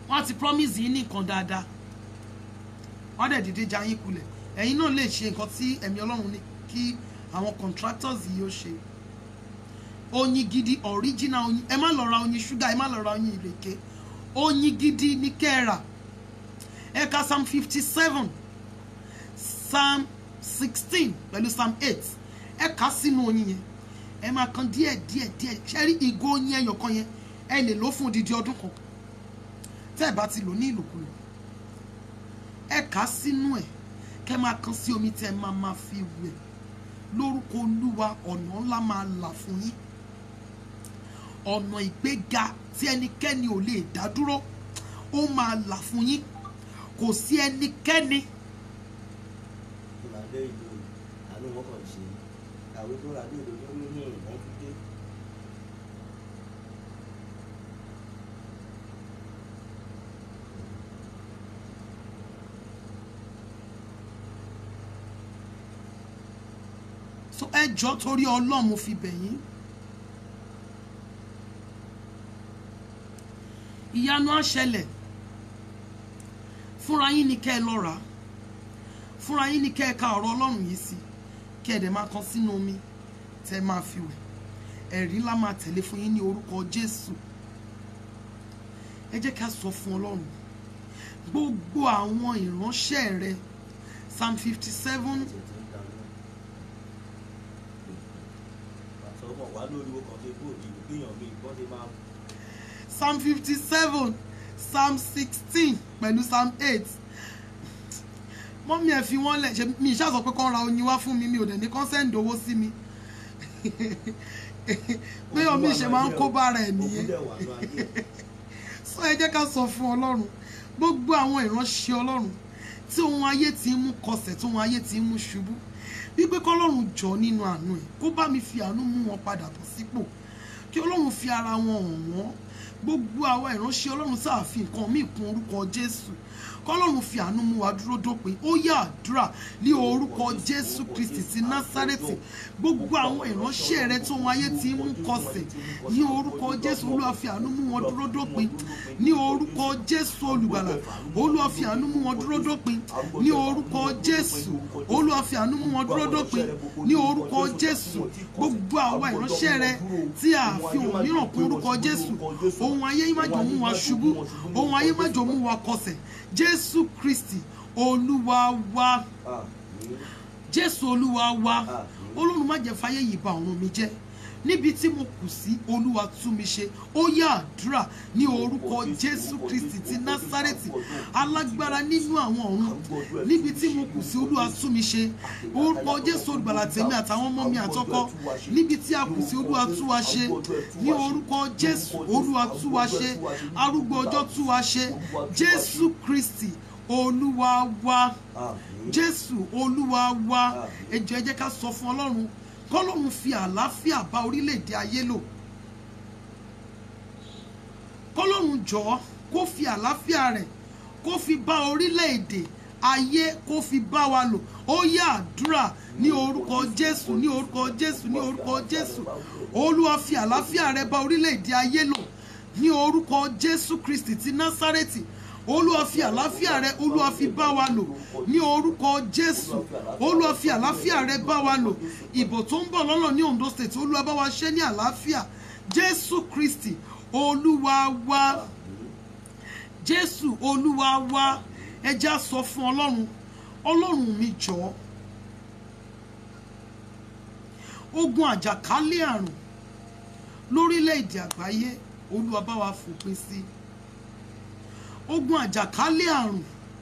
wọ́n ti promise yín ní nǹkan dáadáa wọ́n dẹ̀ dìde já yín kulẹ̀ ẹ̀yin náà lè ṣe nǹkan tí ẹ̀mí ọlọ́run ní kí àwọn contractors yìí ó ṣe oyin gidi original oyin ẹ má lọ ra oyin ṣúgà ẹ má lọ ra oyin ìrèké oyin gidi ní kẹ́ẹ̀rà ẹ ka psalm fifty seven psalm sixteen pẹ̀lú psalm eight ẹ kà á sínú oyin yẹn ẹ máa kan díẹ̀ díẹ̀ díẹ̀ ṣe rí ìgò oyin ẹyọ kan yẹn ẹ lè lò fún odidi ọdún kan tẹ́ ẹ bá ti lò ní ìlòkulò ẹ kà á sínú ẹ̀ kẹ́ máa kan sí omi tẹ́ ẹ máa máa fi wẹ̀ lórúkọ olúwa ọ̀nà ńlá máa là fún yín ọ̀nà ìgbéga tí ẹnikẹ́ni ò lè dá dúró ó máa là fún yín kò sí ẹnikẹ́ni ìlànà ìlú àánú wọn kàn ṣe àwé tó rà ní ìlú tó ní ní ìwọ̀n tó dé. so ẹ jọ torí ọlọ́run mo fi bẹ̀ yín ìyanu á ṣẹlẹ̀ fúnra yín ni kẹ́ ẹ lọ rà á fúnra yín ni kẹ́ ẹ ka ọ̀rọ̀ ọlọ́run yìí sí kí ẹ dẹ̀ máa kan sínú omi tẹ́ ẹ máa fi wẹ̀ ẹ̀rí ńlá máa tẹ̀lé fún yín ní orúkọ jésù ẹ jẹ́ ká sọ fún ọlọ́run gbogbo àwọn ìránṣẹ́ rẹ psalm fifty seven tètè ń dáná. pàṣẹ ọmọ wa lórí owó kan tó kó òbí gbìyàn mi ìbọn ṣe máa psalm fifty seven psalm sixteen pẹ̀lú psalm eight mọ́mí ẹ̀ fi wọ́n lẹ̀ ṣe mi ìṣá sọ pé kán ra oyin wá fún mi mi ò dẹ̀ ní kán sẹ́ǹdì owó sí mi pé omi ìṣe máa ń kó bára ẹ̀ nìyẹn ogún dẹ̀ wà ní ayé ẹ̀. sọ ẹ jẹ́ ká sọ fún ọlọ́run gbogbo àwọn ìránṣẹ́ ọlọ́run tí ohun ayé ti ń mú kọsẹ̀ tí ohun ayé ti ń mú ṣubú wípé kọ́lọ́run jọ nínú àánú ẹ̀ kó bá mi fi àánú mú wọn padà bọ̀ sípò kí ọlọ́run fi ara wọn hàn wọ́n gbogbo àwa ìránṣẹ́ ọlọ́run sáàfin nǹkan míì kún orúkọ jésù kọ́lọ́run fi àánú mú wa dúró dópin ó yá àdúrà ní orúkọ jésù kristi ti násárẹ́tì gbogbo àwọn ìránṣẹ́ rẹ tí ohun ayé ti ń mú kọsẹ̀ ní orúkọ jésù olúwa fi àánú mú wọn dúró dópin ní orúkọ jésù olùgbàlà olúwa fi àánú mú wọn dúró dópin ní orúkọ jésù olúwa fi àánú mú wọn dúró dópin ní orúkọ jésù gbogbo àwa ìránṣẹ́ rẹ tí a fi ohun mìíràn kún orúkọ jésù ohun ayé má jọ mú wa ṣubú ohun ayé má jọ mú wa kọsẹ̀ jésù kristi olúwa wa Àmín. jésù olúwa wa olóòrùn má jẹ́ fáyé yìí bà ọ̀run mi jẹ́ níbi tí mo kù sí olúwa tú mi ṣe ó yá àdúrà ní orúkọ jésù kristi ti násárẹ́tì alágbára nínú àwọn ọ̀run níbi tí mo kù sí olúwa tú mi ṣe orúkọ jésù olùgbàlà tèmi àtàwọn ọmọ mi àtọkọ níbi tí a kù sí olúwa tú wa ṣe ní orúkọ jésù olúwa tú wa ṣe arúgbó ọjọ́ tú wa ṣe jésù kristi olúwa wa Àmín. jésù olúwa wa ẹ jọ̀ọ́ ẹ jẹ́ ká sọ fún ọlọ́run kọ́lọ́run fi àlàáfíà bá orílẹ̀-èdè ayé lò kọ́lọ́run jọ̀ọ́ kó fi àlàáfíà rẹ̀ kó fi bá orílẹ̀-èdè ayé kó fi bá wa lò ó yá àdúrà ní orúkọ jésù ní orúkọ jésù ní orúkọ jésù olúwa fi àlàáfíà rẹ̀ bá orílẹ̀-èdè ayé lò ní orúkọ jésù kristi ti násárẹ́tì olúwa fi àlàáfíà rẹ olúwa fi bá wa lò ní orúkọ jésù olúwa fi àlàáfíà rẹ bá wa lò ìbò tó ń bọ̀ lọ́nà ní ondo state olúwa bá wa ṣe ní àlàáfíà jésù kristi olúwa wa jésù olúwa wa ẹ jẹ́ á sọ fún ọlọ́run ọlọ́run mi jọ̀ọ́ ogun àjàkálẹ̀ àrùn lórílẹ̀‐èdè àgbáyé olúwa bá wa fòpin sí i ogun àjàkálẹ̀ àrùn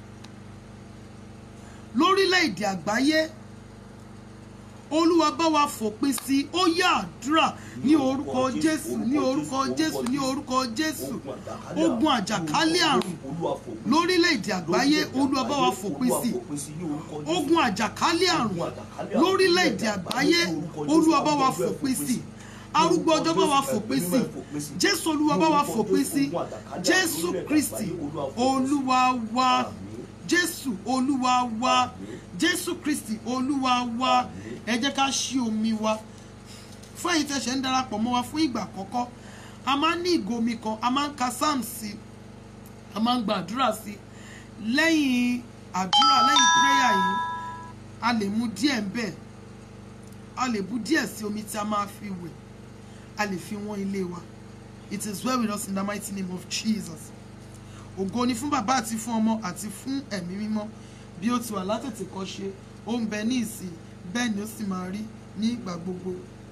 lórílẹ̀‐èdè àgbáyé olúwa bá wa fòpin sí i ó yá àdúrà ní orúkọ jésù ní orúkọ jésù ní orúkọ jésù ogun àjàkálẹ̀ àrùn lórílẹ̀‐èdè àgbáyé olúwa bá wa fòpin sí i ogun àjàkálẹ̀ àrùn lórílẹ̀‐èdè àgbáyé olúwa bá wa fòpin sí i arúgbó ọjọ́ bá wa fòpin sí i jésù olúwa bá wa fòpin sí i jésù kristi olúwa wa jésù olúwa wa jésù kristi olúwa wa ẹ jẹ́ ká ṣí omi wa fún ẹ̀yin tẹ̀sẹ̀ ń darapọ̀ mọ́ wa fún ìgbà àkọ́kọ́ a máa ń ní ìgò omi kan a máa ń ka psalm sí a máa ń gba àdúrà sí lẹ́yìn àdúrà lẹ́yìn prayer yìí a lè mu díẹ̀ ń bẹ̀ a lè bu díẹ̀ sí omi tí a máa fi wẹ̀ a lè fi wọ́n ilé wa it is well with us in the mighty name of Jesus ògo ni fún bàbá àti fún ọmọ àti fún ẹ̀mí mímọ́ bí ó ti wà látètè kọ́ ṣe ó ń bẹ ní ìsìn bẹ́ẹ̀ ni ó sì máa rí ní ìgbà gbogbo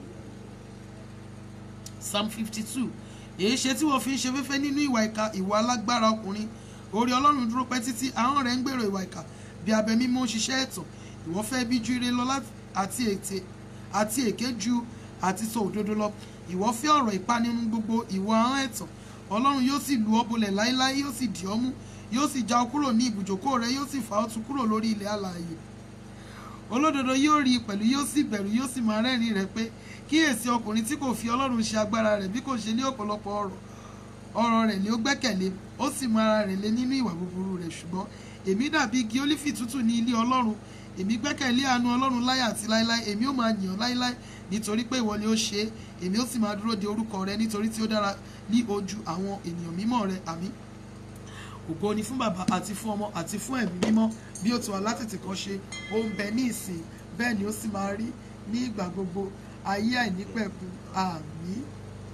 psalm fifty two èyí ṣe tí wọ́n fi ń ṣe fẹ́fẹ́ nínú ìwà ìka ìwà alágbára ọkùnrin orí ọlọ́run dúró pẹ́ títí ahọ́n rẹ̀ ń gbèrò ìwà ìka bí abẹ mímọ́ ń ṣiṣẹ́ ẹ̀tàn ìwọ fẹ́ bí ju ire lọ láti- àti ète àti èké ju àti sọ òdodo lọ ìwọ fẹ́ ọ̀rọ̀ ìpanirun gbogbo ìwọ ahọ́n ẹ̀tàn ọlọ́run yóò sì lu ọ́ bolẹ̀ láéláé yóò sì dì ọ́ mú yóò sì já ọ kúrò ní ibùjókòó rẹ yóò sì fà ọ́ tu kúrò lórí ilẹ̀ alààyè olódodo yóò rí i pẹ̀lú yóò sì bẹ̀rù yóò sì máa rẹ́rìn rẹ̀ pé kíyèsí ọkùnrin tí kò fi ọlọ́run ṣe agbára rẹ̀ bí kò ṣe ní ọ̀pọ̀lọpọ̀ ọ̀rọ̀ ọ̀rọ̀ rẹ̀ ni ó gbẹ́kẹ̀lé ó sì mọ ara rẹ̀ lé nínú ìwà búburú rẹ̀ ṣùgbọ́n èmi dàbí igi ólífì tútù ní ilé ọlọ́run èmi gbẹ́kẹ̀lé àánú ọlọ́run láyà àti láéláé èmi ó máa yàn ọ́ láéláé nítorí pé ìwọ ni ó ṣe é èmi ó sì máa dúró de orúkọ rẹ nítorí tí ó dára ní ojú àwọn ènìyàn mímọ́ rẹ àmín ògo ni fún bàbá àti fún ọmọ àti fún ẹ̀mí mímọ́ bí ó ti wà látètè kan ṣe ó ń bẹ ní ìsìn bẹ́ẹ̀ ni ó sì máa rí ní ìgbà gbogbo ayé àìnípẹ̀kun àmín.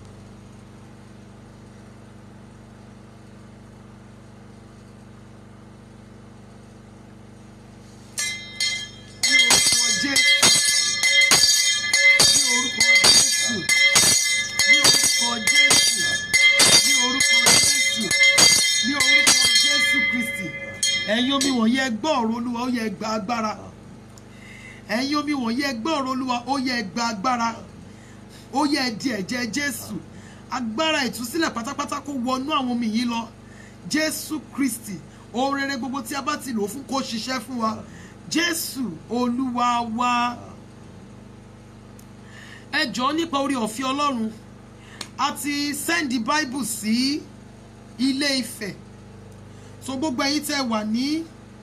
ní orúkọ jésù ní orúkọ jésù ní orúkọ jésù ní orúkọ jésù ní orúkọ jésù kristi ẹ̀yin omi wọ̀nyí ẹ gbọ́ ọ̀rọ̀ olúwa ó yẹ ẹ gba agbára ẹ̀yin omi wọ̀nyí ẹ gbọ́ ọ̀rọ̀ olúwa ó yẹ ẹ gba agbára ó yẹ ẹ di ẹ̀jẹ̀ jésù agbára ìtúsílẹ̀ pátápátá kó wọnú àwọn omi yìí lọ jésù kristi ohun rere gbogbo tí a bá ti lò ó fún kó ṣiṣẹ́ fún wa jésù olúwa wa ẹ jọ̀ọ́ nípa orí ọ̀fẹ́ ọlọ́run a ti sẹ́ndì báíbù sí ilé ifẹ̀ so gbogbo ẹ̀yin tẹ́ wà ní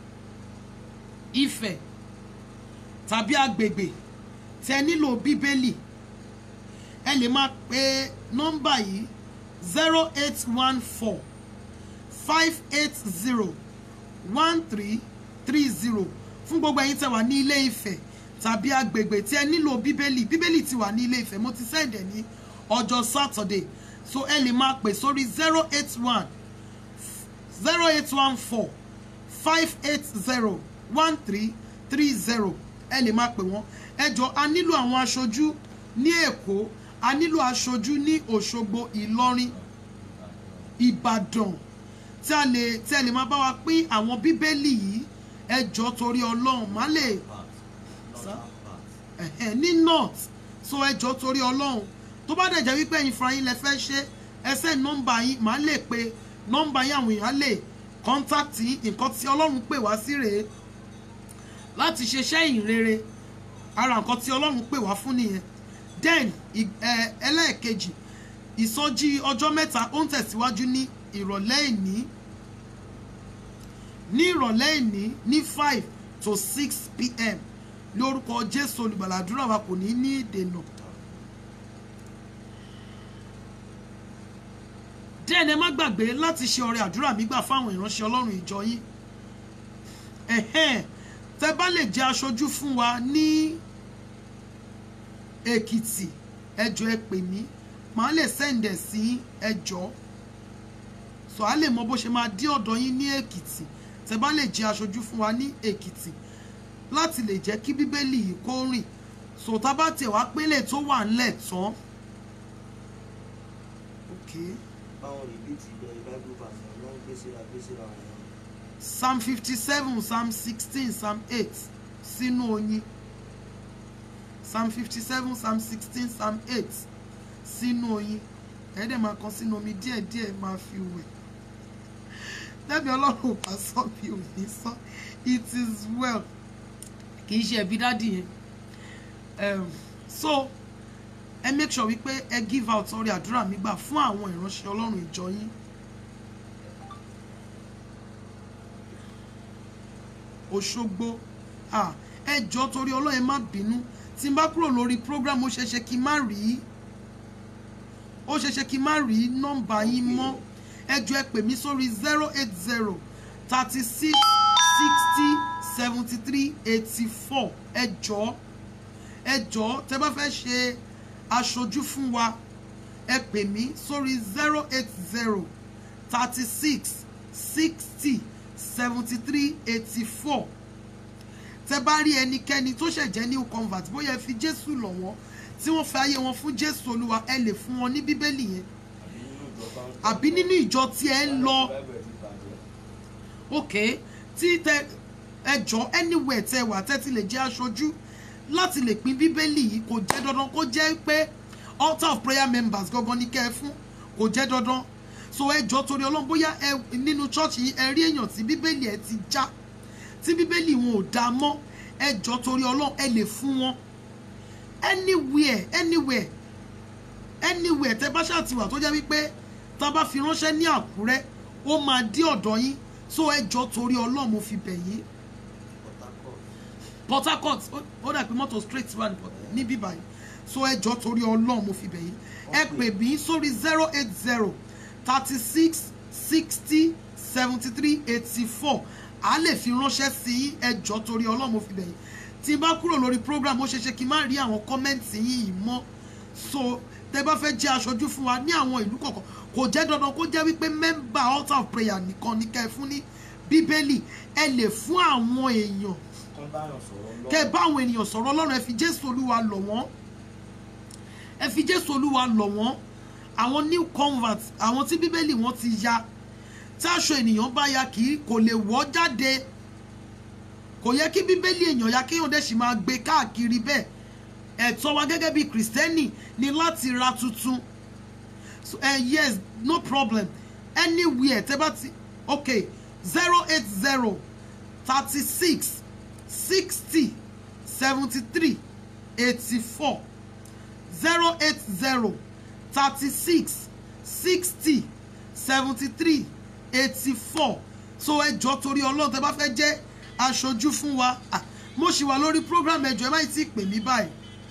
ifẹ̀ tàbí agbègbè tẹ́ nílò bíbélì ẹ lè máa pe nọ́mbà yìí zero eight one four five eight zero one three three zero fún gbogbo ẹ̀yin tẹ́ wà ní ilé ifẹ̀ tàbí agbègbè tí ẹ nílò bíbélì bíbélì ti wà ní ilé ifẹ̀ mo ti sẹ́ndẹ̀ ní ọjọ́ saturday so ẹ lè máa pè sórí zero eight one zero eight one four five eight zero one three three zero ẹ lè máa pè wọ́n ẹ jọ a nílò àwọn aṣojú ní èkó a nílò aṣojú ní òṣogbo ìlọrin ìbàdàn tí a lè tí ẹ lè máa bá wa pín àwọn bíbélì yìí ẹ jọ torí ọlọ́run má lè ẹ̀hẹ̀, ní north so ẹ jọ torí ọlọ́run tó bá dẹ̀ jẹ́ wípé ẹ̀yin fúnra yín lẹ fẹ́ ṣe ẹsẹ̀ nọ́mbà yín màá lè pe nọ́mbà yín àwọn èèyàn lè kọ́ńtàkì nǹkan tí ọlọ́run pè wá sí rèé láti ṣiṣẹ́ ìrere ara nǹkan tí ọlọ́run pè wá fún nìyẹn then ì- ẹ, ẹlẹ́ẹ̀kejì ìsọjí ọjọ́ mẹ́ta ó ń tẹ̀síwájú ní ìrọ̀lẹ́ ìní ní ìrọ̀lẹ́ ìní ní five to six pm lórúkọ jésù olùgbàlà àdúrà wa kò ní ní ìdènà. then ẹ má gbàgbé láti ṣe ọrẹ àdúrà mi gbà fáwọn ìránṣẹ́ ọlọ́run ìjọ yín ẹ̀hẹ́n tẹ bá lè jẹ́ aṣojú fún wa ní èkìtì ẹjọ́ ẹ pè mí màá lè sẹ́ǹdẹ̀ sí ẹjọ́ sọ á lè mọ bó ṣe máa dí ọ̀dọ̀ yín ní èkìtì tẹ bá lè jẹ́ aṣojú fún wa ní èkìtì láti lè jẹ́ kí bíbélì yìí kó rìn sọ tá bá tẹ̀ wá pélé tó wà ńlẹ̀ tán. Okay. báwọn rìbíìtì bẹ́ẹ̀ bible verse ló ń gbé síra gbé síra wọn. psalm fifty seven psalm sixteen psalm eight sínú oyin psalm fifty seven psalm sixteen psalm eight sínú oyin ẹ̀ẹ́dẹ̀ máa kan sínú omi díẹ̀díẹ̀ máa fi wẹ̀ lẹ́bi ọlọ́run ò bá sọ bí ò ní sọ it is well kì í ṣe ẹ̀bí dádì yẹn um, so ẹ make sure wípé ẹ give out orí àdúrà mi gbà fún àwọn ìránṣẹ́ ọlọ́run ìjọ yín òṣogbo ah, ẹ jọ torí ọlọ́run ẹ má bínú tí n bá kúrò lórí program ó ṣeéṣe kí n má rí ó ṣeéṣe kí n má rí nọ́mbà yín mọ́ ẹ jọ̀ọ́ ẹ pè mí sórí zero eight zero thirty six sixty seventy three eighty four ẹ jọ̀ọ́ ẹ jọ̀ọ́ tẹ́ bá fẹ́ ṣe aṣojú fún wa ẹ pè mí sórí zero eight zero thirty six sixty seventy three eighty four tẹ́ bá rí ẹnikẹ́ni tó ṣẹ̀jẹ̀ new convert bóyá ẹ fi jésù lọ̀ wọ́n tí wọ́n fi ayé wọn fún jésù olúwa ẹ lè fún wọn ní bíbélì yẹn àbí nínú ìjọ tí ẹ ń lọ ok tí tẹ ẹjọ anywhere tẹ wà tẹ ti lè jẹ aṣojú láti lè pín bíbélì yìí kò jẹ́ dandan kó jẹ́ pé altar of prayer members gangan ní kẹ́ ẹ fún kò jẹ́ dandan so ẹjọ torí ọlọ́run bóyá ẹ nínú church yìí ẹ rí èèyàn tí bíbélì ẹ ti já tí bíbélì wọn ò dáa mọ́ ẹjọ torí ọlọ́run ẹ lè fún wọn anywhere anywhere anywhere tẹ bá ṣàtìwà tó jẹ́ wípé tá a bá fi ránṣẹ́ ní àkúrẹ́ ó máa dé ọ̀dọ̀ yín so ẹjọ́ torí ọlọ́run mo fi bẹ̀ yín port harcourt ó- ó dà pé mọ́tò straight wà ní Port- níbí báyìí so ẹjọ́ torí ọlọ́run mo fi bẹ̀ yín ẹ pè mí sórí zero eight zero thirty six sixty seventy three eighty four a lè fi ránṣẹ́ sí yín ẹjọ́ torí ọlọ́run mo fi bẹ̀ yín tí n bá kúrò lórí program ó ṣeé ṣe kí n má rí àwọn kọ́mẹ́ǹtì yín yìí mọ́ so tẹ bá fẹ́ jẹ́ aṣojú fún wa ní àwọn ìlú kọ̀ọ̀kan kò jẹ́ dandan kó jẹ́ wípé mẹ́mbà altar of prayer nìkan ní kẹ́ ẹ fún ní bíbélì ẹ lè fún àwọn èèyàn kán bá yàn sọ̀rọ̀ lọ́wọ́. kẹ́ ẹ bá àwọn ènìyàn sọ̀rọ̀ ọlọ́run ẹ fi jésù olúwa lọ̀ wọ́n ẹ fi jésù olúwa lọ̀ wọ́n àwọn new convert àwọn tí bíbélì wọn ti ya tí aṣọ ènìyàn bá ya kì í kò lè wọ́ jáde kò yẹ kí bíbélì èèyàn ya kéèyàn dẹ̀ sì máa gbé káàkiri bẹ́ẹ̀ ẹ̀tọ́ wa gẹ́gẹ́ bí kìrìsìtẹ́nì ni láti ra tuntun so uh, yes no problem anywhere tẹ́ bá ti okay zero eight zero thirty six sixty seventy three eighty four zero eight zero thirty six sixty seventy three eighty four so ẹ jọ torí ọlọ́run tẹ́ bá fẹ́ jẹ́ aṣojú fún wa ah, mo ṣì wà lórí program ẹjọ́ ẹ má tí ì pè mí báyìí.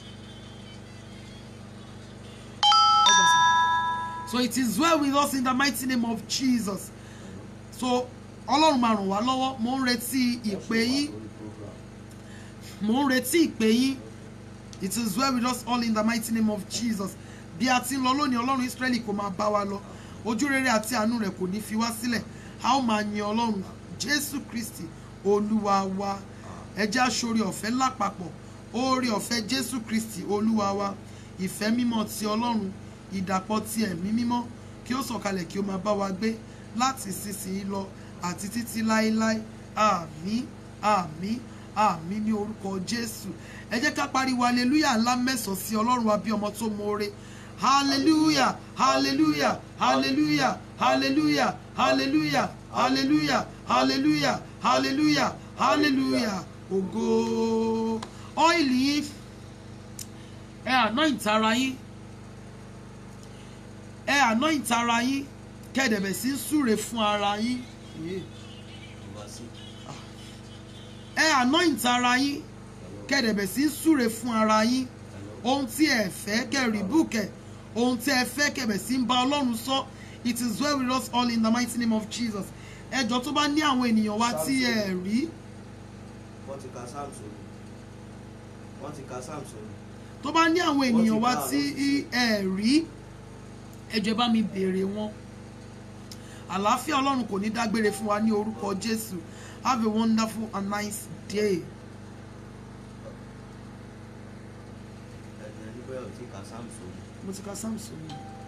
so it is well with us in the mighty name of jesus so ọlọ́run máa ràn wá lọ́wọ́ mo ń retí ìpè yín mo ń retí ìpè yín it is well with us all in the mighty name of jesus bí a ti ń lọ lónìí ọlọ́run israẹli kò máa bá wa lọ ojú rere àti àánú rẹ̀ kò ní fi wá sílẹ̀ a ó máa yin ọlọ́run jésù kristi olúwa wa ẹ jẹ́ aṣọ́rí ọ̀fẹ́ lápapọ̀ oore ọ̀fẹ́ jésù kristi olúwa wa ìfẹ́ mímọ́ ti ọlọ́run ìdàpọ̀ ti ẹ̀mí mímọ́ kí ó sọ̀kalẹ̀ kí ó máa bá wa gbé láti sísìn lọ àti títí láéláé àmín àmín àmín ní orúkọ jésù ẹ jẹ́ ká pariwo hallelujah ńlá mẹ́sàn-án sí ọlọ́run wa bí ọmọ tó mọ̀ọ́re hallelujah hallelujah hallelujah hallelujah hallelujah hallelujah hallelujah hallelujah hallelujah ògo ọ́ìlì yín ẹ anoint ara yín ẹ anoint ara yín kẹ́ẹ̀dẹ̀bẹ̀ sí ń súre fún ara yín ẹ anoint ara yín kẹ́ẹ̀dẹ̀bẹ̀ sí ń súre fún ara yín ohun tí ẹ fẹ́ kẹ́ẹ̀rì búkẹ̀ ohun tí ẹ fẹ́ kẹ́ẹ̀bẹ̀ sí ń bá ọlọ́run sọ it is well with us all in the mighty name of jesus ẹjọ́ tó bá ní àwọn ènìyàn wa tí ẹ rí wọ́n ti ka samson wọ́n ti ka samson tó bá ní àwọn ènìyàn wa tí ẹ rí ẹjọ́ bá mi béèrè wọn àlàáfíà ọlọ́run kò ní dágbére fún wa ní orúkọ jésù have a wonderful and nice day. ẹ̀jẹ̀ níbẹ̀ ò ti ka samson mo ti ka samson yìí.